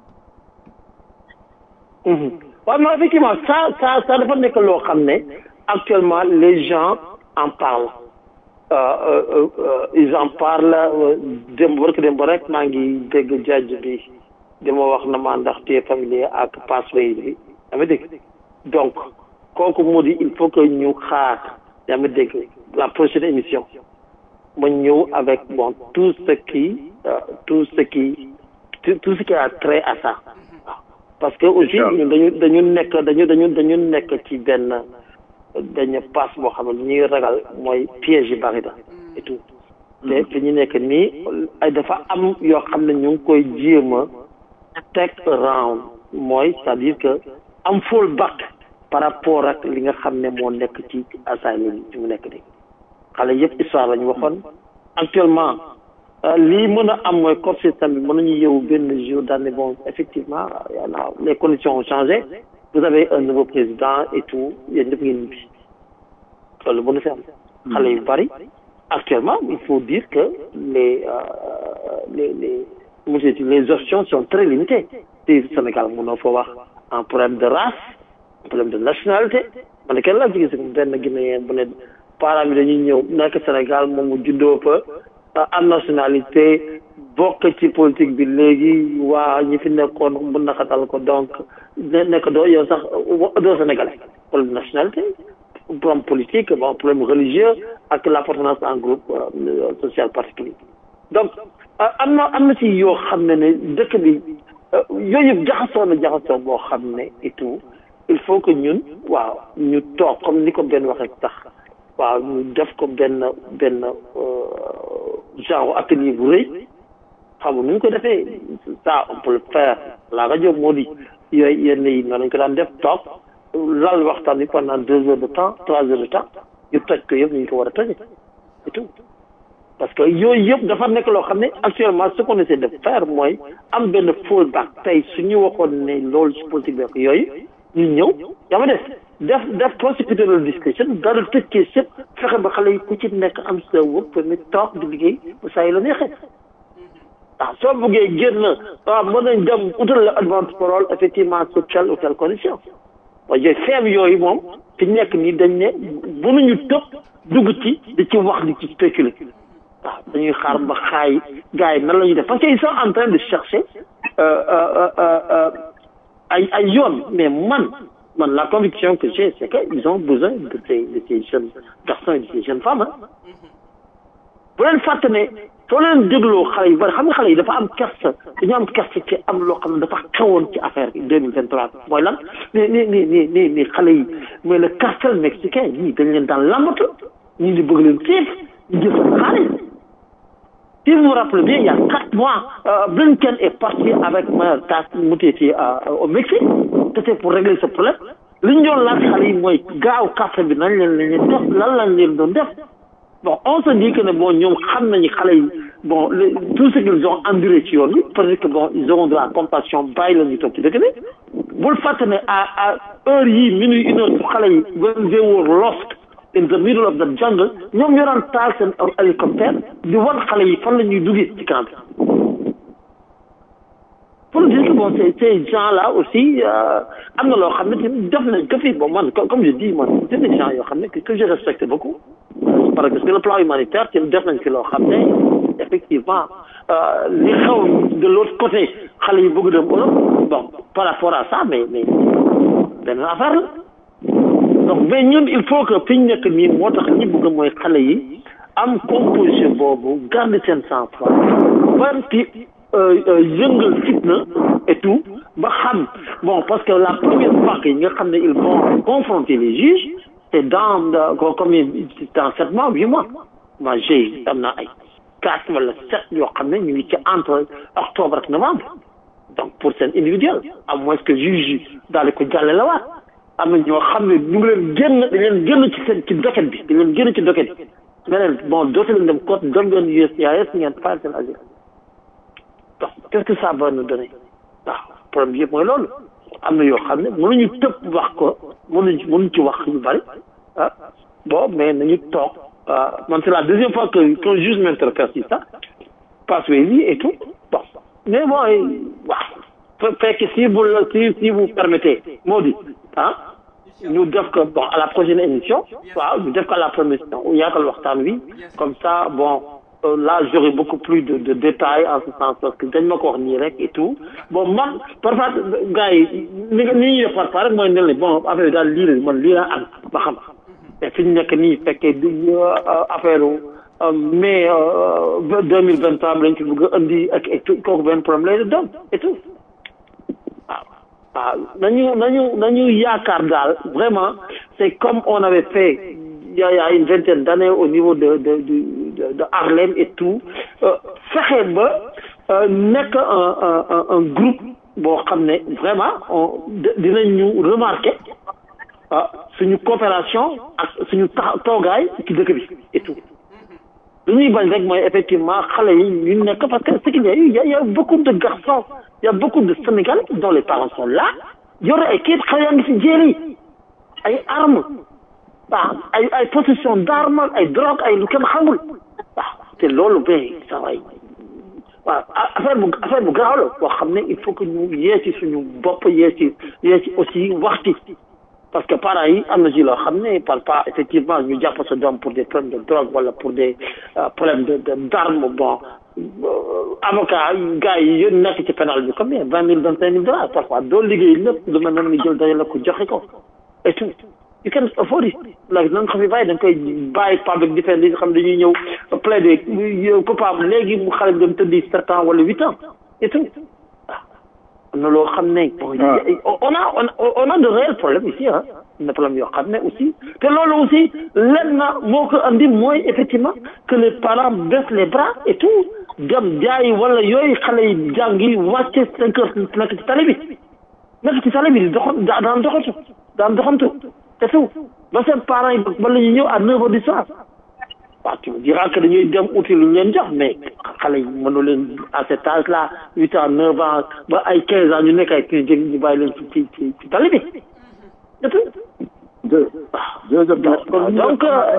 bi waaw non effectivement ça ça ça dafa nekk loo xam ne actuellement les gens en parlent ils en parlent démb barki démb rek maa ngi dégg jajj bi dama wax na ma ndax te familier ak passway bi yaa ngi dégg donc kooku moo di il faut que ñu xaar yaa ngi dégg la prochaine émission ma ñëw avec bon tout ce qui euh, tout ce qui tout, tout ce qui a trait à ça waaw parce que aussi ñun dañu dañu nekk dañu dañu dañu nekk ci benn dañu passe boo xam ne ñuy ragal mooy piège yi bari na et tout te fi ñu nekk nii ay dafa am yoo xam ne ñu ngi koy jéem a teg round mooy c'est-à-dire que am fall back par rapport ak li nga xam ne moo nekk ci asylum bi mu nekk nii xale yëpp histoire la ñu waxoon actuellement lii mën a am mooy corps système bi mën nañu yeewu benn jour daal ne bon effectivement y en a les conditions ont changé vous avez un nouveau président et tout yéen ñëpp ngeen ñibbi loolu mën na fi am xale yu bari actuellement il faut dire que les les les monsieur les options sont très limitées ci Sénégal mënoo fa wax un problème de race un problème de nationalité man de kenn laa jigéen si benn Guinéen bu ne parents bi dañuy ñëw nekk Sénégal moom mu juddoo fa am nationalité bokk ci politique bi léegi waa ñi fi nekkoon bu naqatal ko donc ne nekk doo yow sax doo sénégalais problème de nationalité problème politique bon problème religieux ak l'appartenance à un groupe social particulier donc am na am na ci yoo xam ne ne dëkk bi yooyu yëpp jaxasoo na jaxasoo boo xam ne et tout il faut que ñun waaw ñu toog comme ni ko benn waxee tax waaw ñu def ko benn benn genre atelier bu rëy xam nu ñu ko defee ça on peut le faire la rajo moo di yooyu yenn yi noonu lañ ko daan def toog lal waxtaan bi pendant deux heures de temps trois heures de temps ñu toj ko yëpp ñu ko war a toje et tout parce que yooyu yëpp dafa nekk loo xam ne actuellement ce qu'on essaie de faire mooy am benn fallback tey su ñu waxoon ne loolu ci politique bi yooyu ñu ñëw yaa ma def def def prosecutorial discussion dara tëj kee sëpp fexe ba xale yi ku ci nekk am sa wëpp permis toog di liggéey ba saa yi la neexee waaw soo bëggee génn waaw mën nañ dem utal la advance parole effectivement sur telle ou telle condition waaye yooyu feeb yooyu moom fi nekk nii dañ ne mënuñu tëb dugg ci di ci wax di ci spéculer waaw dañuy xaar ba xaay gars yi nan la ñuy def parce que ils sont en train de chercher ay ay yoon mais man man la conviction que j'ai c'est que ils ont besoin de ces de ces jeunes garçons et de ces jeunes femmes ah bu leen fàtte ne soo leen dégloo xale yu bari xam nga xale yi dafa am kersa dañu am kersa ci am loo xam ne dafa xewoon ci affaire bi deux mille vingt trois mooy lan ni ni ni ni ni ni xale yi mooy le cartel mexicain ñii dañ leen daan lambatu ñii di bëgg leen siif ñu jël seen xaalis si vous vous rappelez bien il y a quatre mois euh, Blinken est parti avec Mayor Tass Muteti au Mexique c'était pour régler ce problème li ñu doon laaj xale yi mooy gaaw cartel bi nañ leen leen def lan lañ leen doon def bon on se dit que ne bon ñoom xam nañu xale yi bon le, tout ce qu'ils ont enduré ci yoon bi parce que bon ils auront de la compassion bàyyi la ñu toog ci dëkk bi bul fàtte ne à à heure yii minuit une heure su xale yi when they were lost in the middle of the jungle ñoom ñoo daan taal seen hélicoptère di wan xale yi fan la ñuy duggee ci camp bi pour dire que bon ces ces gens là aussi am na loo xam ne def nañ ko fi bon man comme je dis man c'est des gens yoo xam ne que je respecte beaucoup parce que sur le plan humanitaire ci def nañ fi loo xam ne effectivement li xaw de l'autre côté xale yi bëgg dem Europe bon par rapport à ça mais mais benn affaire la donc mais ñun il faut que fi ñu nekk nii moo tax ñi bëgg mooy xale yi am composition boobu garder seen sang-froid ban ci yëngal fitna et tout ba xam bon parce que la première fois que nga xam ne ils vont confronter les juges c'est dans combien dans sept mois huit mois moi j'ai am na ay quatre wala sept yoo xam ne ñu ngi ci entre octobre ak novembre donc pour seen individuel à moins que juge yi daal di ko jàlle la waat am na ñoo xam ne ñu ngi leen génn dañ leen génn ci seen ci docket bi dañ leen génn ci docket bi nga leen bon dootu leen dem côte dem leen USCIS ngeen fayal seen asile donc qu'est-ce que ça va nous donner waaw problème yëpp mooy loolu am na yoo xam ne mënuñu tëb wax ko mënuñ mënuñ ci wax yu bari ah bon mais nañu toog man c'est la deuxième fois que qu'un juge m'interpelle sur ça passez-y et tout bon mais bon waaw fekk si vous si si vous permettez moo di ah ñu def ko bon à la prochaine émission waaw ñu def ko à la première émission yaatal waxtaan wi comme ça bon euh, là j'aurai beaucoup plus de de détails en ce sens parce que dañ ma ko wax nii rek et tout bon man parfois gars yi ni nga ni ñuy def parfois rek mooy ne la bon affaire daal lii la man lii laa am ba xam te fi ñu nekk nii fekkee du affaire mai deux mille vingt trois lañ ci bëgg a indi ak et tout kooku benn problème lay doon et tout waaw waaw nañu nañu nañu yaakaar daal vraiment c'est comme on avait fait il y a, il y a une vingtaine d'années au niveau de de de de Harlem et tout fexe ba nekk un un un groupe boo xam ne vraiment on dinañ ñu remarquer ah suñu coopération ak suñu tax toogaay ci dëkk bi et tout lu ñuy bañ rek mooy effectivement xale yi ñu nekk parce que ce qu'il y a eu il y a beaucoup de garçons il y a beaucoup de Sénégalais dont les parents sont là yore ay kayit xale yaa ngi fi jéeri ay armes waaw ay ay possession d'armes ay drogue ay lu kenn xamul waaw te loolu ba ça va waaw affaire bu affaire bu garaaw la boo xam ne il faut que ñu yee ci suñu bopp yee ci yee ci aussi waxti parce que parents yi am na ci loo xam ne par pas effectivement ñu jàpp sa doom pour des problèmes de drogue wala pour des problèmes de de d'armes bon avocat gars yi yéen nekk ci pénal bi combien vingt mille vingt cinq mille dollars parfois doo liggéey lépp lu mel noonu ni jël dajale ko joxe ko et tout you can afford it léegi na nga ko fi bàyyi da nga koy bàyyi public defense yi xam dañuy ñëw plaider coupable léegi mu xale bi dem tëddi sept ans wala huit ans et tout am na loo xam ne on a on a de réels problèmes ici ah am na problème yoo xam ne aussi te loolu aussi lenn na moo ko andi mooy effectivement que les parents baissent les bras et tout dem jaay wala yooyu xale yi jàngi wàcce cinq heures nekk ci tali bi nekk ci tali bi doxan daan doxantu daan doxantu te tout ba seen parents yi ba la ñuy ñëw à neuf heures du soir waaw tu me diras que dañuy dem uti lu ñu leen jox mais xale yi mënu leen à cet âge là huit ans neuf ans ba ay quinze ans ñu nekk ay kii jëg ñu bàyyi leen ci ci ci ci tali bi et tout deux deux donc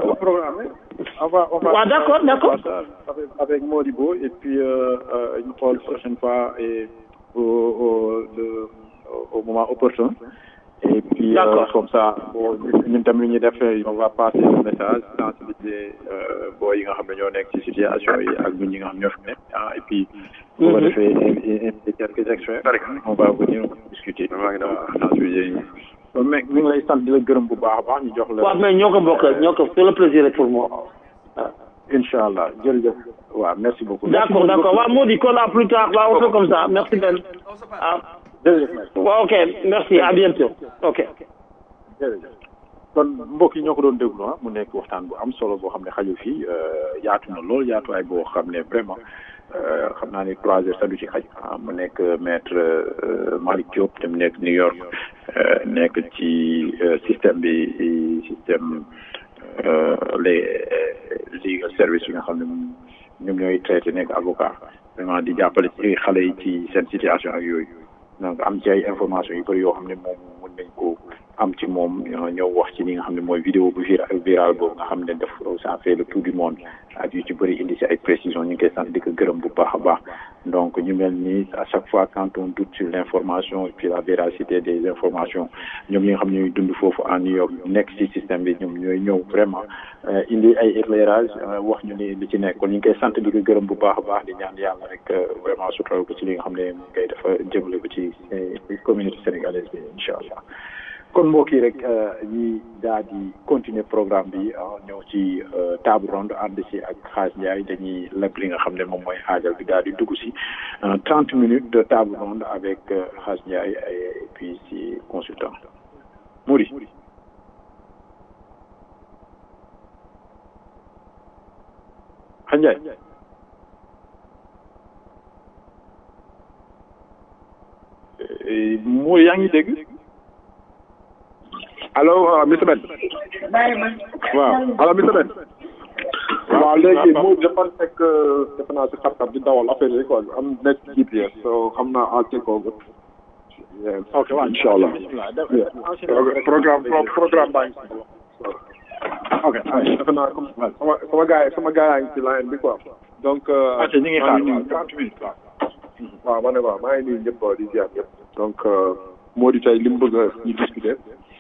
waaw d'accord d'accord avec avec Modibo et puis ñu xool prochaine fois et au au le au moment opportun et puis euh, comme ça ñun tamit lu ñuy def on va passer le message sensibiliser boo yi nga xam ne ñoo nekk ci situation yi ak ñun ñi nga xam ñoo fi nekk ah et puis on va defee inviter quelques extraits on va venir discuter sensibiliser yi mais mi ngi lay sant di la gërëm bu baax a baax ñu jox la waaw mais ñoo ko bokk ñoo ko c'est le plaisir pour moi incha allah jërëjëf waaw merci beaucoup d'accord d'accord waaw moo di kon à plus tard waaw on fait comme ça merci Ben ah waaw ok merci à bientôt ok jërëjëf kon mbokk yi ñoo ko doon déglu ah mu nekk waxtaan bu am solo boo xam ne xaju fii yaatu na lool yaatuwaay boo xam ne vraiment xam naa ni trois heures sax du ci xaj ah mu nekk maître Malick Diop te mu nekk New York nekk ci système bi système les legal service yi nga xam ne ñoom ñooy traité nekk avocat vraiment di jàppale ci xale yi ci seen situation ak yooyu donc am ci ay information yu bëri yoo xam ne moom mën nañ ko am ci moom ñëw wax ci li nga xam ne mooy vidéo bu viral boobu nga xam ne def ça fait le tour du monde ak yu ci bëri indi si ay précisions ñu ngi koy sant di ko gërëm bu baax a baax donc ñu mel ni à chaque fois quand on doute sur l'information et puis la véracité des informations ñoom ñi nga xam ne ñooy dund foofu en New York nekk ci système bi ñoom ñooy ñëw vraiment indi ay éclairage wax ñu ni li ci nekk kon ñu ngi koy sant di ko gërëm bu baax a baax di ñaan yàlla rek vraiment sutural ko ci li nga xam ne mu ngay dafa jëmale ko ci communauté sénégalaise bi incha allah kon mbokk yi rek ñi daal di continuer programme bi ñëw ci table ronde ànd si ak xaaj Ndiaye dañuy leb li nga xam ne moom mooy xaajal bi daal di dugg si trente minutes de table ronde avec xaaj Ndiaye et puis si consultant Mouri xaaj Ndiaye Mouri yaa ngi dégg allo monsieur Ben. waaw allo monsieur Ben. waaw léegi moom dafa nekk defe naa si xar-xar di dawal affaire yi quoi am nekk GPS so xam naa en ce ko. ok waaw incha allah. programme programme baa ngi si. ok defe naa comme sama sama gars sama gars yaa ngi ci line bi quoi. donc. ñu ngi xaar waaw trente minutes waaw ma ne waaw maa ngi nuyu ñëpp di ziar ñëpp. donc moo di tey li mu bëgg ñu discuter.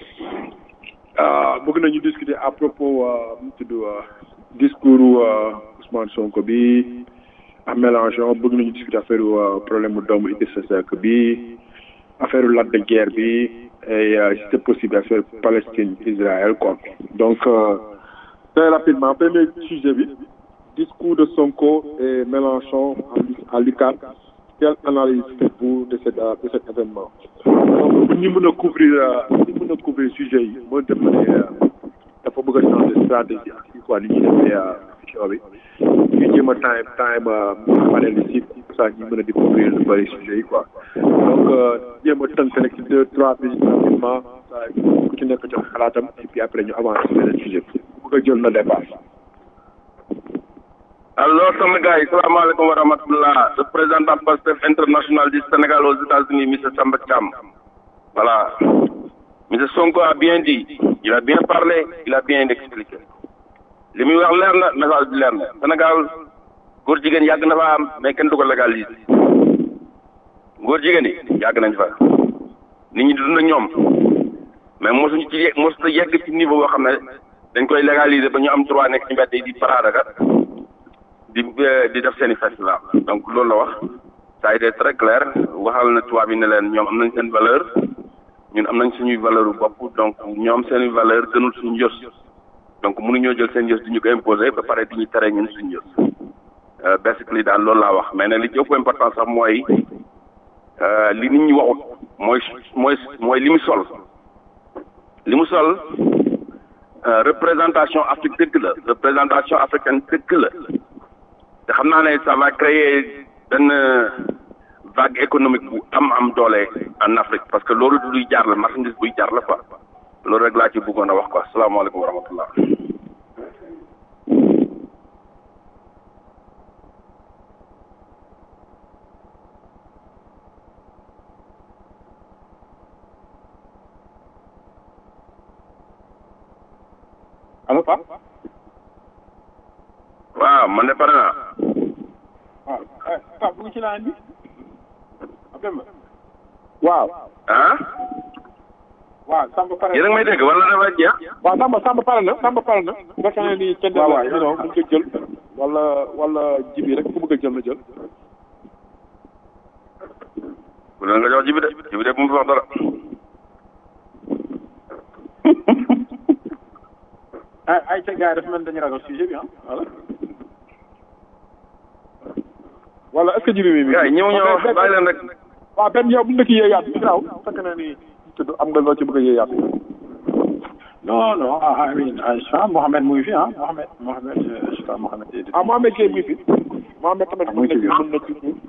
bëgg nañu discuter à propos mu tudd discours Ousmane Sonko bi ak Mélenchon bëgg nañu discuter affaire problème mu doomu Idrissa Seck bi affaire Lac de Guiers bi et euh, si c'est possible affaire Palestine Israël quoi donc euh, très rapidement premier sujet bi discours de Sonko et Mélenchon à l'UCAD quelle analyse faites-vous de cet de cet événement donc ñi mën a couvrir ñi mën a couvrir sujet yi moo def ne dafa bëgg a changer stratégie ak quoi li ñuy defee émission bi ñu jéem a time time panel yi pour ça ñu mën a découvrir lu bëri sujet yi quoi donc jéem a tënk rek ci deux trois minutes rapidement ku ci nekk jox xalaatam et puis après ñu avancer beneen sujet bëgg a jël na dépasse alors sama gars yi salaamaaleykum wa rahmatullah le président Pastef international du Sénégal aux États-Unis monsieur Samba Thiam voilà monsieur Sonko a bien dit il a bien parlé il a bien expliqué li muy wax leer na message bi leer na Sénégal góor jigéen yàgg na fa am mais kenn du ko légaliser góor jigéen yi yàgg nañ fa nit ñi di dund ak ñoom mais mosuñu ci mosut a yegg ci niveau boo xam ne dañ koy légaliser ba ñu am droit nekk ci mbedd yi di paraadaga di di def seen i festival donc loolu la wax ça a été très clair waxal na tubaab yi ne leen ñoom am nañ seen valeur ñun am nañ suñuy valeur bu bopp donc ñoom seen i valeur gënul suñu yos donc mënuñoo jël seen yos di ñu ko imposer ba pare di ñu tere ñun suñu yos basically daal loolu laa wax mais nag li ci ëpp important sax mooy li nit ñi waxut mooy mooy mooy li mu sol li mu sol représentation Afrique dëgg la représentation africaine dëgg la te xam naa ne ça va créer benn vague économique bu am am doole en Afrique parce que loolu du luy jaar la marchandise buy jaar la quoi loolu rek laa ci bëggoon a wax quoi salaamaaleykum wa rahmatullah allo Pape waaw man de pare naa waaw Pape dugg ci laan bi waaw ah waaw Samba pare yéen a ngi may dégg wala dafa jeex waaw Samba Samba pare na Samba pare na fekk na ni kenn waaw waaw non mu nga jël wala wala jibi rek ku bëgg a jël na jël bu leen nga jox jibi de jibi de bu mu fi wax dara ay ay ca gars yi dafa mel dañu ragal sujet bi ah voilà wala est-ce que jibi mi gars yi ñëw ñëw bàyyi leen rek waaw benn yow bu ñu la kii yéeyaat bi graw fekk na ni tudd am nga loo ci bëgg a yéeyaat non non ah I mean je sais Mohamed mu ngi fi ah Mohamed Mohamed je sais pas Mohamed. ah Mohamed Gueye mu ngi fi Mohamed tamit mu ngi ci biir mën na ci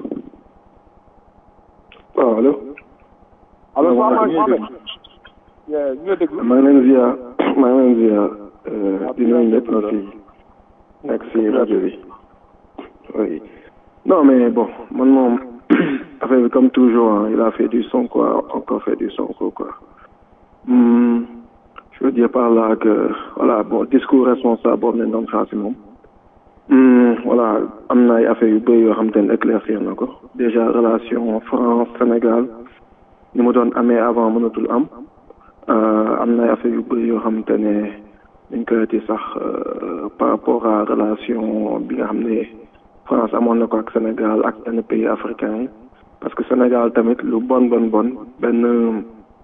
waaw allo. allo waaw waaw maa ngi Mohamed ñu ngi lay déglu maa ngi leen di ziar maa ngi leen di ziar di nuyu ñëpp ñu si nekk si rajo bi oui non mais bon man moom affaire bi comme toujours hein, il a fait du son quoi encore fait du son quoi Hmm, je veux dire par là que voilà bon discours responsable boobu nañ doon xaar si moom Hmm, voilà am na ay affaires yu bëri yoo xam te ne éclaircir na ko déjà relation France Sénégal ni mu doon amee avant mënatul am Euh, am na ay affaires yu bëri yoo xam te ne dañ koy ti sax euh, par rapport à relation bi nga xam ne France amoon na ko ak Sénégal ak yenn pays africains yi parce que Sénégal tamit lu bon bon bon benn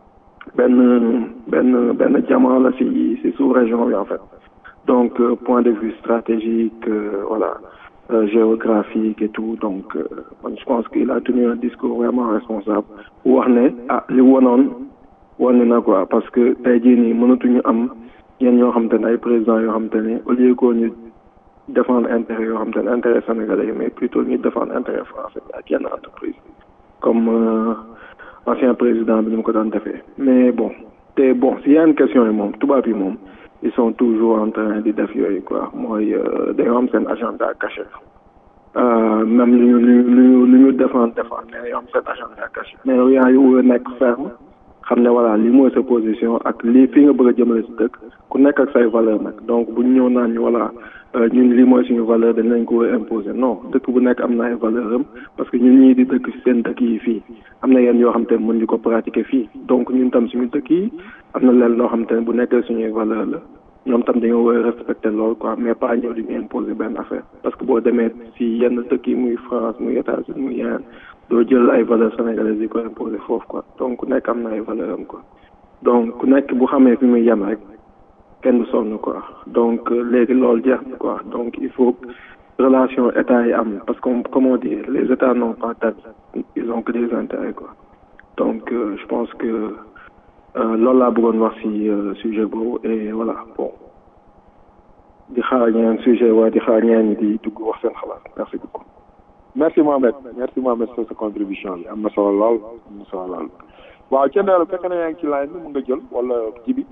benn benn benn diamant la si si sous région bi en fait donc euh, point de vue stratégique euh, voilà euh, géographique et tout donc euh, man je pense qu'il a tenu un discours vraiment responsable wax ne ah li wonoon wane na quoi parce que tey jii nii mënatuñu am ñeen ñoo xam te ne ay présidents yoo xam te ne au lieu que ñu défendre intérêt yoo xam te ne intérêt sénégalais yi mais plutôt ñu défendre intérêt français bi ak yenn entreprise comme euh, ancien président bi ni mu ko daan defee mais bon te bon si yenn question yi moom tubaab yi moom ils sont toujours en train di def yooyu quoi mooy euh, dañoo am seen agenda caché euh, même lu ñu lu ñu lu ñu défendre défendre mais dañoo am seen agenda caché mais yow yaa ngi nekk ferme xam ne voilà lii mooy sa position ak lii fii nga bëgg a jëmale si dëkk ku nekk ak say valeur nag donc bu ñu ñëw naan ñu voilà ñun lii mooy suñu valeur dañ lañ ko war a imposer non dëkk bu nekk am na ay valeur am parce que ñun ñii di dëkk si seen dëkk yi fii am na yenn yoo xam te ne mën ñu ko pratiquer fii donc ñun tam suñu dëkk yi am na leen loo xam te ne bu nekkee suñuy valeur la ñoom tam dañoo war a respecter loolu quoi mais pas ñëw di ñu imposer benn affaire parce que boo demee si yenn dëkk yi muy France muy États-Unis muy yeneen doo jël ay valeurs sénégalaises yi ko imposer foofu quoi donc ku nekk am na ay valeur am quoi donc ku nekk bu xamee fi muy yem rek kenn du sonn quoi donc léegi loolu jeex na quoi donc il faut relation état yi am parce que comme on dit les états n'ont pas d'amis ils ont que des intérêts quoi donc je pense que loolu laa bëggoon wax ci sujet boobu et voilà bon di xaar ñeneen sujet waaye di xaar ñeneen ñi di dugg wax seen xalaat merci beaucoup. merci Mohamed merci Mohamed sur sa contribution bi am na solo lool am na solo lool waaw Thiendella fekk na yaa ngi ci line bi mun nga jël wala jibi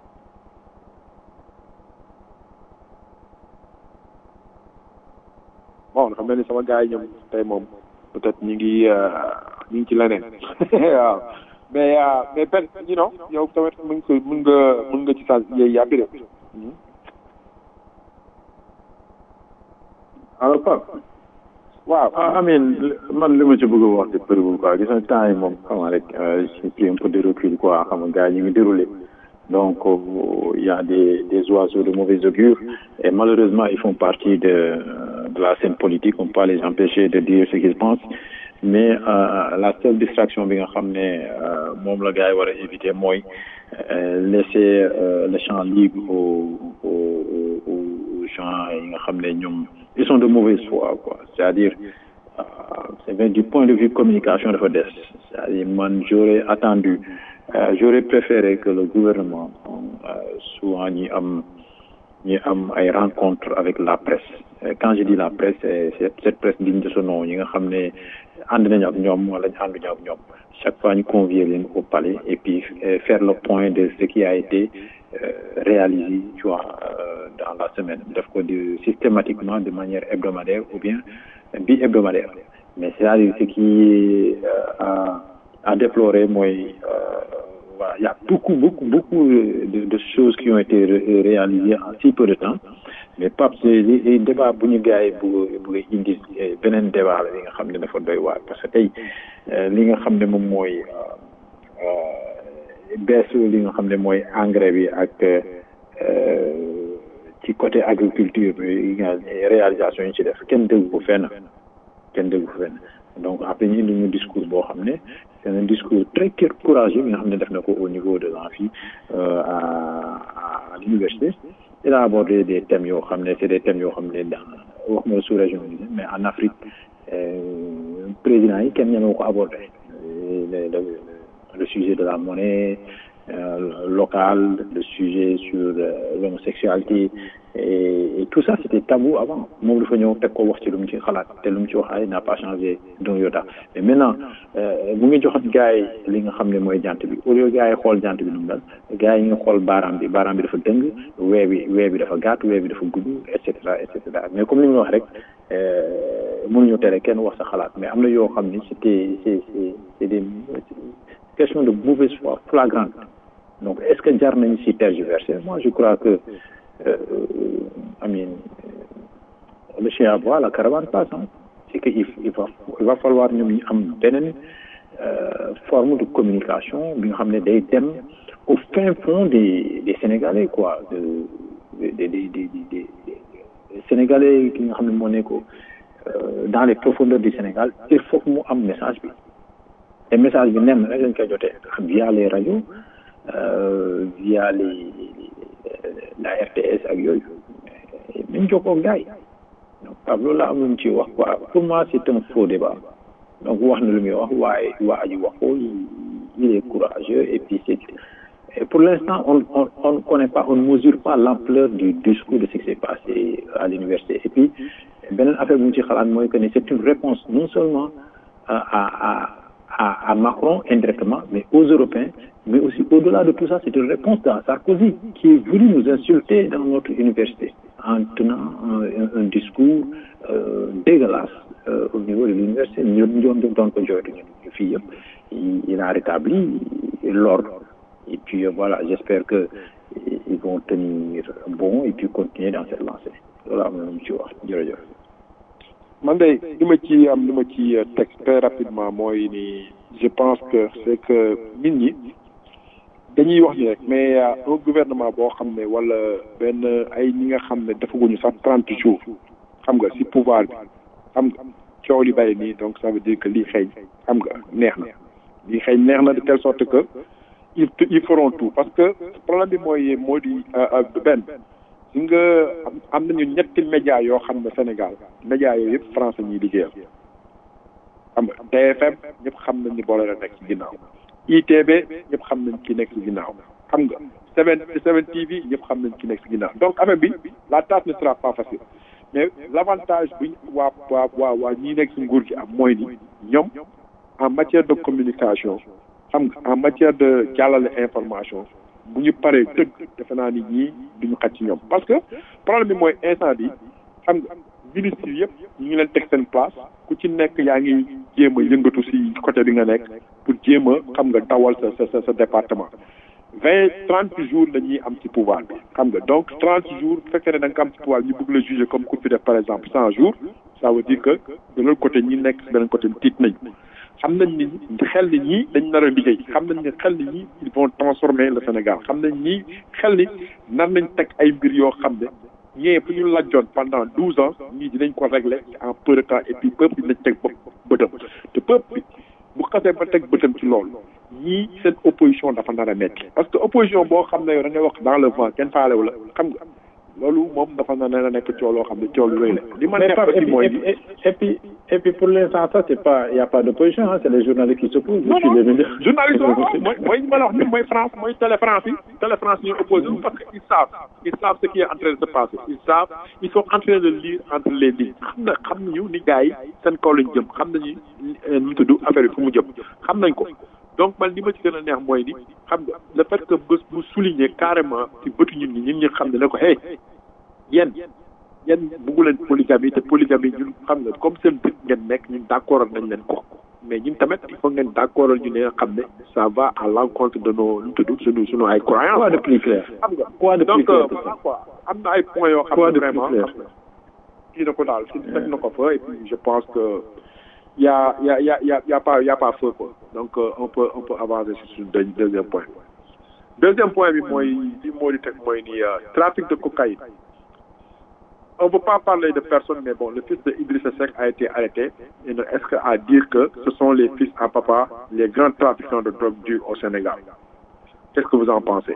bon xam na ni sama gars yi ñoom tey moom peut-être ñu ngi ñu ngi ci leneen waaw mais mais per you know yow tamit mën nga mën nga mën nga ci sa yéey yàbbi de alors Pape waaw I mean man li ma ci bëgg a wax ci bëriwul quoi gis nga temps yi moom xam nga rek j'ai pris un peu de recul quoi xam nga gars yi ñu ngi déroulé donc il y a des des oiseaux de mauvais augure et malheureusement ils font partie de de la scène politique on peut pas les empêcher de dire ce qu'ils pensent mais la seule distraction bi nga xam ne moom la gars yi war a éviter mooy laisser le champ libre aux aux aux gens yi nga xam ne ñoom ils sont de mauvaise foi quoi c'est-à-dire c'est bien du point de vue communication dafa des c'est-à-dire man j'aurais attendu j'aurais préféré que le gouvernement souvent ñi am ñi am ay rencontres avec la presse quand je dis la presse c'est cette presse digne de son nom ñi nga xam ne ànd nañu ak ñoom wala ñu ànduñu ak ñoom chaque fois ñu convier leen au palais et puis faire le point de ce qui a été réalisé tu vois dans la semaine def ko de systématiquement de manière hebdomadaire ou bien bi hebdomadaire mais c'est-à-dire ce qui a à déplorer mooy voilà il y a beaucoup beaucoup beaucoup de, de choses qui ont été ré réalisées en si peu de temps mais Pape li débat bu ñu gars yi bu bu indi beneen débat la li nga xam ne dafa doy waar parce que tey li nga xam ne moom mooy beesu li nga xam ne mooy engrais bi ak ci côté agriculture bi nga réalisation yi ci def kenn déggu ko fenn kenn déggu ko fenn donc après ñu indi ñu discours boo xam ne c'est un discours très courageux bi nga xam ne def na ko au niveau de l'amphi à à l'université il a abordé des thèmes yoo xam ne c'est des thèmes yoo xam ne dans wax ma sous-région bi mais en Afrique président yi kenn ñemewu ko abordé le sujet de la monnaie euh, locale le sujet sur euh, l'homosexualité et, et tout ça c'était tabou avant moom dafa ñëw teg ko wax ci lu mu ci xalaat te lu mu ci wax ay n'a pas changé d'un iota mais maintenant mu ngi joxat gars yi li nga xam ne mooy jant bi au lieu gars yi xool jant bi nu mu dal gars yi nga xool baaraam bi baaraam bi dafa dëng wee bi wee bi dafa gàtt wee bi dafa gudd et cetera et cetera mais comme li mu wax rek mënuñu tere kenn wax sa xalaat mais am na yoo xam ni c'était c'est c'est c'est des questions de mauvaise foi flagrante donc est-ce que jar nañ si tergiverser moi je crois que euh, I mean, le chien aboie la caravane passe hein. c'est que il, il va il va falloir ñoom ñu am beneen forme de communication bi nga xam ne day dem au fin fond des des Sénégalais quoi de des des des des Sénégalais ki nga xam ne moo nekk dans les profondeurs du Sénégal il faut que mu am message bi te message bi nen rek lañ koy jotee via les radios via les la RTS ak yooyu nañ jokkoo ak gars yi donc Pape loolu laa am lu mu ci wax quoi pour moi c'est un faux débat donc wax na lu muy wax waaye waa ji wax ko il est courageux et puis c'est et pour l'instant on on on ne connaît pas on ne mesure pas l'ampleur du discours de ce qui s'est passé à l'université et puis beneen affaire bu mu ci xalaat mooy que ne c'est une réponse non seulement à à à à Macron indirectement mais aux Européens mais aussi au-delà de tout ça c'est une réponse à Sarkozy qui est venu nous insulter dans notre université en tenant un, un, un discours euh, dégueulasse euh, au niveau de l'université ñun ñoom ñoom doon ko jooytu ñun fii yëpp il a rétabli l'ordre et puis euh, voilà j'espère que ils vont tenir bon et puis continuer dans cette lancée loolu am na lu mu ci wax jërëjëf man de li ma ci am li ma ci teg très rapidement mooy ni je pense que c'est que nit ñi dañuy wax ni rek mais un gouvernement boo xam ne wala benn ay ñi nga xam ne defaguñu sax trente jours xam nga ci pouvoir bi xam nga coow li bari nii donc ça veut dire que lii xeeñ xam nga neex na lii xeeñ neex na de telle sorte que ils ils feront tout parce que problème bi mooy moo di benn si nga am nañu ñetti média yoo xam ne Sénégal média yooyu yëpp français ñuy liggéeyal xam nga TFM ñëpp xam nañ ni boole la nekk ci ginnaaw ITB ñëpp xam nañ ki nekk ci ginnaaw xam nga Seven Seven TV ñëpp xam nañ ki nekk ci ginnaaw donc affaire bi la tâche ne sera pas facile mais l'avantage bi waa waa waa waa ñi nekk ci nguur gi am mooy ni ñoom en matière de communication xam nga en matière de jàllale information bu ñu paree dëgg defe naa ni ñii duñu xaj ci ñoom parce que problème bi mooy instant bi xam nga ministre yëpp ñu ngi leen teg seen place ku ci nekk yaa ngi jéem a yëngatu si côté bi nga nekk pour jéem a xam nga dawal sa sa sa département vingt trente jours la ñuy am ci pouvoir bi xam nga donc trente jours bu fekkee ne da nga am ci pouvoir ñu bëgg la juger comme ku fi def par exemple cent jours ça veut dire que de l'autre côté ñi nekk si beneen côté tiit nañ xam nañ ni xel ni ñii dañ nar a liggéey xam nañ ni xel ni ñii ils vont transformer le Sénégal xam nañ ñii xel ni nar nañ teg ay mbir yoo xam ne ñee fu ñu lajjoon pendant douze ans ñii dinañ ko régler en peu de temps et puis peuple dinañ teg bëtam te peuple bi bu xasee ba teg bëtam ci loolu ñii seen opposition dafa nar a metti parce que opposition boo xam ne yow da ngay wax dans le vent kenn faalewu la xam nga loolu moom dafa na ne nekk coow loo xam ne coow lu rëy la li ma neex aussi mooy et puis et puis pour l'instant ça c'est pas il y a pas d'opposition hein, c'est les journalistes qui s'opposent non non journaliste mooy mooy ma la wax ni mooy France mooy télé France yi télé France ñooy opposé parce que ils savent ils savent ce qui est en train de se passer ils savent ils sont en train de lire entre les lignes xam na xam nañu ni gars yi seen kaw lañ jëm xam nañu nu mu tudd affaire yi fu mu jëm xam nañ ko donc man li ma ci gën a neex mooy ni xam nga le fait que bés bu souligner carrément ci bëtu ñun ñi ñun ñi xam ne ne ko hey yéen yéen buggu leen polygamie te polygamie ñun xam nga comme seen dëkk ngeen nekk ñun d'accord nañ leen ko mais ñun tamit il faut ngeen d'accord ñu ne xam ne ça va à l'encontre de nos nu tudd suñu suñu ay croyances. quoi de plus clair. xam nga quoi de plus donc clair. voilà quoi am na ay points yoo xam Quoi ne de plus vraiment clair. xam nga kii na ko daal si teg na ko fa et puis je pense que y a y a y a y a y a pas y a pas feu quoi donc euh, on peut on peut avancer sur suñu deux- deuxième point. deuxième point bi mooy li moo di teg mooy ni euh, trafic de cocaïne. on ne peut pas parler de personne, mais bon, le fils de Idrissa Seck a été arrêté. Et ne- Est-ce qu'à dire que ce sont les fils à papa, les grands trafiquants de drogue durs au Sénégal Qu'est-ce que vous en pensez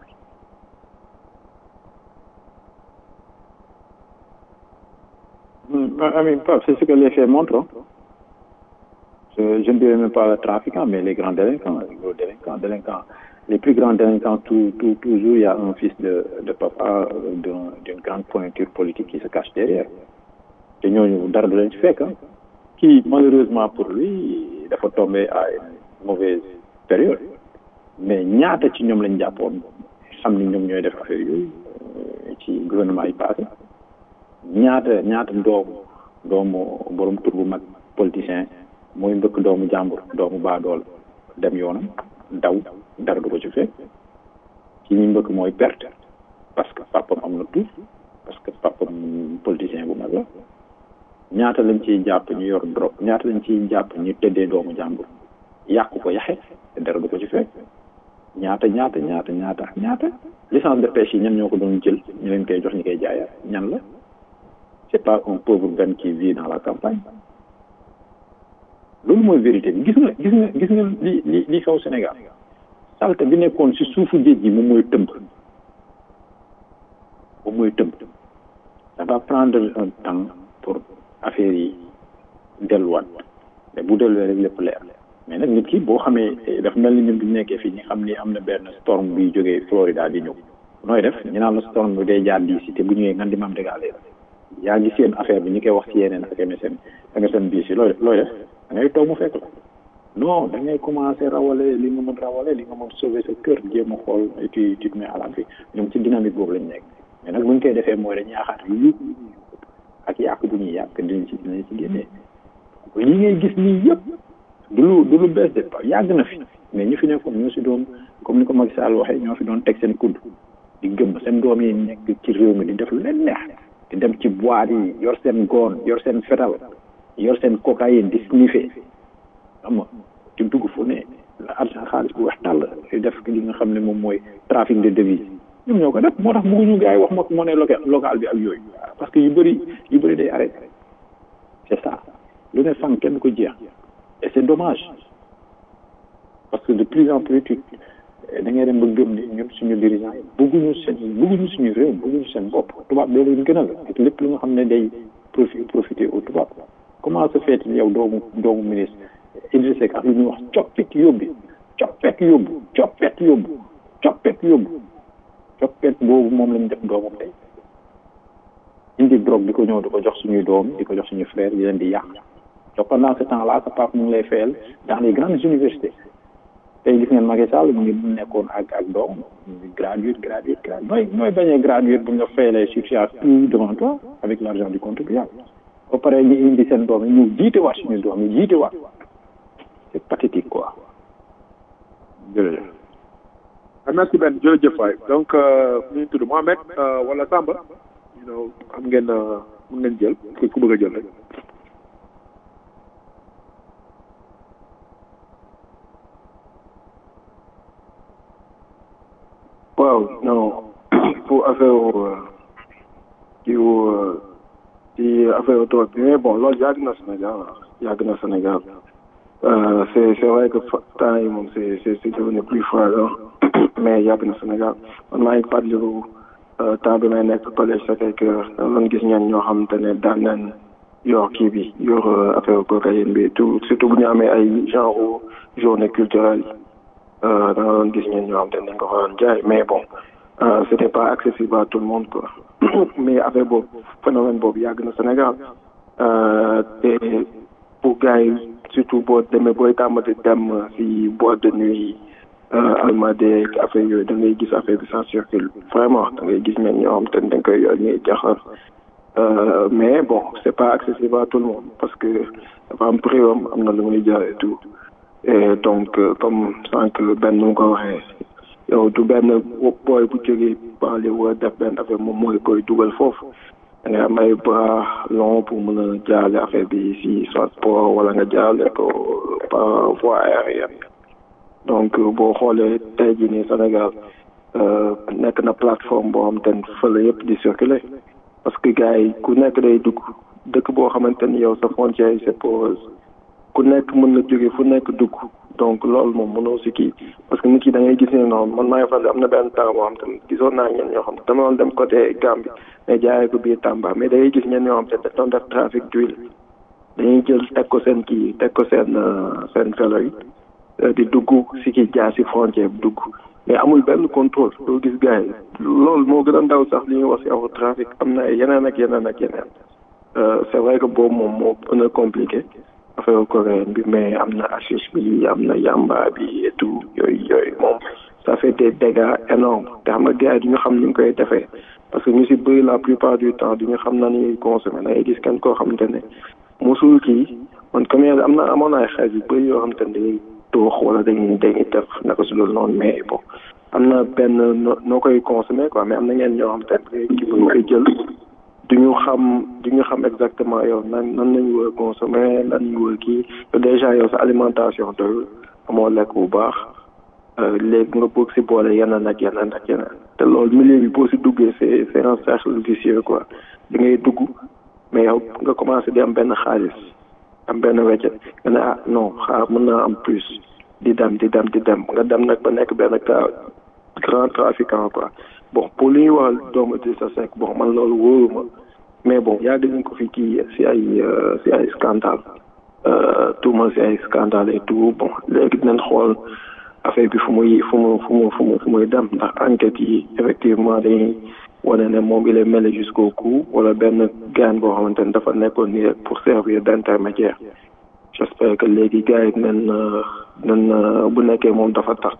Hum, I mean, Pape, c'est ce que les faits montrent. hein. Je, je ne dirais même pas le trafiquant, mais les grands délinquants, les gros délinquants, délinquants. Les plus grands délinquants, tout, tout, toujours, il y a un fils de, de papa euh, d'un- d'une grande pointure politique qui se cache derrière. te ñooñu dara du leen ci fekk ah. kii malheureusement pour lui dafa tombé à une mauvaise période mais ñaata ci ñoom lañ jàppoon xam ni ñoom ñooy def affaire yooyu euh, ci gouvernement yi passé ñaata ñaata doomu doomu borom tur bu mag politicien mooy mbëkk doomu jàmbur doomu baadool dem yoonam daw dara du ko ci fekk ki ñuy mbëkk mooy perte parce que papam am na tout parce que papam politicien bu mag la ñaata lañ ciy jàpp ñu yor drogue ñaata lañ ciy jàpp ñu tëddee doomu jàmbur yàqu ko yaxe te dara du ko ci fekk ñaata ñaata ñaata ñaata ñaata licence de pêche yi ñan ñoo ko doon jël ñu leen koy jox ñu koy jaayaat ñan la c'est pas un pauvre Ben qui vit dans la campagne loolu mooy vérité bi gis nga gis nga gis nga li li li xew Sénégal salte bi nekkoon ci suufu géej gi moom mooy tëmb moom mooy tëmb ça va prendre un temps pour affaire yi delluwaat mais bu delluwee rek lépp leer mais nag nit ki boo xamee eh, dafa mel ni ñun bu ñu nekkee fii ñu xam ni am na benn storm buy jógee Florida di ñëw nooy def ñu naan la storm bi day jaar diisi te bu ñëwee ngan di mam dégalé la yaa ngi seen affaire bi ñu koy wax ci yeneen ak MSN MSN bii si looy looy def da ngay toog mu fekk la non da ngay commencer rawale li nga mën rawale li nga mën sauver sa kër jéem a xool et puis tu te mets à l'abri ñoom ci dynamique boobu lañ nekk mais nag bu ñu koy defee mooy dañuy yaakaar yu ak yàq bu ñuy yàq dinañ ci dinañ ci génnee li ngay gis nii yëpp du lu du lu bees de yàgg na fi mais ñu fi nekkoon ñoo si doon comme ni ko Macky Sall waxee ñoo fi doon teg seen kudd di gëm seen doom yi nekk ci réew mi di def lu leen neex di dem ci boîte yi yor seen goon yor seen fetal yor seen cocaïne di sniffer xam nga di dugg fu ne la argent xaalis bu weex tàll di def li nga xam ne moom mooy trafic de devise ñoom ñoo ko def moo tax bëgguñu gars yi wax ma monnaie local locale bi ak yooyu parce que yu bëri yu bëri day arrêté c'est ça lu ne fan kenn ko jeex et c'est dommage parce que de plus en plus tu da ngay dem ba gëm ni ñun suñu dirigeant yi bëgguñu seen bëgguñu suñu réew bëgguñu seen bopp tubaab bee leen gënal ak lépp lu nga xam ne day profit profiter au tubaab comment se fait yow doomu doomu ministre Idriss Seck ak lu ñuy wax coppit yóbbi coppet yóbbu coppet yóbbu coppet yóbbu coppet boobu moom lañ def doomam tey indi drogue di ko ñëw di ko jox suñuy doom di ko jox suñuy frères yi leen di yàq donc pendant ce temps là sa papa mu ngi lay fayal dans les grandes universités tey gis ngeen Macky Sall mu ngi nekkoon ak ak doom graduate graduate graduate nooy nooy bañee graduate bu ñu la fayalee subsidiaire tout devant toi avec l' argent du contribuable ba pare ñu indi seen doom yi ñu jiite waat suñu doom yi jiite waat c' est pathétique quoi jërëjëf merci Ben jërëjëf waay donc nu ñu tudd Mohamed wala Samba you know am ngeen mun ngeen jël ku bëgg a jël rek waaw non pour affaire ci ci affaire drogue bi mais bon loolu yàgg na Sénégal yàgg na Sénégal c'est c'est vrai que temps yi moom c'est c'est c'est devenu plus flagrant mais yàgg na Sénégal man maa ngi fàttaliku temps bi may nekk collège Sacré-Cœur da doon gis ñan ñoo xamante ne daan nañ yor kii bi yor affaire cocaïne bi tout surtout bu ñu amee ay genre journée culturelle da nga doon gis ñeen ñoo xam te nañ ko xooloon jaay mais bon c'était pas accessible à tout le monde quoi mais affaire boobu phénomène boobu yàgg na Sénégal te pour gars yi surtout boo demee booy tàmmati dem si boîte de nuit almade affaire yooyu da ngay gis affaire bi ça circule vraiment da ngay gis ñeen ñoo xam te dañ koy yor ñuy jaxar mais bon c'est pas accessible à tout le monde parce que dafa am prix am am na lu muy jar et tout et donc comme sànq benn nu mu ko waxee yow du benn booy bu jógee baale wala def benn affaire moom mooy koy dugal foofu da ngay am ay bras long pour mën a jaale affaire bi si soit port wala nga jaale ko par voie aérienne donc boo xoolee tey jii nii Sénégal nekk na plateforme boo xam te ne fële yëpp di circuler parce que gars yi ku nekk day dugg dëkk boo xamante ni yow sa frontière yi c'est porose ku nekk mën na jóge fu nekk dugg donc loolu moom mënoo si kii parce que nit ki da ngay gis ne noonu man maa ngi fan am na benn temps boo xam te gisoon naa ñenn ñoo xam te dama doon dem côté Gambie mais jaayee ko biir Tamba mais da ngay gis ñenn ñoo xam te dañ doon def trafic d'huile dañuy jël teg ko seen kii teg ko seen seen felo yi di dugg si kii jaar si frontière bi dugg mais amul benn contrôle doo gis gars yi loolu moo gën a ndaw sax li ñuy wax si aw trafic am na yeneen ak yeneen ak yeneen c'est vrai que boobu moom moo gën a compliqué affaire coréenne bi mais am na hashish bi am na yamba bi et tout yooyu yooyu moom ça fait des dégâts énormes te xam nga gars yi du ñu xam ni ñu koy defee parce que ñu si bëri la plupart du temps du ñu xam na ni consommer da ngay gis kenn koo xamante ne mosul kii man comme am na amoon ay xeet yu bëri yoo xamante ne dañuy toox wala dañuy dañuy def naka su loolu noonu mais bon am na benn noo koy consommer quoi mais am na ñeen ñoo xamante ne kii bu koy jël du ñu xam du ñu xam exactement yow nan nan lañu war a consommer lan ñu war a kii déjà yow sa alimentation doyul amoo lekk bu baax léegi nga bëgg si boole yeneen ak yeneen ak yeneen te loolu milieu bi boo si duggee c'est c'est un cercle vicieux quoi da ngay dugg mais yow nga commencé di am benn xaalis am benn weccet nga ne ah non xaar mën naa am plus di dem di dem di dem nga dem nag ba nekk benn cas grand trafiquant quoi bon pour li ñuy wax doomu Idrissa Seck bon man loolu wóoruma mais bon yàgg nañ ko fi kii si ay si ay scandale tuuma si ay scandale et tout bon léegi dinañ xool affaire bi fu muy fu mu fu mu fu mu fu muy dem ndax enquête yi effectivement dañuy wane ne moom il est mêlé jusqu'au cou wala benn gaan boo xamante ne dafa nekkoon nii rek pour servir d'intermédiaire j'espère que léegi gars yi dinañ dinañ bu nekkee moom dafa tax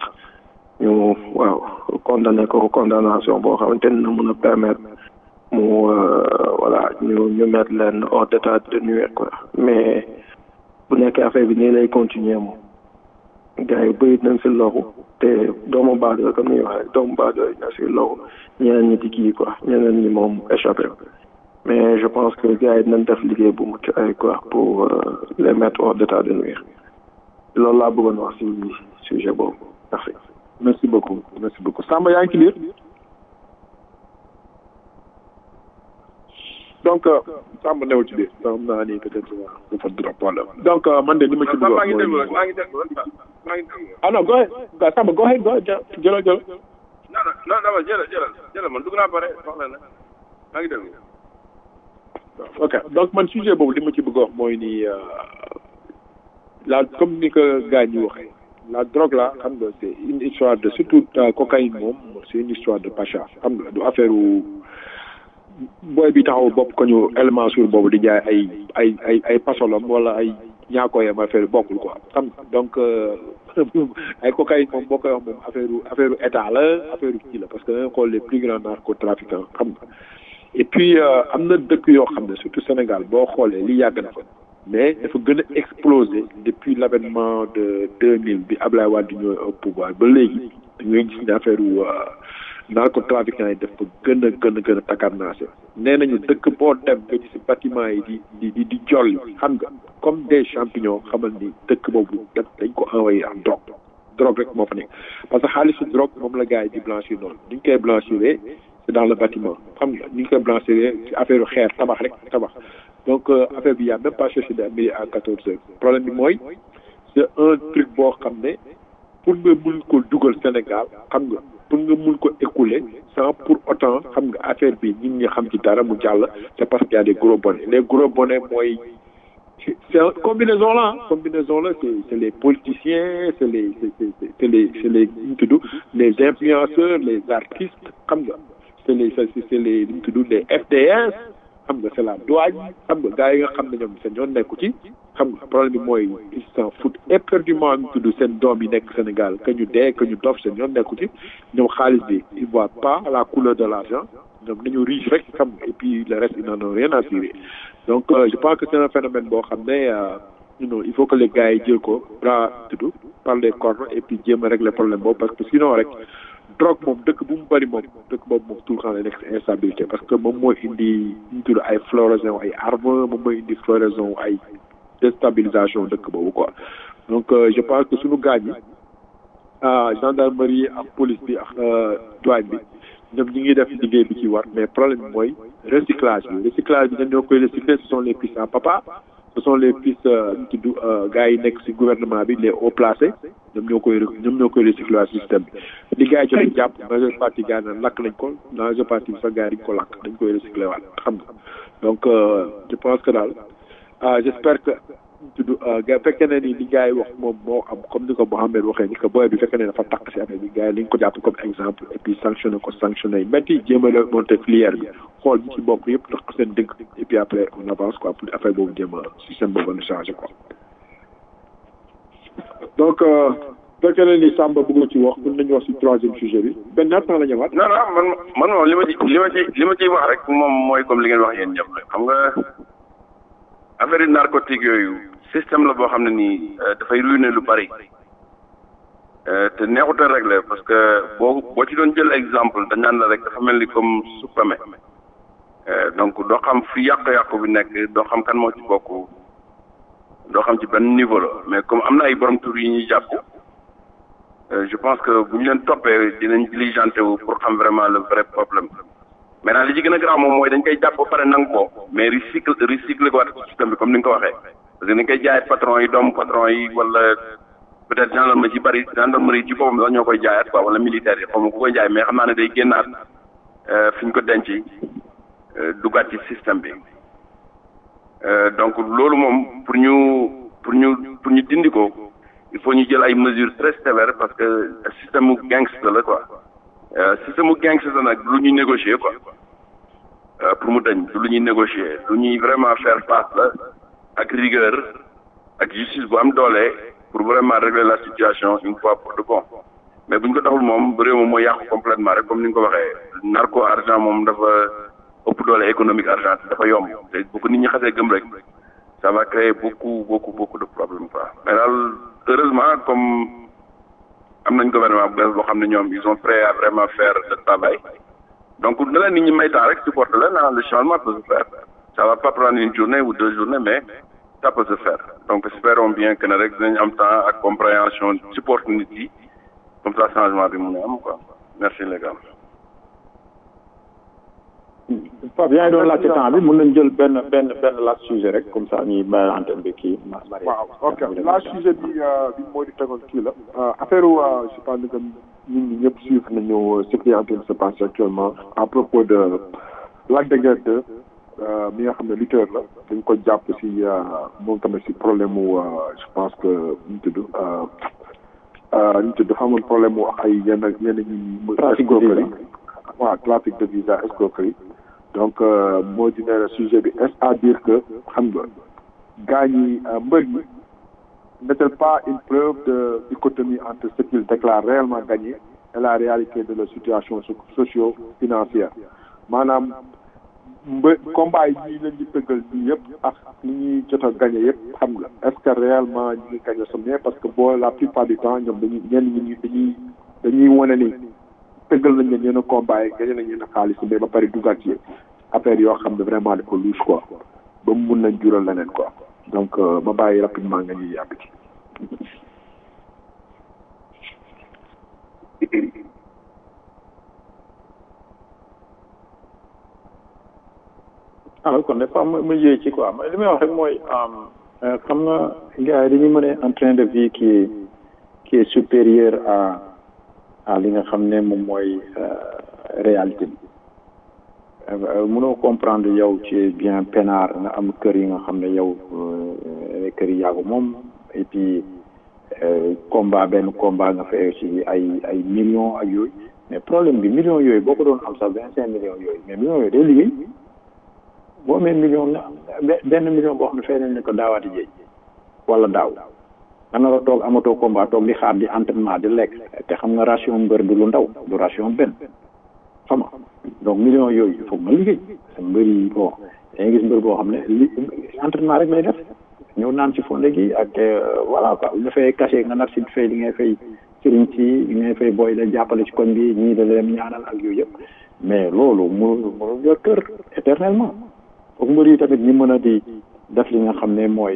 ñu waaw condamné ko condamnation boo xamante ne na mën a permettre mu voilà ñu ñu mettre leen hors d'état de nuire quoi mais bu nekkee affaire bi nii lay continuer moom gars yi bëri nañ si loru te doomu baadoo comme ni ñuy waxee doomu baadoo yi na si loru ñeneen ñi di kii quoi ñeneen ñi moom échappé mais je pense que gars yi dinañ def liggéey bu mucc ay quoi pour les mettre hors d'état de nuire loolu laa bëggoon wax si sujet boobu merci merci beaucoup merci beaucoup Samba yaa ngi ci biir donc Samba newul ci biir xam naa ni peut-être dafa drop wala donc man de li ma ci bëgg maa ngi déglu mooy maa ngi déglu maa ngi déglu ah non go ahead Ga- Samba go ahead go ahead jë- jëlal jëlal non non non dama jëlal jëlal jëlal man dugg naa pare wax la ne maa ngi déglu ok donc man sujet boobu li ma ci bëgg a wax mooy ni euh, la comme ni ko gars ñi waxee la drogue là xam nga c'est une histoire de surtout euh, cocaïne moom c'est une histoire de pacha xam nga du affaire u booy bi taxaw bopp ko ñu élément sur boobu di jaay ay ay ay ay pasolom wala ay ñaakooyam affaire bokkul quoi xam nga donc euh, ay cocaïne moom boo koy wax moom affaire u affaire u état la affaire u kii la parce que da nga xool les plus grands narcotrafiquants xam nga et puis euh, am na dëkk yoo xam ne surtout Sénégal boo xoolee li yàgg na fa mais dafa gën a explosé depuis l'avènement de 2000 bi Ablaye Wade ñëw au pouvoir ba léegi da ngay gis ne affaire wu narcotrafiquants yi dafa gën a gën a gën a takarnaase nee nañu dëkk boo dem nga gis bâtiment yi di di di di jolli xam nga comme des champignons xamal ni dëkk boobu daf dañ ko envoyé en drogue drogue rek moo fa nekk parce que xaalisu drogue moom la gars yi di blanchir noonu ni ñu koy blanchiré c'est dans le bâtiment xam nga ni ñu koy blanchiré ci affaire xeer tabax rek tabax donc euh, affaire bi y a même pas cherché de midi à quatorze heures problème bi mooy c'est un truc boo xam ne pour nga mun ko dugal Sénégal xam nga pour nga mun ko écouler sans pour autant xam nga affaire bi ñun ñi xam ci dara mu jàll c'est parce qu'il y a des gros bonnets les gros bonnets mooy c'est une combinaison là hein. combinaison là c'est c'est les politiciens c'est les c'est c'est c'est les c'est les nu mu tudd les influenceurs les artistes xam nga c'est les c'est c'est les nu mu tudd les FDS xam nga c'est la douane xam nga gars yi nga xam ne ñoom seen yoon nekku ci xam nga problème bi mooy ils s'en foutent éperdument ñu tudd seen doom yi nekk Sénégal que ñu dee que ñu dof seen yoon nekku ci ñoom xaalis bi ils voient pas la couleur de l'argent ñoom nañu riche rek xam nga et puis le reste ils n'en ont rien à cirer donc euh, je pense que c'est un phénomène boo xam ne euh, you know, il faut que les gars yi jël ko bras tudd par les cornes et puis jéem a régler problème boobu parce que sinon rek drogue moom dëkk bu mu bëri moom dëkk boobu moom tout le temps lay nekk si instabilité parce que moom mooy indi ñu tudd ay floraison ay armes moom mooy indi floraison ay déstabilisation dëkk boobu quoi donc euh, je pense que suñu gaañ yi ah gendarmerie ak police bi ak douane bi ñoom ñi ngi def liggéey bi ci war mais problème bi mooy recyclage bi recyclage bi ñoom ñoo koy recycler ce sont les pistes à papa ce sont les pistes ñu tudd gars yi nekk ci gouvernement bi les hauts placés ñoom ñoo koy ñoom ñoo koy recycler waa système bi li gars yi jot a jàpp majeure partie gars yi naan lakk nañ ko majeure partie bi sax gars yi dañ ko lakk dañ koy recycler waat xam nga donc euh, je pense que daal ah j'espère que tudd ga fekkee ne ni li gars yi wax moom moo am comme ni ko Mohamed waxee ni que booy bi fekkee ne dafa takk si affaire bi gars yi nañ ko jàpp comme exemple et puis sanctionné ko sanctionné yi métti jéem a la monter filière bi xool ñi ci bokk yëpp tax ko seen dëgg et puis après on avance quoi pour affaire boobu jéem a système boobu na changé quoi donc fekkee ne ni Samba bëgg ci wax mën nañu wax si troisième sujet bi benn ñaata temps la ñëwaat non non man man moom li ma ci li ma ci li ma ciy wax rek moom mooy comme li ngeen wax yéen ñëpp rek xam nga affaire yi narcotique yooyu système la boo xam ne nii dafay ruiner lu bari te neexut a régler parce que boo boo ci doon jël exemple dañ naan la rek dafa mel ni comme suppame donc doo xam fi yàqu-yàqu bi nekk doo xam kan moo ci bokk doo xam ci benn niveau la mais comme am na ay borom tur yi ñuy jàpp je pense que bu ñu leen toppee dinañ diligenté wu pour xam vraiment le vrai problème maintenant li ci gën a grave moom mooy dañ koy jàpp ba pare nangu ko mais recycle recycle ko waat ci système bi comme ni nga ko waxee parce que dañ koy jaay patron yi doomu patron yi wala peut-être gendarmerie ci bari gendarmerie ci boppam sax ñoo koy jaayaat quoi wala militaire yi xaw ma ku koy jaay mais xam naa ne day génnaat fi ñu ko denc duggaat ci système bi donc loolu moom pour ñu pour ñu pour ñu dindi ko il faut ñu jël ay mesures très sévères parce que système mu gangster la quoi système mu gangster la nag lu ñuy négocier quoi pour mu dañ du lu ñuy négocier lu ñuy vraiment faire face la ak rigueur ak justice bu am doole pour vraiment régler la situation une fois pour de bon mais bu ñu ko taxul moom réew moom mooy yàqu complètement rek comme ni nga ko waxee narco argent moom dafa ëpp doole économique argent dafa yomb te bu ko nit ñi xasee gëm rek ça va créer beaucoup beaucoup beaucoup de problèmes quoi mais daal heureusement comme am nañ gouvernement bu bees boo xam ne ñoom ils sont prêts à vraiment faire le travail donc na leen nit ñi may temps rek supporter leen ah le changement peut se faire ça va pas prendre une journée ou deux journées mais ça peut se faire donc espérons bien que ne rek dinañ am temps ak compréhension support nit yi comme ça changement bi mun a am quoi merci les gars. Pape yaa ngi doon laajte temps bi mën nañ jël benn benn benn last sujet rek comme ça ñuy bàyyi antenne bi kii Marie waaw ok la sujet bi bi moo di tegoon kii la affaire je pense que nit ñi ñëpp suivre nañu ce qui est en train de se passer actuellement à propos de Lac de Guiers 2 mi nga xam ne lutteur la dañ ko jàpp si moom tamit si problème mu je pense que ñu tudd ñu tudd dafa amoon problème mu ay yenn yenn ñi escroquerie waaw trafic de visa escroquerie donc moo di ne sujet bi est à dire que xam nga gars ñi mbër yi n'est-elle pas une preuve de dichotomie entre ce qu'ils déclarent réellement gagner et la réalité de leur situation socio-financière maanaam mbë combat yi ñii leen di tëggal nii yëpp ak li ñuy jot a gagné yëpp xam nga est-ce que réellement ñu ngi gagné sa bien parce que boo la plupart du temps ñoom dañuy ñenn ñi dañuy dañuy wane ni tëggal nañ leen yenn combat yi gagné nañ yenn xaalis mais ba pare dugaat ci affaire yoo xam ne vraiment dafa louche quoi ba mu mun nañ jural leneen quoi donc ma bàyyi rapidement nga ñuy yàgg ci. alors kon dafa am mu yéey ci quoi li may wax rek mooy xam nga gars yi dañuy mën un train de vie qui est qui est supérieur à à li nga xam ne moom mooy réalité bi mënoo comprendre yow ci bien peinard nga am kër yi nga xam ne yow kër yi yàggu moom et puis combat benn combat nga fay ci ay ay millions ak yooyu mais problème bi millions yooyu boo ko doon am sax vingt cinq millions yooyu mais millions yooyu day liggéey boo amee million na benn million boo xam ne fay nañ ne ko daawaati jéej wala daaw nga nar a toog amatoo combat toog di xaar di entraînement di lekk te xam nga ration mbër du lu ndaw du ration benn xam nga donc millions yooyu il faut nga liggéey sa mbër yi bon da ngay gis mbër boo xam ne li entraînement rek lay def ñëw naan ci fonde gi ak voilà quoi bu dafay caché nga nar si fay li ngay fay sëriñ si li ngay fay booy la jàppale ci koñ bi ñii da leen ñaanal ak yooyu yëpp mais loolu mënul mënul yor kër éternellement foog mbër yi tamit ñi mën a di def li nga xam ne mooy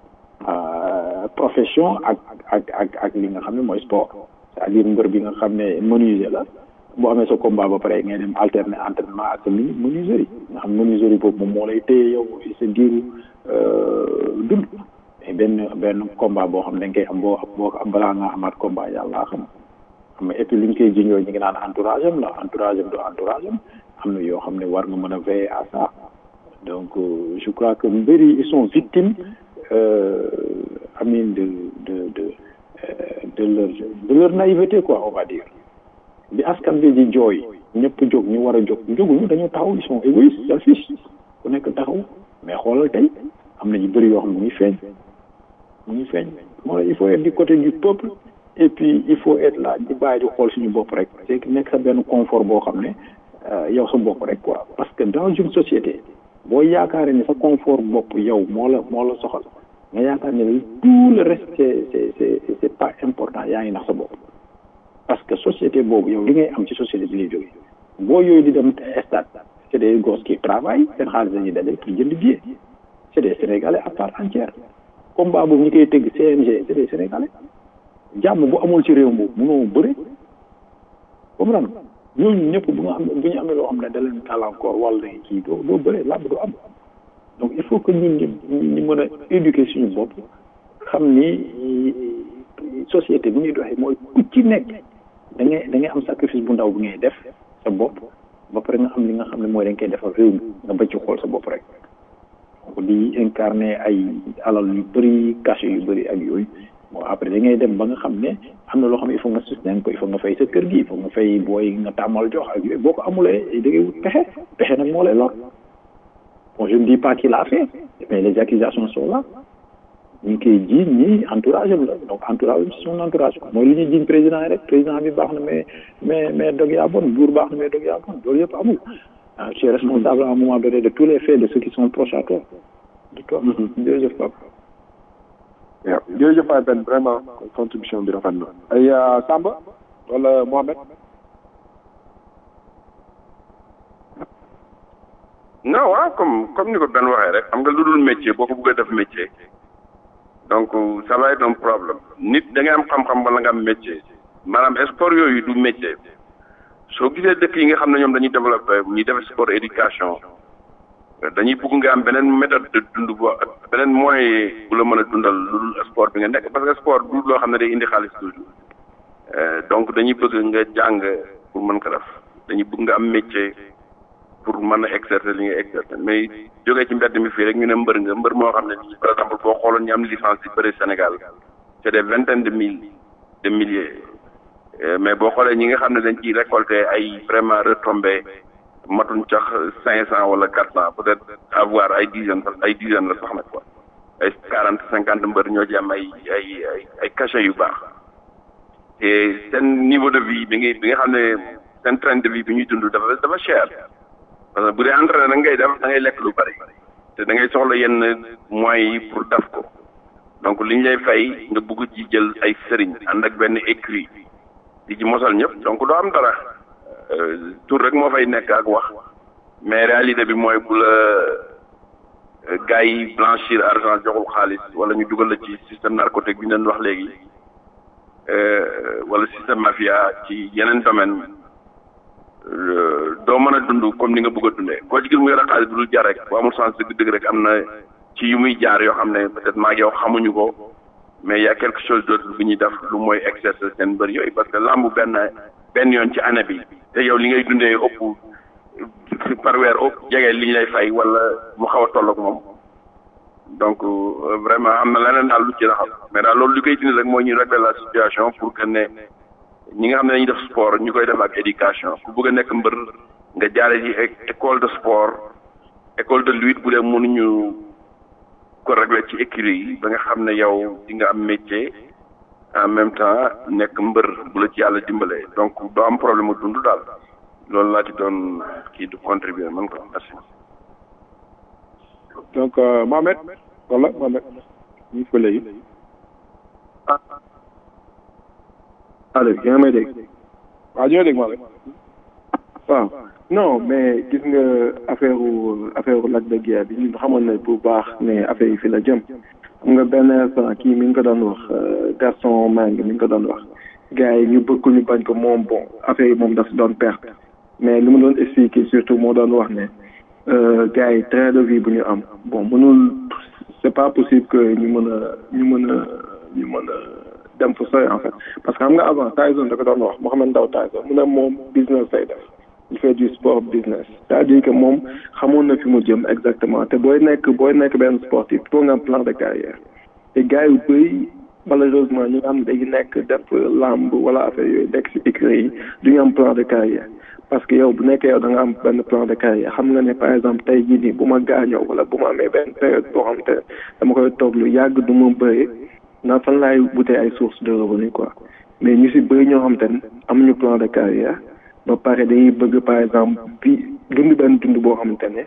profession ak ak ak ak li nga xam ne mooy sport c'est-à-dire mbër bi nga xam ne menuisier la boo amee sa combat ba pare ngay dem alterner entraînement ak sa mini menuiserie nga xam menuiserie boobu moom moo lay téye yow sa diiru dund mais benn benn combat boo xam ne dañ koy am boo boo am balaa nga amaat combat yàlla xam xam nga et puis li ñu koy jiñoo ñu ngi naan entourage am la entourage am du entourage am am na yoo xam ne war nga mën a veiller à ça donc euh, je crois que mbir yi ils sont victimes euh, amin de de de de leur de leur naïveté quoi on va dire bi askan bi di jooy ñëpp jóg ñu war a jóg jóguñu dañoo taxaw ils sont égoïstes selfish ku nekk taxaw mais xoolal tey am na ñu bëri yoo xam ne mu ngi feeñ mu ngi feeñ moo il faut être du côté du peuple et puis il faut être là di bàyyi di xool suñu bopp rek c'est que nekk sa benn confort boo xam ne yow sa bopp rek quoi parce que dans une société boo yaakaaree ne sa confort bopp yow moo la moo la soxal nga yaakaar ne tout le reste c'est c'est c'est c'est pas important yaa ngi nax sa bopp parce que société boobu yow li ngay am ci société bi lay jógee boo yooyu di dem stade c'est des gosses qui travaillent seen xaalis dañuy dajale pour jënd billet c'est des sénégalais à part entière combat boobu ñu koy tëgg CNG c'est des sénégalais jàmm bu amul ci réew boobu mënoo bëri comprendre ñooñu ñëpp bu nga am bu ñu amee loo xam ne da leen gàllankoor wala kii doo doo bëree làmb du am donc il faut que ñun ñu ñu mën a éduquer suñu bopp xam ni société bi ñuy doxee mooy ku ci nekk da ngay da ngay am sacrifice bu ndaw bi ngay def sa bopp ba pare nga xam li nga xam ne mooy da nga koy defal réew mi nga bëcc xool sa bopp rek donc di incarner ay alal yu bëri cachet yu bëri ak yooyu bon après da ngay dem ba nga xam ne am na loo xam ne il faut nga soutenir ko il faut nga fay sa kër gi il faut nga fay booy nga tàmmal jox ak yooyu boo ko amulee da ngay wut pexe pexe nag moo lay lor bon je ne dis pas qu'il a fait mais les accusations sont là ñu ngi koy jiiñ ñi entourage am la donc entourage am son entourage mooy li ñuy jiiñ président yi rek président bi baax na mais mais mais dog yaa bon buur baax na mais dog yaa bon loolu yëpp amul ah tu es responsable à un moment donné de tous les faits de ceux qui sont proches à toi de toi jërëjëf Pape waaw jërëjëf Faye Ben vraiment contribution bi rafet na ay Samba wala Mohamed non waaw comme comme ni ko Ben waxee rek xam nga lu dul métier boo ko bëggee def métier donc ça va être un problème nit da ngay am xam-xam wala nga am métier maanaam sport yooyu du métier soo gisee dëkk yi nga xam ne ñoom dañuy développé ñuy def sport éducation dañuy bëgg nga am beneen méthode de dund bo beneen moyen bu la mën a dundal lu dul sport bi nga nekk parce que sport du loo xam ne day indi xaalis toujours donc dañuy bëgg nga jàng pour mën ko def dañuy bëgg nga am métier pour mën a exercer li nga exercer mais jógee ci mbedd mi fii rek ñu ne mbër nga mbër moo xam ne nii par exemple boo xooloon ñu am licence yi bëri Sénégal c'est des vingtaines de mille de milliers mais boo xoolee ñi nga xam ne dañ ciy récolter ay vraiment retombées matuñ sax cinq cent wala quatre cent peut-être avoir ay dizaines ay dizaines la sax nag quoi ay quarante cinquante mbër ñoo ci am ay ay ay ay cachet yu baax te seen niveau de vie bi nga bi nga xam ne seen train de vie bi ñuy dund dafa dafa cher parce que bu dee entraîné da ngay def da ngay lekk lu bari te da ngay soxla yenn moyens yi pour def ko donc li ñu lay fay nga bëgg ci jël ay sëriñ ànd ak benn écrit di ci mosal ñëpp donc doo am dara tur rek moo fay nekk ak wax mais réalité bi mooy bu la gars yi blanchir argent joxul xaalis wala ñu dugal la ci système narcotique bi ñu leen wax léegi wala système mafia ci yeneen domaine doo mën a dund comme ni nga bëgg a dundee koo ci gis mu yore xaalis bu dul jar rek bu amul sens dëgg-dëgg rek am na ci yu muy jaar yoo xam ne peut-être maa ngi yow xamuñu ko mais y a quelque chose d'autre bu ñuy def lu mooy exercer seen mbër yooyu parce que lamb benn benn yoon ci année bi te yow li ngay dundee ëpp par weer ëpp jege li ñu lay fay wala mu xaw a toll ak moom donc vraiment am na leneen daal lu ci raxal mais daal loolu li koy dindi rek mooy ñu régler la situation pour que ne ñi nga xam ne dañuy def sport ñu koy def ak éducation ku bëgg a nekk mbër nga jaare ci école de sport école de lutte bu dee mënuñu ko régler ci écurie yi ba nga xam ne yow di nga am métier en même temps nekk mbër bu la ci yàlla dimbalee donc doo am problème mu dund daal loolu laa ci doon kii du contribuer man ko merci. donc Mohamed wala Mohamed ñu fa léegi. allo yaa ngi may dégg. waaw ñoo dégg Mohamed. waaw non mais gis nga affaire affaire Lac de Guiers bi ñun xamoon na bu baax ne affaire yi fi la jëm. xam nga benn instant kii mi ngi ko doon wax Gaston Mbengue mi ngi ko doon wax gars yi ñu bëgg ñu bañ ko moom bon affaire yi moom daf doon perte mais li mu doon expliquer surtout moo doon wax ne gars yi train de vie bu ñu am bon mënul c'est pas possible que ñu mën a ñu mën a ñu mën a dem fa sooy en fait parce que xam nga avant Tyson da ko doon wax Mohamed Ndao Tyson mu ne moom business lay def il fait du sport business c'est-à-dire que moom xamoon na fi mu jëm exactement te booy nekk booy nekk benn sportif il faut nga am plan de carrière te gars yu bëri malheureusement ñu nga xam ne dañuy nekk def lamb wala affaire yooyu nekk si écurie yi du ñu am plan de carrière parce que yow bu nekkee yow da nga am benn plan de carrière xam nga ne par exemple tey jii nii bu ma gaañoo wala bu ma amee benn période boo xam te dama koy toog lu yàgg du ma bëri naa fan laay wutee ay source de revenu quoi mais ñu si bëri ñoo xam te ne amuñu plan de carrière ba pare dañuy bëgg par exemple bi dund benn dund boo xamante ne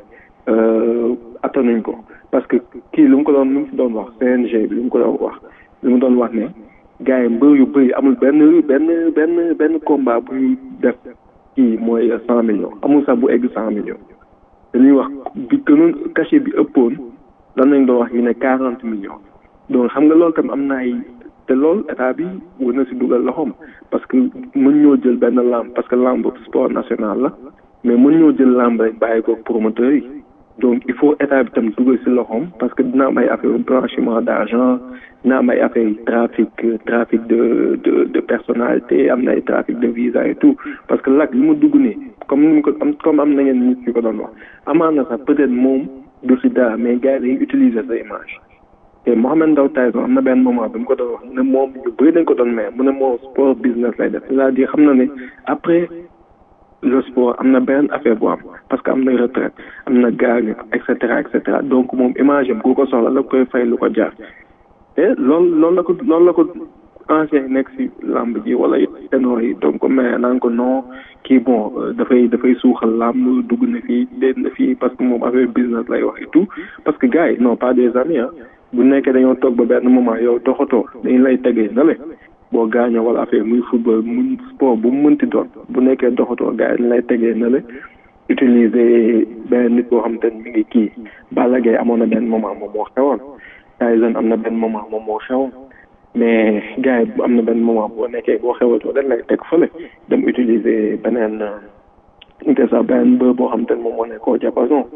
attanuñ ko parce que kii lu mu ko doon lu mu fi doon wax CNG bi lu mu ko doon wax lu mu doon wax ne gars yi mbër yu bëri amul benn benn benn benn combat bu ñu def kii mooy cent millions amul sax bu egg cent millions dañuy wax bi gënoon cachet bi ëppoon lan lañ doon wax ñu ne quarante millions donc xam nga loolu tam am na ay te loolu état bi war na si dugal loxoom parce que mën ñoo jël benn lamb parce que lamb sport national la mais mën ñoo jël lamb rek bàyyi ko promoteurs yi donc il faut état bi tam dugal si loxoom parce que dina am ay affaire blanchiment d' argent dina am ay affaire trafic trafic de de de personnalité am na ay trafic de visa et tout parce que lak li mu dugg nii comme ni mu ko am comme am na ngeen nit ñu ko doon wax amaan na sax peut être moom du si dara mais gars yi dañuy utiliser sa image te Mohamed Ndao Tyson am na benn moment bi mu ko doon wax mu ne moom ñu bëri dañ ko doon mais mu ne moom sport business lay def c'est-à-dire xam na ne après le sport am na benn affaire bu am parce que am na retraite am na gaañu et cetera et cetera donc moom image am ku ko soxla la koy fay lu ko jaar te loolu loolu la ko loolu la ko ancien nekk si lamb ji wala ténor yi donc mais naan ko non kii bon dafay dafay suuxal lamb dugg na fii déet na fii parce que moom affaire business lay wax et tout parce que gars yi non pas des amis ah bu nekkee dañoo toog ba benn moment yow doxatoo dañu lay tegee na le boo gaañoo wala affaire muy football muy sport bu mu mënti doon bu nekkee doxatoo gars yi dañu lay tegee na le utiliser benn nit boo xam te mi ngi kii Balla Gaye amoon na benn moment moom moo xewoon Tyson am na benn moment moom moo xewoon mais gars yi am na benn moment boo nekkee boo xewatoo dañ lay teg fële dem utiliser beneen inte sax beneen bër boo xam te moom moo nekkoo diapason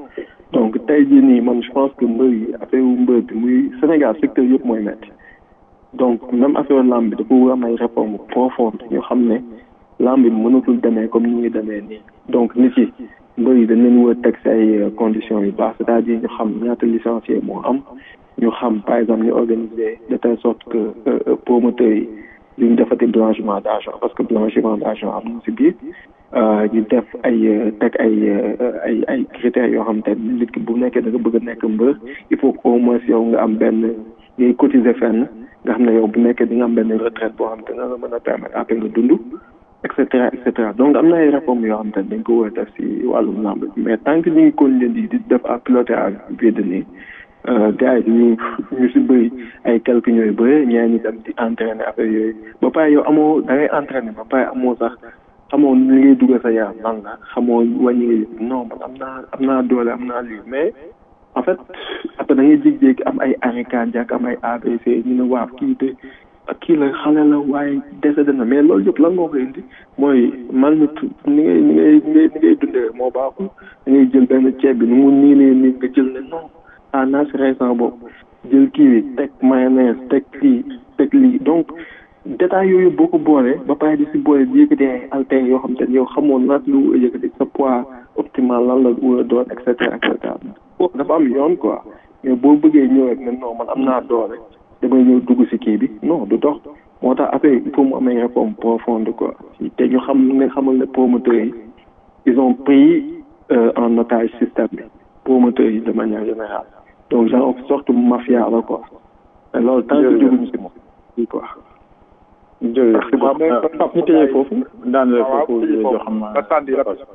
donc tey jii nii man je pense que mbër yi affaire wu mbër bi muy Sénégal secteur yëpp mooy métti donc même affaire lamb bi dafa war am ay réforme profonde ñu xam ne lamb bi mënatul demee comme ni ngi demee nii donc nit yi mbër yi dañ leen war a teg si ay conditions yu baax c'est-à-dire ñu xam ñaata licencié moo am ñu xam par exemple ñu organiser de telle sorte que promoteurs yi duñ defati blanchiment d'argent parce que blanchiment d'argent am na si biir ñu def ay teg ay ay ay critères yoo xam te nit ki bu nekkee da nga bëgg a nekk mbër il faut que au moins yow nga am benn ngay cotiser fenn nga xam ne yow bu nekkee di nga am benn retraite boo xam te nga la mën a permettre après nga dund et cetera et cetera donc am na ay réformes yoo xam te dañ ko war a def si wàllum lamb mais tant que ñu ngi continuer di di def à piloter à vide nii gars yi ñu ñu si bëri ay quelques ñooy bëri ñee ñi dem di entraîner affaire yooyu ba pare yow amoo da ngay entraîner ba pare amoo sax xamoo li ngay dugal sa yaram nan la xamoo wàññi nga non man am naa am naa doole am naa lii mais en fait après da ngay jékki-jékki am ay arrêt cardiaque am ay AVC ñu ne waaw kii de kii la xale la waaye décédé na mais loolu yëpp lan moo ko indi mooy malnut ni ngay ni ngay ni ngay ni ngay dundee moo baaxul da ngay jël benn ceeb bi nu mu nii nee nii nga jël ne non ah naa si récent boobu jël kii bi teg mayonnaise teg lii teg lii donc détails yooyu boo ko boolee ba pare di si boole di yëkkati ay haltères yoo xam te yow xamoon naat lu yëkkati sa poids optimal lan la war a doon et cetera et cetera dafa am yoon quoi mais boo bëggee ñëw rek ne non man am naa doole damay ñëw dugg si kii bi non du dox moo tax après il faut mu am ay réforme profonde quoi te ñu xam ne xamal ne promoteurs yi ils ont pris en otage système bi promoteurs yi de manière générale donc genre sorte mafia la quoi te loolu tant que jóguñu si moom i quoi jërëjëf waaw mais Pape ñu tëjee foofu daan la foofu joo xam ma sànni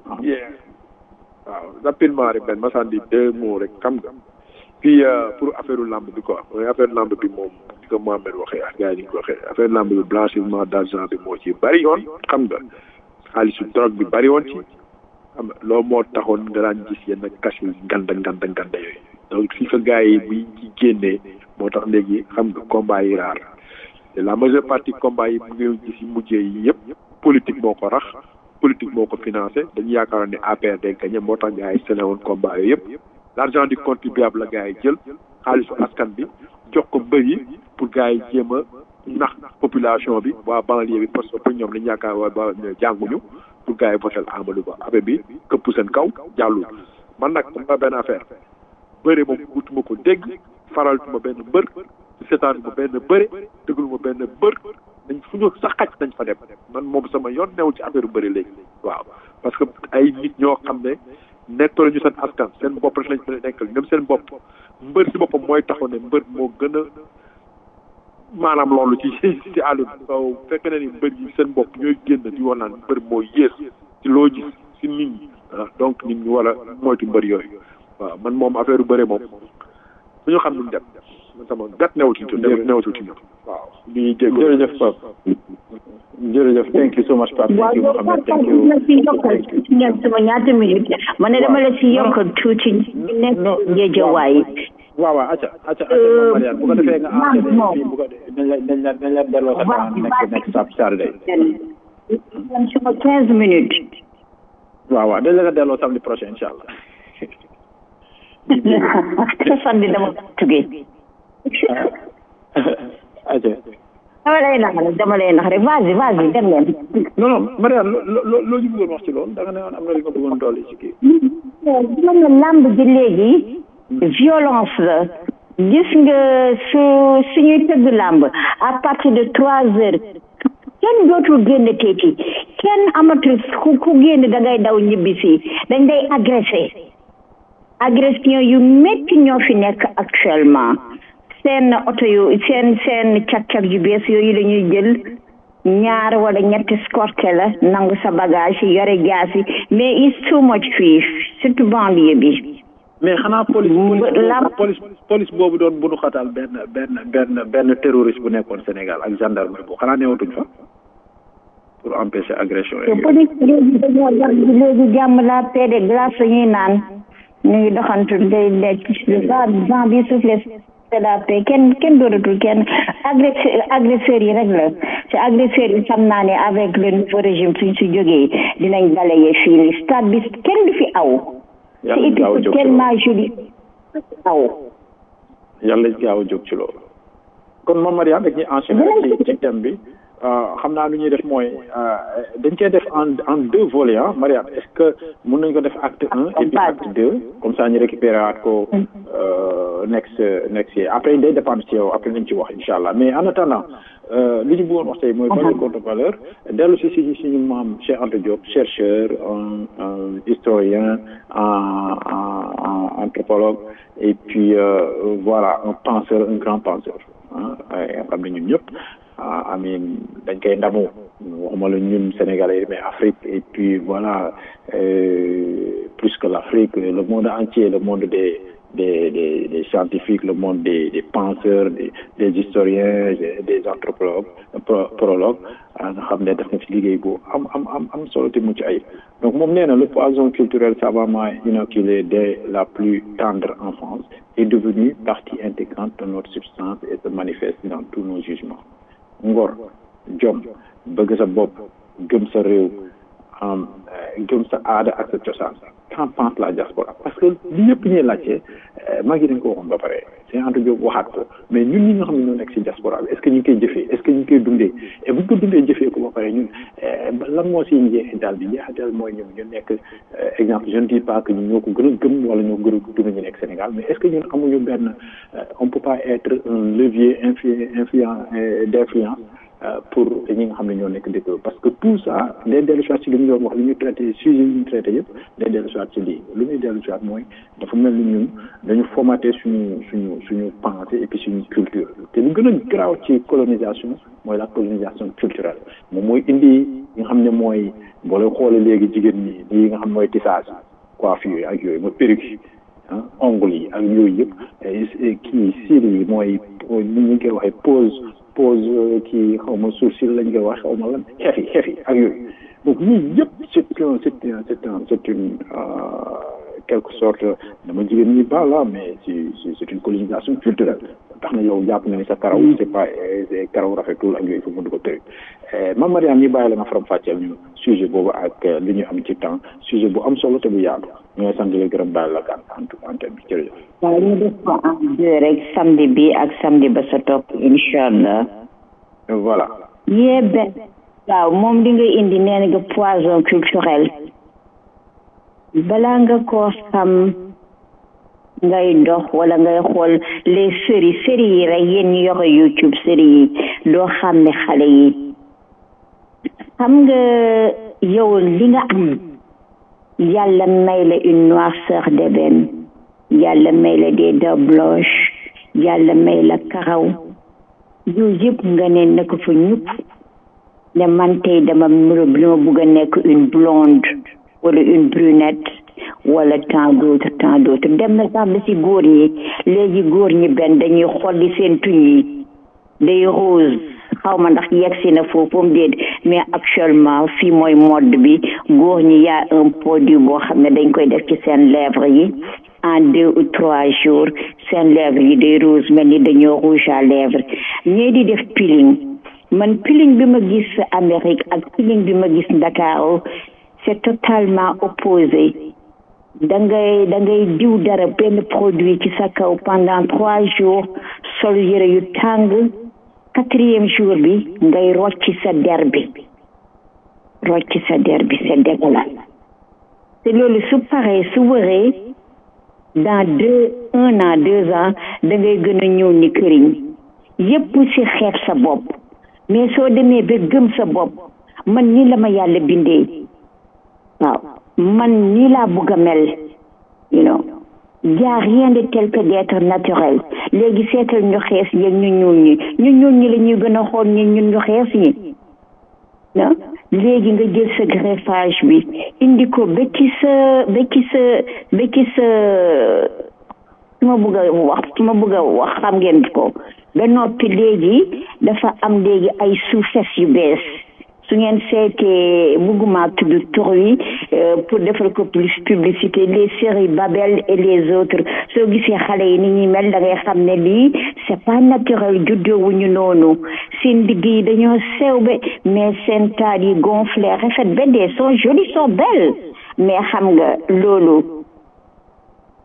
waaw rapidement rek benn ma sànni deux mots rek xam nga puis pour affaire lamb bi quoi mooy affaire lamb bi moom di ko Mohamed waxee ak gars yi ni ko waxee affaire lamb bi blanchiment d'argent bi moo ci bari yoon xam nga xaalisu drogue bi bari woon ci xam nga loolu moo taxoon nga daan gis yenn cash yu nganda nganda nganda yooyu donc fi ko gars yi bi ci génnee moo tax léegi xam nga combat yi raar te la majeure partie combat yi mu ngi gis mujjee yi yëpp politique moo ko rax politique moo ko financé dañu yaakaaroon ne APR day gagné moo tax gars yi sene woon combat yooyu yëpp l' argent du contribuable la gars yi jël xaalisu askan bi jox ko mbër yi pour gars yi jéem a nax population bi waa banlieue bi parce que pour ñoom dañu yaakaar waa ba jànguñu pour gars yi votel Amadou Ba affaire bi këpp seen kaw jàllul man nag dama benn affaire bëre moom wutuma ko dégg faraltuma benn mbër seetaanuma benn bëre dëggaluma benn bër dañ fu ñu sax xaj dañ fa dem man moom sama yoon newul ci affaire bëri léegi waaw parce que ay nit ñoo xam ne nekkul ñu seen askan seen bopp rek lañ fa nekkal ñoom seen bopp mbër si boppam mooy taxaw ne mbër moo gën a maanaam loolu ci ci àll bi so fekk na ni mbër yi seen bopp ñooy génn di wax naan mbër moo yées ci loo gis si nit ñi donc nit ñi war a moytu mbër yooyu waaw man moom affaire bëre moom su ñu xam nu dem man sama gat newatul ci newatul ci ñoom waaw ñuy dégg jërëjëf Pape jërëjëf thank you so much Pape thank you Mohamed thank you la si yokkal ci ngeen sama ñaata minute ma ne dama la si yokkal tuuti ñu nekk géejawaay waaw waaw acca acca acca Mariane bu ko defee nga enchaîné fii bu ko dañ la dañ la dañ la delloo sa temps nekk nekk sa Saturday sama quinze minutes waaw waaw dañ la nga delloo samedi prochain incha allah samedi dama tugee acca dama lay nax rek dama lay nax rek vas-y vas-y dem leen non non Mariane loo loo loo ñu bëggoon wax ci loolu da nga ne woon am na li nga bëggoon dolli ci kii dama ne lamb ji léegi violence la gis nga su suñuy tëgg làmb à partir de trois heures kenn dootul génn teeti kenn amatul ku ku génn da ngay daw ñibbi si dañ day agressé agression yu métti ñoo fi nekk actuellement seen oto yu seen seen cag-cag yu bees yooyu la ñuy jël ñaar wala ñetti escorté la nangu sa bagage yore jaasi mais it's too much fii surtout banlieue bi mais xanaa police police police boobu doon bunu xatal benn benn benn benn terroriste bu nekkoon Sénégal ak gendarmerie boobu xanaa newatuñ fa pour empêcher agression te police léegi dañoo war léegi jàmm la paix de glace la ñuy naan ñu ngi doxantu day nekk va vent bi soufflé c'est la paix kenn kenn dooratul kenn agresseur agresseurs yi rek la te agresseurs yi xam naa ne avec le nouveau régime suñ si jógee dinañ balayee fii ni stade bi kenn du fi aw yàlla et gaaw a puis jóg c'est ci tellement joli waaw yàlla gaaw a jóg ci loolu kon moom Mariam dañuy enchaîner rek ci ci thème bi euh, xam naa lu ñuy def mooy euh, dañ koy def en en deux volets ah Mariam est-ce que mën nañ ko def acte un et puis acte deux comme ça ñu récupérer waat ko euh, next next year après day dépendre ci yow après nañ ci wax incha allah mais en attendant euh, li ñu bëggoon wax tey mooy valeur contre valeur dellu si si suñu maam Cheikh Anta Diop chercheur un, un historien un, un, un anthropologue et puis euh, voilà un penseur un grand penseur ah nga xam ne ñun ñëpp ah amin dañ koy ndamu waxuma la ñun Sénégalais mais Afrique et puis voilà euh, plus que l'Afrique le monde entier le monde des des des, des scientifiques le monde des des penseurs des des historiens des, des anthropologues pro, prologues ah nga xam ne def na fi liggéey bu am am am am solo te mucc ayib donc moom nee na le poison culturel savamment inoculé dès la plus tendre enfance est devenu partie intégrante de notre substance et se manifeste dans tous nos jugements ngor jom bëgg sa bopp gëm sa réew am gëm sa aada ak sa cosaan qu'en pense la diaspora parce que li yëpp ñuy laajte maa ngi dañ ko waxoon ba pare Cheikh Anta Diop waxaat ko mais ñun ñi nga xam ne ñoo nekk ci diaspora bi est ce que ñu ngi koy jëfee est ce que ñu ngi koy dundee et bu ñu ko dundee jëfee ko ba pare ñun lan moo siy njeexital bi njeexital mooy ñun ñu nekk exemple je ne dis pas que ñun ñoo ko gën a gëm wala ñoo gën a dund ñu nekk Sénégal mais est ce que ñun amuñu benn on peut pas être un levier influ influent d'influence pour ñi nga xam ne ñoo nekk dëkk parce que tout ça day dellu soit ci li ñu doon wax li ñu traité sujet yi ñu traité yëpp day dellu soit ci lii lu muy dellu soit mooy dafa mel ni ñun dañu formaté suñu suñu suñu pensée et puis suñu culture te lu gën a garaaw ci colonisation mooy la colonisation culturelle moom mooy indi nga xam ne mooy boo leen xoolee léegi jigéen ñi lii nga xam mooy tissage coiffure yi ak yooyu mooy perruque ah ongle yi ak yooyu yëpp kii cils yi mooy ni ñu koy waxee pose pose kii xaw ma sourcil lañ koy wax xaw ma lan xef yi xef yi ak yooyu donc ñii yëpp c'est un c'est un c'est un c'est une quelque sorte dama jigéen ñi ba la mais c'est c'est une colonisation culturelle tax na yow jàpp nga ni sa karaw c'est pas karaw rafetul ak yooyu fa mu di ko tëri Mame Mariam ñi bàyyi la nga faram fàcceel ñu sujet boobu ak li ñu am ci temps sujet bu am solo te bu yaatu ñu ngi sant la gërëm bàyyi la gan en tout antenne bi jërëjëf waaw ñu def ko en deux rek samedi bi ak samedi ba sa topp incha allah voilà yee benn waaw moom li nga indi nee nga poison culturel balaa nga koo xam ngay dox wala ngay xool les séries séries yi rek yéen ñu yore youtube séries yi doo xam ne xale yi xam nga yow li nga am yàlla may la une noirceur d'ébène yàlla may la des dents blanches yàlla may la karaw yooyu yëpp nga ne na ko fa ñupp ne man tey dama muro bi ma bugg a nekk une blonde wala une brunette wala tant d'autre tant d'autre dem na sax ba si góor ñi léegi góor ñi benn dañuy xolli seen tuñ yi day rose xaw ma ndax yegg si na foofu déet mais actuellement fii mooy mode bi góor ñi yaa un produit boo xam ne dañ koy def ci seen lèvre yi en deux ou trois jours seen lèvre yi day rose mel ni dañoo rouge à lèvre ñii di def peeling man peeling bi ma gis Amérique ak peeling bi ma gis Ndakaaru c'est totalement opposé da ngay da ngay diw dara benn produit ci sa kaw pendant trois jours sol yëre yu tàng quatrième jour bi ngay rocci sa der bi rocci sa der bi c'est dégueulasse te loolu su paree su wëree dans deux un an deux ans da ngay gën a ñëw ni këriñ yépp ci xeeb sa bopp mais soo demee ba gëm sa bopp man ni la ma yàlla bindee waaw man nii laa bugg a mel you know y a rien de tel que d'être naturel léegi seetal ñu xees yeeg ñu ñuul ñi ñu ñuul ñi la ñuy gën a xool ñi ñun ñu xees ñi ah léegi nga jël sa greffage bi indi ko ba ci sa ba ci sa ba ci sa su ma bugg a wax su ma bugg a wax xam ngeen ko ba noppi léegi dafa am léegi ay suufes yu bees su ngeen seetee bugguma tudd tur yi pour defal ko plus publicité les séries Babel et les autres soo gisee xale yi ni ñuy mel da ngay xam ne lii c'est pas naturel juddoowuñu noonu seen digg yi dañoo sew ba mais seen taat yi gonflé rafet ba dee sont jolies sont belles mais xam nga loolu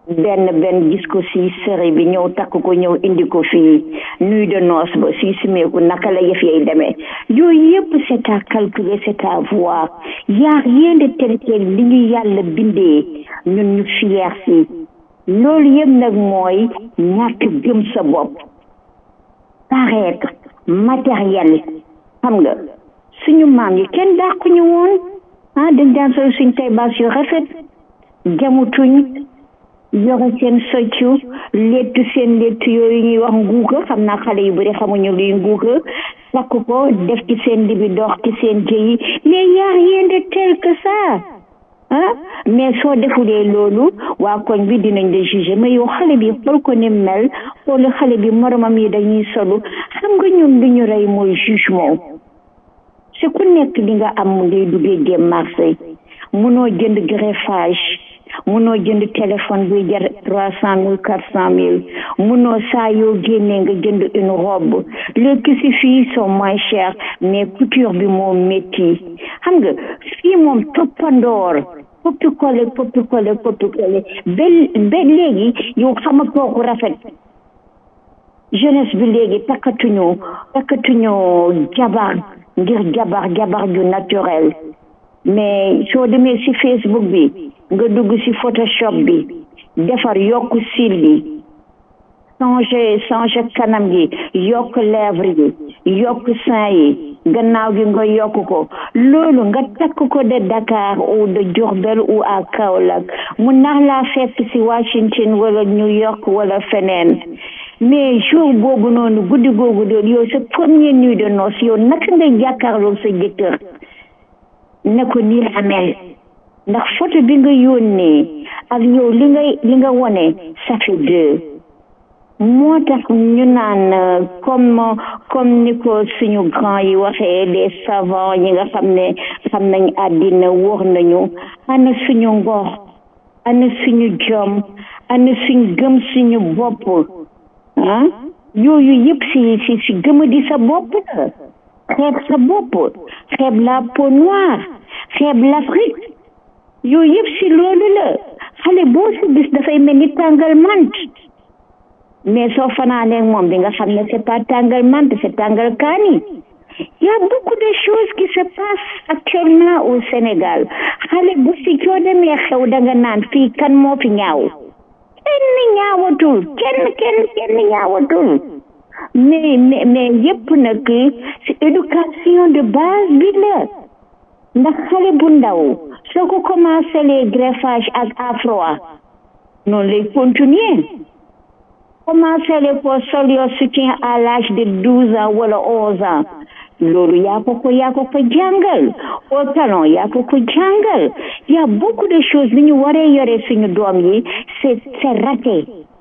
benn benn gis ko si série bi ñëw takk ko ñëw indi ko fii nuit de noces ba si simeeku naka la yëf yay demee yooyu yëpp c'est à calculer c'est à voir yaa rien de tel quel li ñu yàlla bindee ñun ñu fier si loolu yëpp nag mooy ñàkk gëm sa bopp paraître matériel xam nga suñu maam yi kenn dàquñu woon ah dañ daan sol suñ tay baas yu rafet jamutuñ yore seen soccu lettu seen lettu yooyu ñuy wax nguuka xam naa xale yu bëri xamuñu luy nguuka sakk ko def ci seen libi dox ci seen jëyi mais y a rien de tel que ça ah mais soo defulee loolu waa koñ bi dinañ la juger mais yow xale bi xool ko ni mel xool xale bi moromam yi dañuy solu xam nga ñun lu ñu rey mooy jugement c'est ku nekk li nga am ngay duggee dem marché munoo jënd greffage munoo jënd téléphone buy jar trois cent mille quatre cent mille munoo saa yoo génnee nga jënd une robe les tissus fii sont moins chers mais couture bi moo métti xam nga fii moom toppandoor poppi kole poppi kole poppi kole ba ba léegi yow xama kooku rafet jeunesse bi léegi takkatuñu takkatuñu jabar ngir jabar jabar ju naturel mais soo demee ci facebook bi nga dugg ci photoshop bi defar yokk cil bi changer changer kanam gi yokk lèvre yi yokk sein yi gannaaw gi nga yokk ko loolu nga takk ko de Dakar ou de Diourbel ou à Kaolack mu nax laa fekk ci Washington wala New York wala feneen mais jour boobu noonu guddi googu doon yow sa première nuit de noces yow naka ngay jàkkaarloo sa jëkkër ne ko nii la mel ndax photo bi nga yónnee ak yow li ngay li nga wone ça fait deux moo tax ñu naan comme comme ni ko suñu grand yi waxee les savants ñi nga xam ne xam nañ àddina wóor nañu ana suñu ngor ana suñu jom ana suñ gëm suñu bopp ah yooyu yëpp si si si gëmadi sa bopp la xeeb sa bopp xeeb la peau noire xeeb l'Afrique yooyu yëpp si loolu la xale boo si gis dafay mel ni tàngal mant mais soo fanaanee moom di nga xam ne c'est pas tàngal mant c'est tàngal kaani y a beaucoup de choses qui se passent actuellement au Sénégal xale bu si soo demee xew da nga naan fii kan moo fi ñaaw kenn ñaawatul kenn kenn kenn ñaawatul mais mais mais yëpp nag ci éducation de base bi la ndax xale bu ndaw soo ko commencé les greffage ak afro noonu lay continuer commencé les ko sol yoo soutien à l'âge de douze ans wala onze ans loolu yaa ko ko yaa ko ko jàngal au talon yaa ko ko jàngal y a beaucoup de choses li ñu waree yore suñu doom yi c'est c'est raté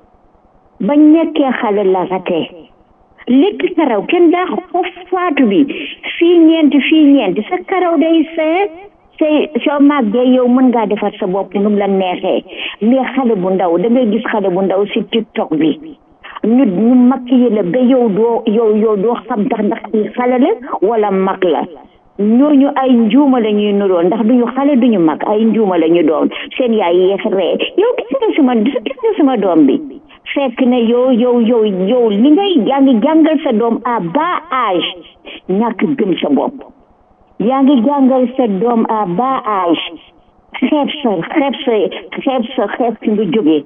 bañ nekkee xale la raté léegi karaw kenn daa ko faatu bi fii ñeenti fii ñeenti sa karaw day see say soo màggee yow mën ngaa defar sa bopp nu mu la neexee mais xale bu ndaw da ngay gis xale bu ndaw si tiktok bi ñu ñu maquillé la ba yow doo yow yow doo xam tax ndax i xale la wala mag la ñooñu ay njuuma la ñuy nuroon ndax duñu xale duñu mag ay njuuma la ñu doon seen yaay yeex ree yow gis nga suma gis nga suma doom bi fekk ne yow yow yow yow li ngay yaa ngi jàngal sa doom à bas âge ñàkk gëm sa bopp yaa ngi jàngal sa doom à bas âge xeeb sa xeeb sa xeeb sa xeeb fi nga jógee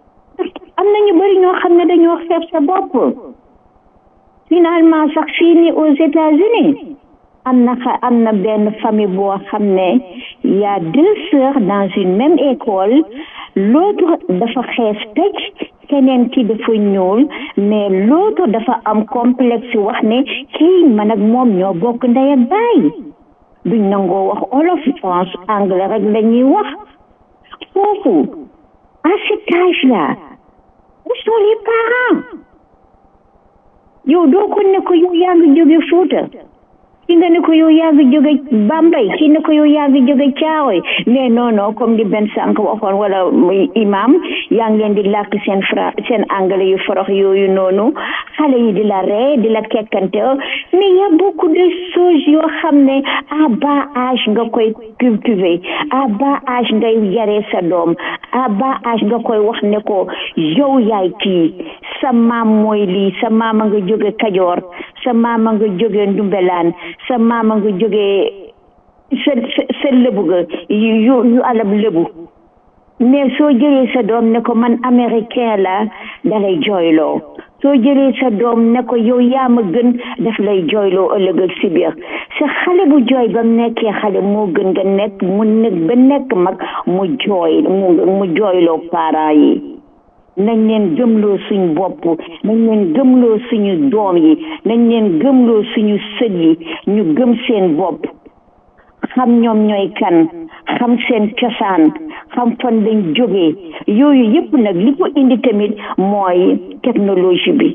am na ñu bëri ñoo xam ne dañoo xeeb sa bopp finalement sax fii ni aux États-Unis am na xa am na benn famille boo xam ne y a deux sœurs dans une même école l'autre dafa xees tëj keneen ki dafa ñuul mais l'autre dafa am complexe wax ne kii man ak moom ñoo bokk ndey ak baay duñ nangoo wax olof France anglais rek la ñuy wax foofu à cet âge là où sont les parents yow doo ko ne ko yow yaa ngi jóge Fuuta ki nga ne ko yow yaa ngi jóge Bambey ki ne ko yow yaa ngi jóge Caaroy mais non non comme di benn sànq waxoon wala muy imam yaa ngi leen di làkk seen fra seen anglais yu forox yooyu noonu xale yi di la ree di la kekkante mais y a beaucoup de choses yoo xam ne à bas âge nga koy cultiver à bas âge ngay yaree sa doom à bas âge nga koy wax ne ko yow yaay kii sa maam mooy lii sa maama nga jóge Kajoor sa maama nga jóge Ndumbelaan sa maama nga jóge sa sa lëbu ga yu yu alab lëbu mais soo jëlee sa doom ne ko man américain la dalay jooyloo soo jëlee sa doom ne ko yow yaa ma gën daf lay jooyloo ëllëg ak si biir sa xale bu jooy ba mu nekkee xale moo gën nga nekk mu nekk ba nekk mag mu jooy mu mu jooyloo parents yi nañ leen gëmloo suñu bopp nañ leen gëmloo suñu doom yi nañ leen gëmloo suñu sët yi ñu gëm seen bopp xam ñoom ñooy kan xam seen cosaan xam fan lañ jógee yooyu yëpp nag li ko indi tamit mooy technologie bi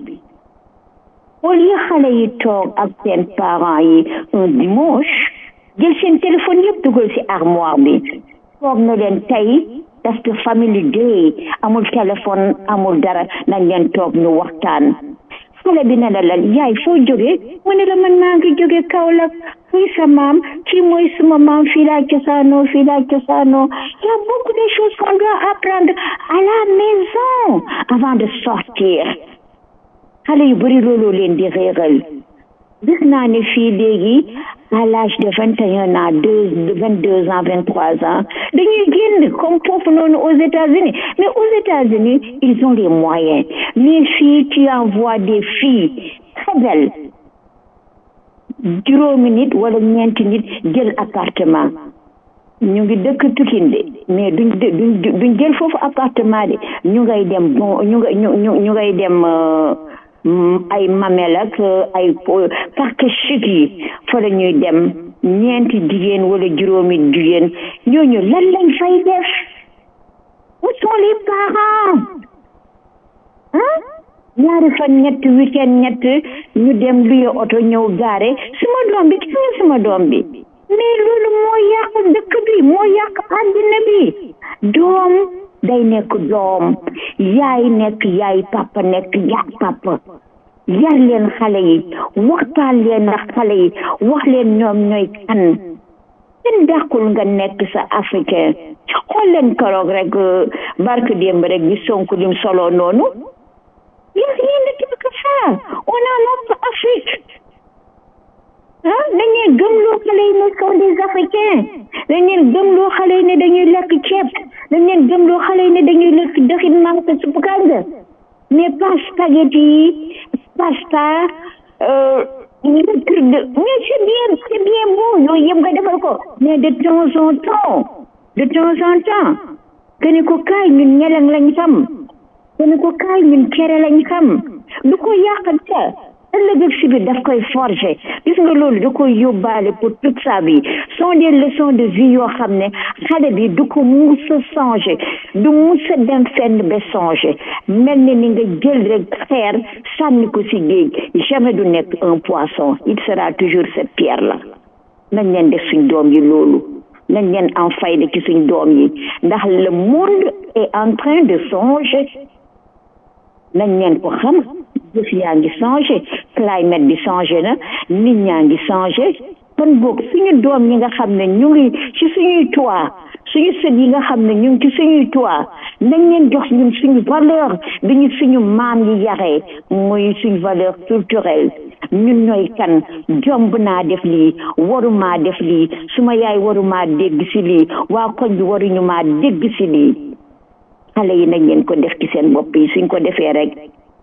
au lieu xale yi toog ak seen parents yi un dimanche jël seen téléphone yëpp dugal ci armoire bi toog na leen tey parce que family day amul téléphone amul dara nañ leen toog ñu waxtaan xale bi ne la lan yaay foo jóge mu ne la man maa ngi jóge Kaolack fuy sa maam kii mooy suma maam fii laa cosaanoo fii laa cosaanoo y a beaucoup de choses qu'on doit apprendre à la maison avant de sortir xale yu bëri looloo leen di réeral gis naa ne fii léegi à l'âge de vingt et un ans deux vingt deux ans vingt trois ans dañuy génn comme foofu noonu aux États-Unis mais aux États-Unis ils ont les moyens mais fii tu envoies des filles très belles juróomi nit wala ñeenti nit jël appartement ñu ngi dëkk Pikine de mais duñ duñ duñ jël foofu appartement de ñu ngay dem bon ñu nga ñu ñu ngay dem ay mamel ak ay parc chic yi fa la ñuy dem ñeenti jigéen wala juróomi jigéen ñooñu lan lañ fay def où sont les parents ah ñaari fan ñett weekend ñett ñu dem luye oto ñëw gaare suma doom bi gis nga suma doom bi mais loolu moo yàq dëkk bi moo yàq àddina bi doom day nekk doom yaay nekk yaay papa nekk yaay papa yar leen xale yi waxtaan leen ak xale yi wax leen ñoom ñooy kan kenn dàqul nga nekk sa africain xool leen keroog rek barke démb rek bi sonk lim solo noonu y a rien de tel que ça on a notre Afrique ah dañ leen gëmloo xale yi ne sont des africains dañ leen gëmloo xale yi ne dañuy lekk ceeb dañ leen gëmloo xale yi ne dañuy lekk dëxin marché supp kànga mais pas spaghetti yi pasta mais c'est bien c'est bien beau yooyu yëpp nga defal ko mais de temps en temps de temps en temps que ne ko kaay ñun ñeleng lañ xam que ne ko kaay ñun kere lañ xam du ko yàqal sa ëllëg ak si biir daf koy forger gis nga loolu da koy yóbbaale pour toute sa vie sont des leçons de vie yoo xam ne xale bi du ko mus a changer du mus a dem fenn ba changer mel ni ni nga jël rek xeer sànni ko si géej jamais du nekk un poisson il sera toujours cette pierre là nañ leen def suñ doom yi loolu nañ leen en fayda ci suñ doom yi ndax le monde est en train de changer nañ leen ko xam jëf yaa ngi changé climate bi changé na nit ñaa ngi changé kon boog suñu doom yi nga xam ne ñu ngi ci suñuy toit suñu sët yi nga xam ne ñu ngi ci suñuy toit nañ leen jox ñun suñu valeur bi ñu suñu maam yi yaree muy suñu valeur culturelle ñun ñooy kan jomb naa def lii warumaa def lii suma yaay warumaa dégg si lii waa koñ bi waruñu maa dégg si lii xale yi nañ leen ko def ci seen bopp yi suñ ko defee rek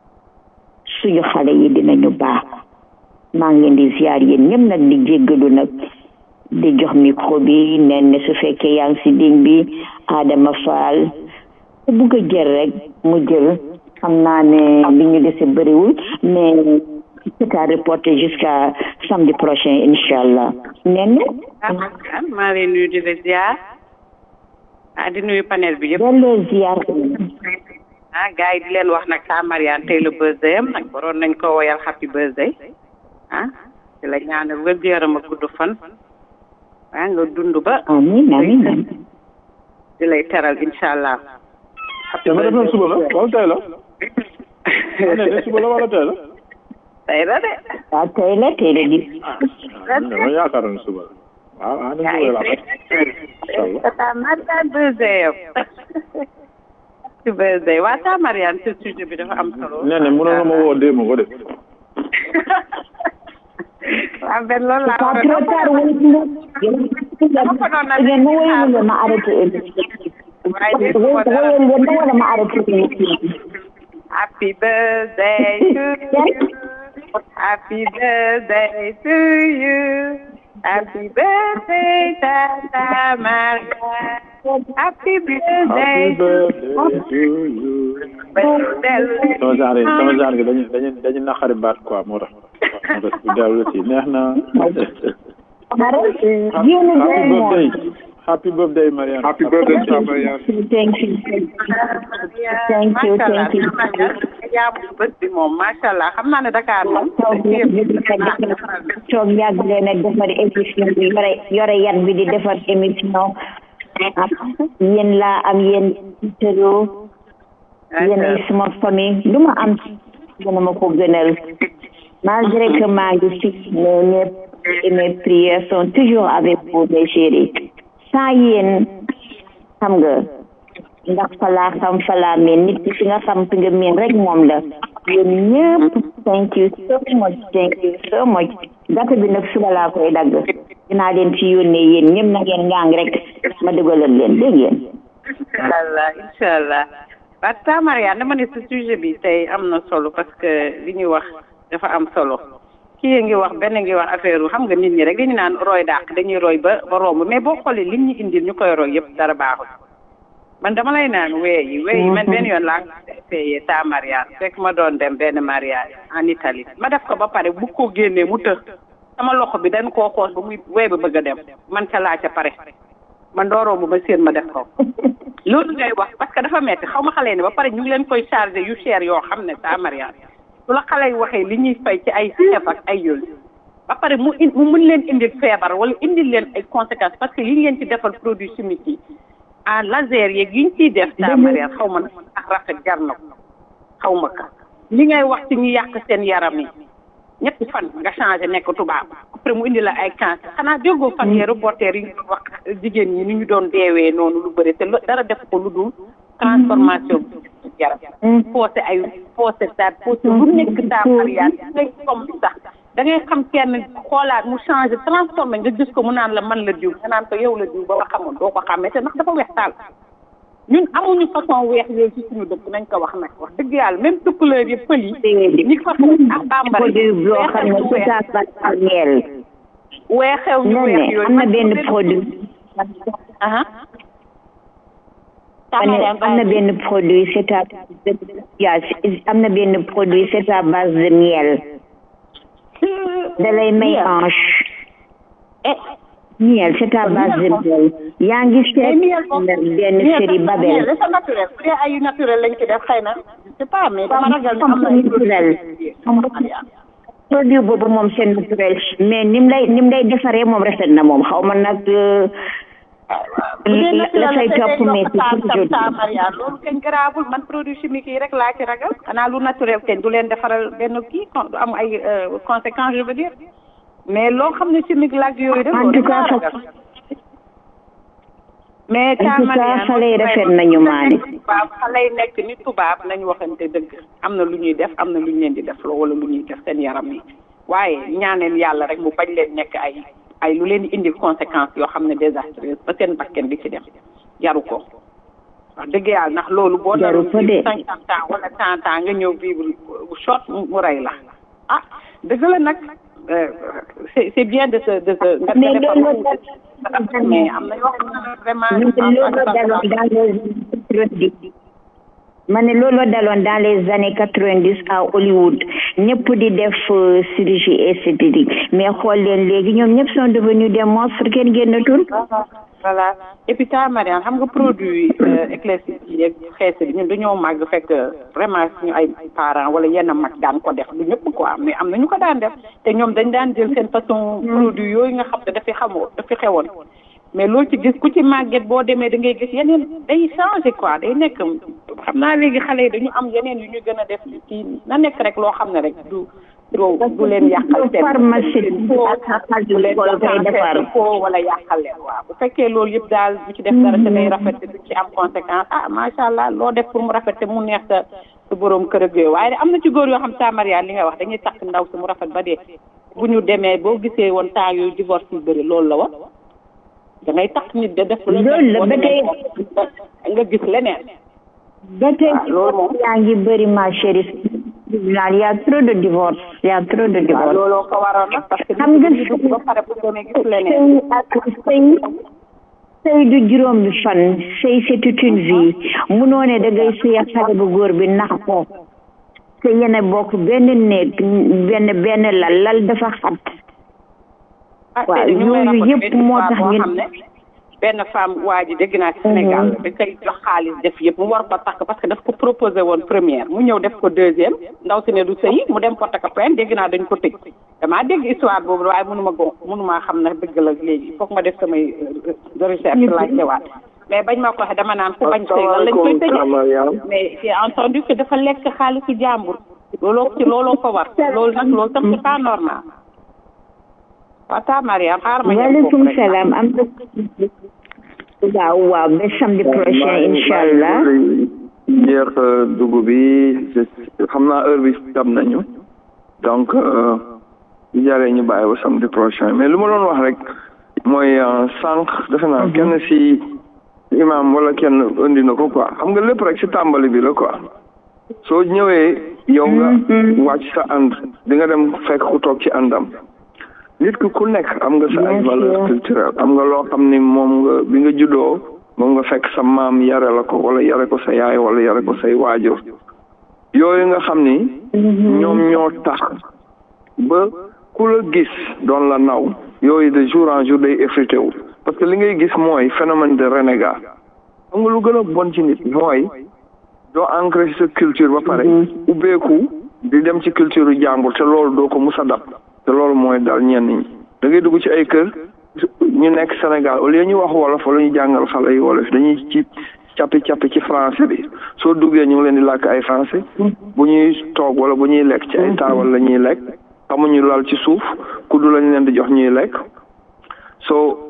suñu xale yi dinañu baax maa ngi leen di ziar yéen ñëpp nag di jéggalu nag di jox micro bi nen ne su fekkee yaa ngi si ligne bi Adama Fall ku bugg a jël rek mu jël xam naa ne li ñu dese bëriwul mais c'est à reporter jusqu'à samedi prochain incha allah nen maa leen nuyu di la ziar ah di nuyu panel bi yëpp delloo ziar ah gars yi di leen wax nag sa Mariane tey la birthday am nag waroon nañ ko woyal happy birthday ah di la ñaanal wér gu yaram ak gudd fan waa nga dund ba amiin amiin amiin di lay teral incha allah dama defoon suba la wala tey la ne de suba la wala tey la tey la de waaw tey la tey la di dama yaakaaroon suba la waaw ah suba la tata Mariane birthday yow ci birthday waa ta Mariane ce sujet bi dafa am solo nee na mënoon na ma woo démb ko de waaw benn loolu laa pas trop tard wala ngeen ma woyal leen ma arrêté émission woyal leen ma wala ma arrêté émission Happy birthday to you. Happy birthday to you. Happy birthday, Tata Maria. Happy birthday. Happy birthday to you. sama genre sama genre gi dañu dañu dañu naqari baat quoi moo tax moo tax bu dellu si neex na happy birthday happy birthday Marianne happy birthday to Marianne thank you thank you thank you yaa mu bés bi moom macha allah xam naa ne Dakar moom toog yàgg leen a defar émission bi yore yore yat bi di defar émission yéen laa am yéen tëroo yéenay suma famille lu ma am gëna ma ko gënal malgré que maa ngi fi mais mes et mes prières sont toujours avec vous mes chéris sans yéen xam nga ndax falaa xam falaa miin nit ki fi nga xam fi nga miin rek moom la yéen ñëpp thank you so much thank you so much date bi nag suba laa koy dagg dinaa leen ci yónnee yéen ñëpp na ngeen ngang rek ma dugalal leen dégg ngeen inshallah inshallah waa ta Mariane dama ne ce sujet bi tey am na solo parce que li ñuy wax dafa am solo kii ngi wax benn ngi wax affaire xam nga nit ñi rek dañu naan roy dàq dañuy roy ba ba romb mais boo xoolee liñ ñu indil ñu koy roy yëpp dara baaxul man dama lay naan wee yi wee yi man benn yoon laa payé ta mariage fekk ma doon dem benn mariage en Italie ma def ko ba pare bu ko génnee mu të sama loxo bi dañ koo xoos ba muy wee ba bëgg a dem man ca laa ca pare man dooroo bu ma séen ma def ko loolu ngay wax parce que dafa metti xaw ma xale ne ba pare ñu ngi leen koy chargé yu cher yoo xam ne ta mariage su la xale yi waxee li ñuy fay ci ay chef ak ay yooyu ba pare mu in mu mun leen indil feebar wala indil leen ay conséquences parce que li ngeen ci defal produit chimique yi en laser yeeg yi ñu ciy def ta mariage xaw ma nag ak rafet jar na ko xaw ma ka li ngay wax ci ñu yàq seen yaram yi ñetti fan nga changé nekk tubaab après mu indi la ay cancer xanaa déggoo fan yee reporter yi ñu doon wax jigéen ñi ni ñu doon deewee noonu lu bëri te dara def ko lu dul transformation bi yaram poosé ay poosé taat poosé lu nekk taa mariage ngay comme sax da ngay xam kenn xoolaat mu changé transformé nga gis ko mu naan la man la diw nga naan ko yow la diw ba nga xamoon doo ko xàmmee te ndax dafa weex taal ñun amuñu façon weex yooyu ci suñu dëkk nañ ko wax nag wax dëgg yàlla même tukkuleer yi pël yi ñi fa ak bambara produit boo xam ne c'est à base de miel weexew ñu weex yooyu am na benn produit am na benn produit c'est à yaa am na benn produit c'est à base de miel da lay may hanche miel c'est à base de miel yaa ngi seet benn série Babel dafa naturel bu dee ay naturel lañ ci def xëy na je sais pas mais dama ragal ne am na naturel produit boobu moom c'est naturel mais nim lay nim lay defaree moom rafet na moom xaw ma nag la say topp mais c'est ta Mariane loolu kañ garaawul man produit chimique yi rek laa ci ragal xanaa lu naturel kañ du leen defaral benn kii du am ay conséquences je veux dire mais loo xam ne chimique laaj yooyu de en tout cas mais ta Mariane xale yi rafet nañu maani waaw xale yi nekk ni tubaab nañu waxante dëgg am na lu ñuy def am na lu ñu leen di def loo wala lu ñuy def seen yaram yi waaye ñaaneen yàlla rek mu bañ leen nekk ay ay lu leen di indil conséquences yoo xam ne désastreuse ba seen bakken di ci dem jaru ko wax dëgg yàlla ndax loolu boo jaru ko de cinquante ans wala cent ans nga ñëw vivre short mu rey la ah dëgg la nag c'est c'est bien de se de se nga mais loolu mais am na yoo xam ne vraiment loolu daloon dans les ma ne looloo daloon dans les années quatre-vingt-dix à Hollywood ñëpp di def chirurgie esthétique mais xool leen léegi ñoom ñëpp sont devenus des monstres kenn génnatul voilà et puis ta Mariane xam nga produit éclaircie yi ak xees bi ñun dañoo màgg fekk vraiment suñu ay parents wala yenn mag daan ko def du ñëpp quoi mais am na ñu ko daan def te ñoom dañ daan jël seen façon produit yooyu nga xam ne dafay xamoo dafi xewoon mais loolu ci gis ku ci màgget boo demee da ngay gis yeneen day changé quoi day nekk xam naa léegi xale yi dañu am yeneen yu ñu gën a def ci na nekk rek loo xam ne rek du du du leen yàqal seen pharmacie du leen yàqal foo wala yàqal leen waaw bu fekkee loolu yëpp daal du ci def dara te day rafet du ci am conséquence ah macha allah loo def pour mu rafet te mu neex sa sa borom kër ak yooyu waaye am na ci góor yoo xam sa Mariane li nga wax dañuy takk ndaw si mu rafet ba dee bu ñu demee boo gisee woon temps yooyu divorce yu bëri loolu la woon da ngay takk nit de def loolu la ba tey nga gis leneen ba tey yaa ngi bëri ma chérie tribunal y a trop de divorce y a trop de divorce looloo ko waroon nag parce que xam nga dugg ba pare bu demee gis leneen sëy ak sëy sëy du juróomi fan sëy c'est toute une vie munoo ne da ngay sëy ak xale bu góor bi nax ko te yene bokk benn néeg benn benn lal lal dafa xat waaw yooyu yëpp moo tax ñu benn femme waa ji dégg naa ci Sénégal da koy jox xaalis def yëpp mu war ko takk parce que daf ko proposé woon première mu ñëw def ko deuxième ndaw si ne du sëy mu dem porte ko plainte dégg naa dañ ko tëj damaa dégg histoire boobu waaye mënuma ko mënuma xam na dëgg la léegi foog ma def samay recherche laajte waat mais bañ ma ko waxee dama naan ku bañ sëy lan lañ koy tëjee mais j'ai entendu que dafa lekk xaalisu jàmbur looloo ci looloo ko war loolu nag loolu tam c'est pas normal waaw taa Mariam xaaral ma waaleykum salaam am na waaw waaw ba samedi prochain incha allah jeex dugub bi xam naa heure bi dab nañu donc bu jaree ñu bàyyi ba samedi prochain mais lu ma doon wax rek mooy sànq defe naa kenn si imam wala kenn indi na ko quoi xam nga lépp rek si tàmbali bi la quoi soo ñëwee yow nga wàcc sa ànd di nga dem fekk ku toog ci àndam nit ki ku nekk am nga sa ay valeur culturelle am nga loo xam ni moom nga bi nga juddoo moom nga fekk sa maam yare la ko wala yare ko sa yaay wala yare ko say waajur yooyu nga xam ni ñoom ñoo tax ba ku la gis doon la naw yooyu de jour en jour day effrité wu parce que li ngay gis mooy phénomène de renégat xam nga lu gën a bon ci nit mooy doo ancré sa culture ba pare ubbeeku di dem ci culture jàmbur te loolu doo ko mus a dab te loolu mooy daal ñenn ñi da ngay dugg ci ay kër ñu nekk Sénégal au lieu ñu wax wolof wala ñu jàngal xale yi wolof dañuy ci cappi cappi ci français bi soo duggee ñu ngi leen di làkk ay français bu ñuy toog wala bu ñuy lekk ci ay taabal la ñuy lekk xamuñu lal ci suuf kuddu lañ leen di jox ñuy lekk soo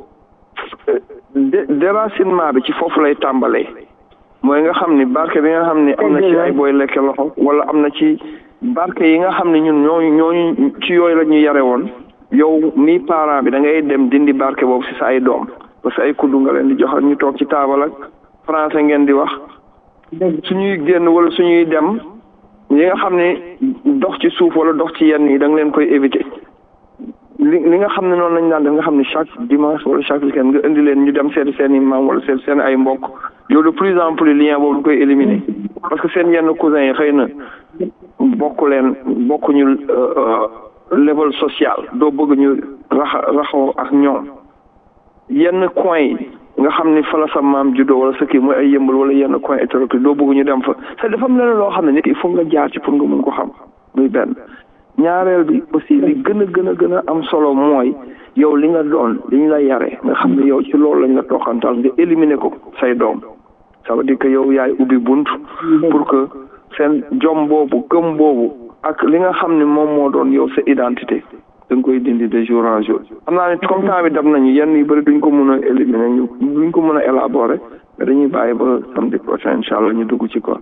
déracinement bi ci foofu lay tàmbalee mooy nga xam ni barke bi nga xam ni am na ci ay booy lekke loxo wala am na ci barke yi nga xam ne ñun ñooñu ñooñu ci yooyu la ñu yare woon yow mi parent bi da ngay dem dindi barke boobu si sa ay doom parce que ay kuddu nga leen di joxal ñu toog ci taabal ak français ngeen di wax suñuy génn wala suñuy dem yi nga xam ne dox ci suuf wala dox ci yenn yi da nga leen koy éviter li li nga xam ne noonu lañ daan def nga xam ne chaque dimanche wala chaque weekend nga indi leen ñu dem seeti seen i maam wala seeti seen ay mbokk yow de plus en plus lien boobu du koy éliminer parce que seen yenn cousins yi xëy na bokk leen bokkuñu level social doo bëgg ñu raxa raxoo ak ñoom yenn coin yi nga xam ni fa la sa maam juddoo wala sa kii mooy ay yëmbal wala yenn coin hétéroclite doo bëgg ñu dem fa c'est dafa am leneen loo xam ne nit il faut nga jaar ci pour nga mun ko xam muy benn ñaareel bi aussi li gën a gën a gën a am solo mooy yow li nga doon li ñu la yare nga xam ne yow ci loolu lañ la toxantal nga éliminer ko say doom ça veut dire que yow yaay ubbi bunt pour que seen jom boobu gëm boobu ak li nga xam ne moom moo doon yow sa identité da nga koy dindi de jour en jour xam naa ne comme temps bi dab nañu yenn yu bëri duñ ko mën a éliminer ñu duñ ko mën a élaborer mais dañuy bàyyi ba samedi prochain incha allah ñu dugg ci quoi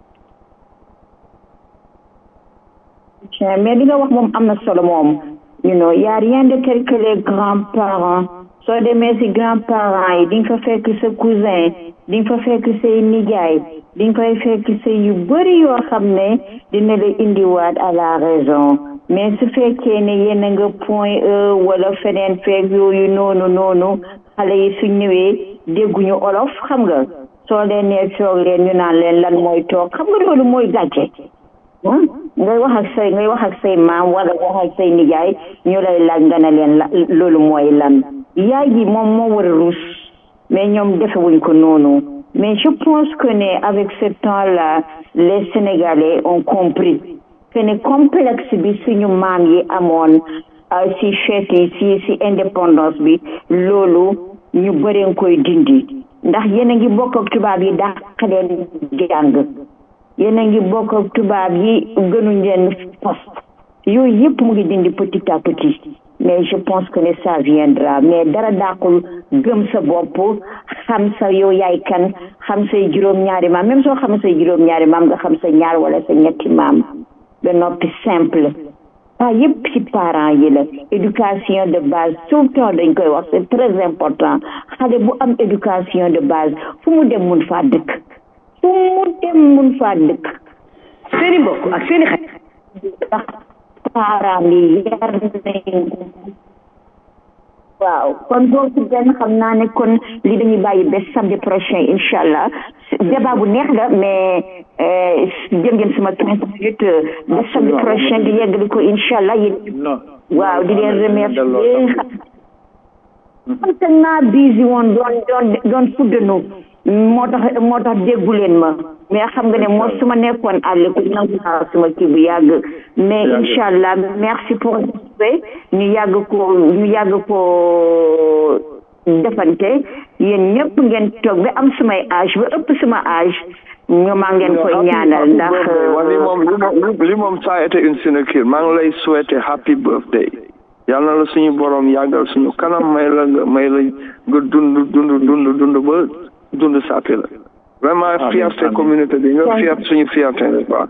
mais li nga wax moom am na solo moom you know y a rien de tel que les grands-parents soo demee si grands-parents yi di nga fa fekk sa cousin di nga fa fekk say nijaay di nga koy fekk say yu bëri yoo xam ne dina la indiwaat à la raison mais su fekkee ne yéen a nga point e wala feneen fekk yooyu noonu noonu xale yi su ñëwee dégguñu olof xam nga soo leen nee toog leen ñu naan leen lan mooy toog xam nga loolu mooy gàcce ngay wax ak say ngay wax ak say maam wala wax ak say nijaay ñu lay laaj nga ne leen la loolu mooy lan yaay ji moom moo war a rus mais ñoom defewuñ ko noonu mais je pense que ne avec ce temps là les sénégalais ont compris que ne complexe bi suñu maam yi amoon si fête yi si si indépendance bi loolu ñu bëreen koy dindi ndax yéen a ngi bokk ak tubaab yi dàq leen jàng yéen a ngi bokk ak tubaab yi gënuñ leen poste yooyu yëpp mu ngi dindi petit à petit mais je pense que ne ça viendra mais dara dàqul gëm sa bopp xam sa yow yaay kan xam say juróom-ñaari maam même soo xam say juróom-ñaari maam nga xam sa ñaar wala sa ñetti maam ba noppi simple ah yëpp ci parents yi la éducation de base tout le temps dañ koy wax c'est très important xale bu am éducation de base fu mu dem mun faa dëkk fu mu dem mun faa dëkk seeni mbokk ak seeni xarit ndax parents yi yar nañ waaw kon boo ci benn xam naa ne kon li dañuy bàyyi ba samedi prochain incha allah débat bu neex la mais jël ngeen sama trente minutes ba samedi prochain di yeggali ko incha allah yéen waaw di leen remercier xam te naa busy woon doon doon doon fuddanu moo tax moo tax déggu leen ma mais xam nga ne moo su ma nekkoon àll ko nangu naa suma kii bu yàgg mais incha allah merci pour ñu yàgg ko ñu yàgg ko defante yéen ñëpp ngeen toog ba am sumay âge ba ëpp suma âge ñu maa ngeen koy ñaanal ndax li moom li moom li moom ça a été une sinecure maa ngi lay souhaiter happy birthday yàlla na la suñu borom yàggal suñu kanam may la nga may la nga dund dund dund dund ba dund sàppi la vraiment fierté communauté bi nga fierté suñu fierté n'est-ce pas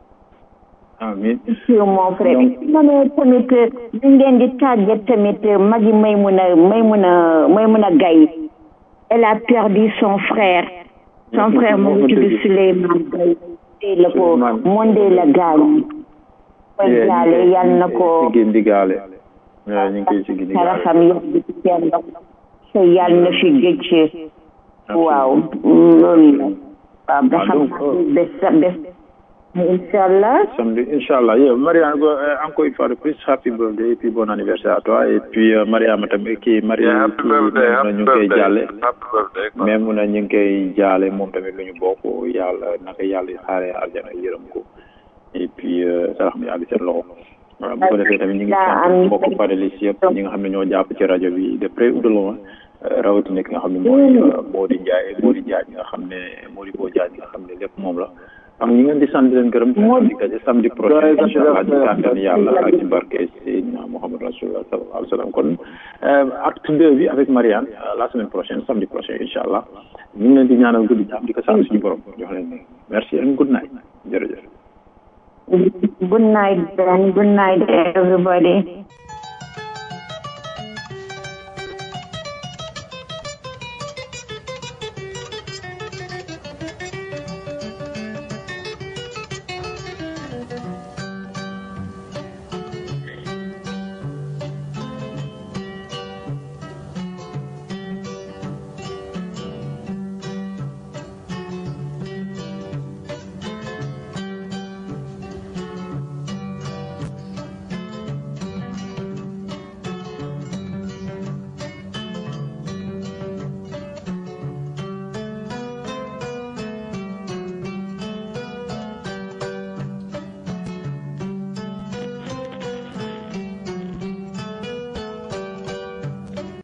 amin mon frère ma ne tamit li ngeen di tàggat tamit magi may mun a may mun a may mun a gay elle a perdu son frère son frère mu ngi tudd Souleymane Gaye la ko monde la gaañ koy jaale yal na ko di gaale ñu ngi koy ci gindi xara xam yàgg ci seen ndox te yal na fi gëcc waaw loolu la waaw ba xam bés bés Inch'Allah. Samedi, Inch'Allah. Yeah, Mariam, encore une fois de plus, happy birthday et puis bon anniversaire à toi. Et puis, uh, Mariam, qui Mariam, happy birthday, happy birthday, happy birthday. Même na ñu ngi koy jaale moom tamit lu ñu bokk yàlla naka yàlla xaare aljana yërëm ko. Et puis, sarax mi yàgg seen loxo. Voilà, bu ko defee tamit ñu ngi sant mbokk panelis yëpp ñi nga xam ne ñoo jàpp ci rajo bi de près ou de loin. rawatina ki nga xam ne mooy Mody Ndiaye Mody Ndiaye nga xam ne Mody Bo Ndiaye nga xam ne lépp moom la. am ñu ngeen di sant leen gërëm di daje samedi prochain incha allah ci kàttan yàlla ak ci barke Seydina Mohamed Rasulullah sallallahu alayhi wa sallam kon acte deux bi avec Marianne la semaine prochaine samedi prochain incha allah ñu ngi leen di ñaanal guddi jàmm di ko sant suñu borom jox leen merci and good night jërëjëf good night Ben good night everybody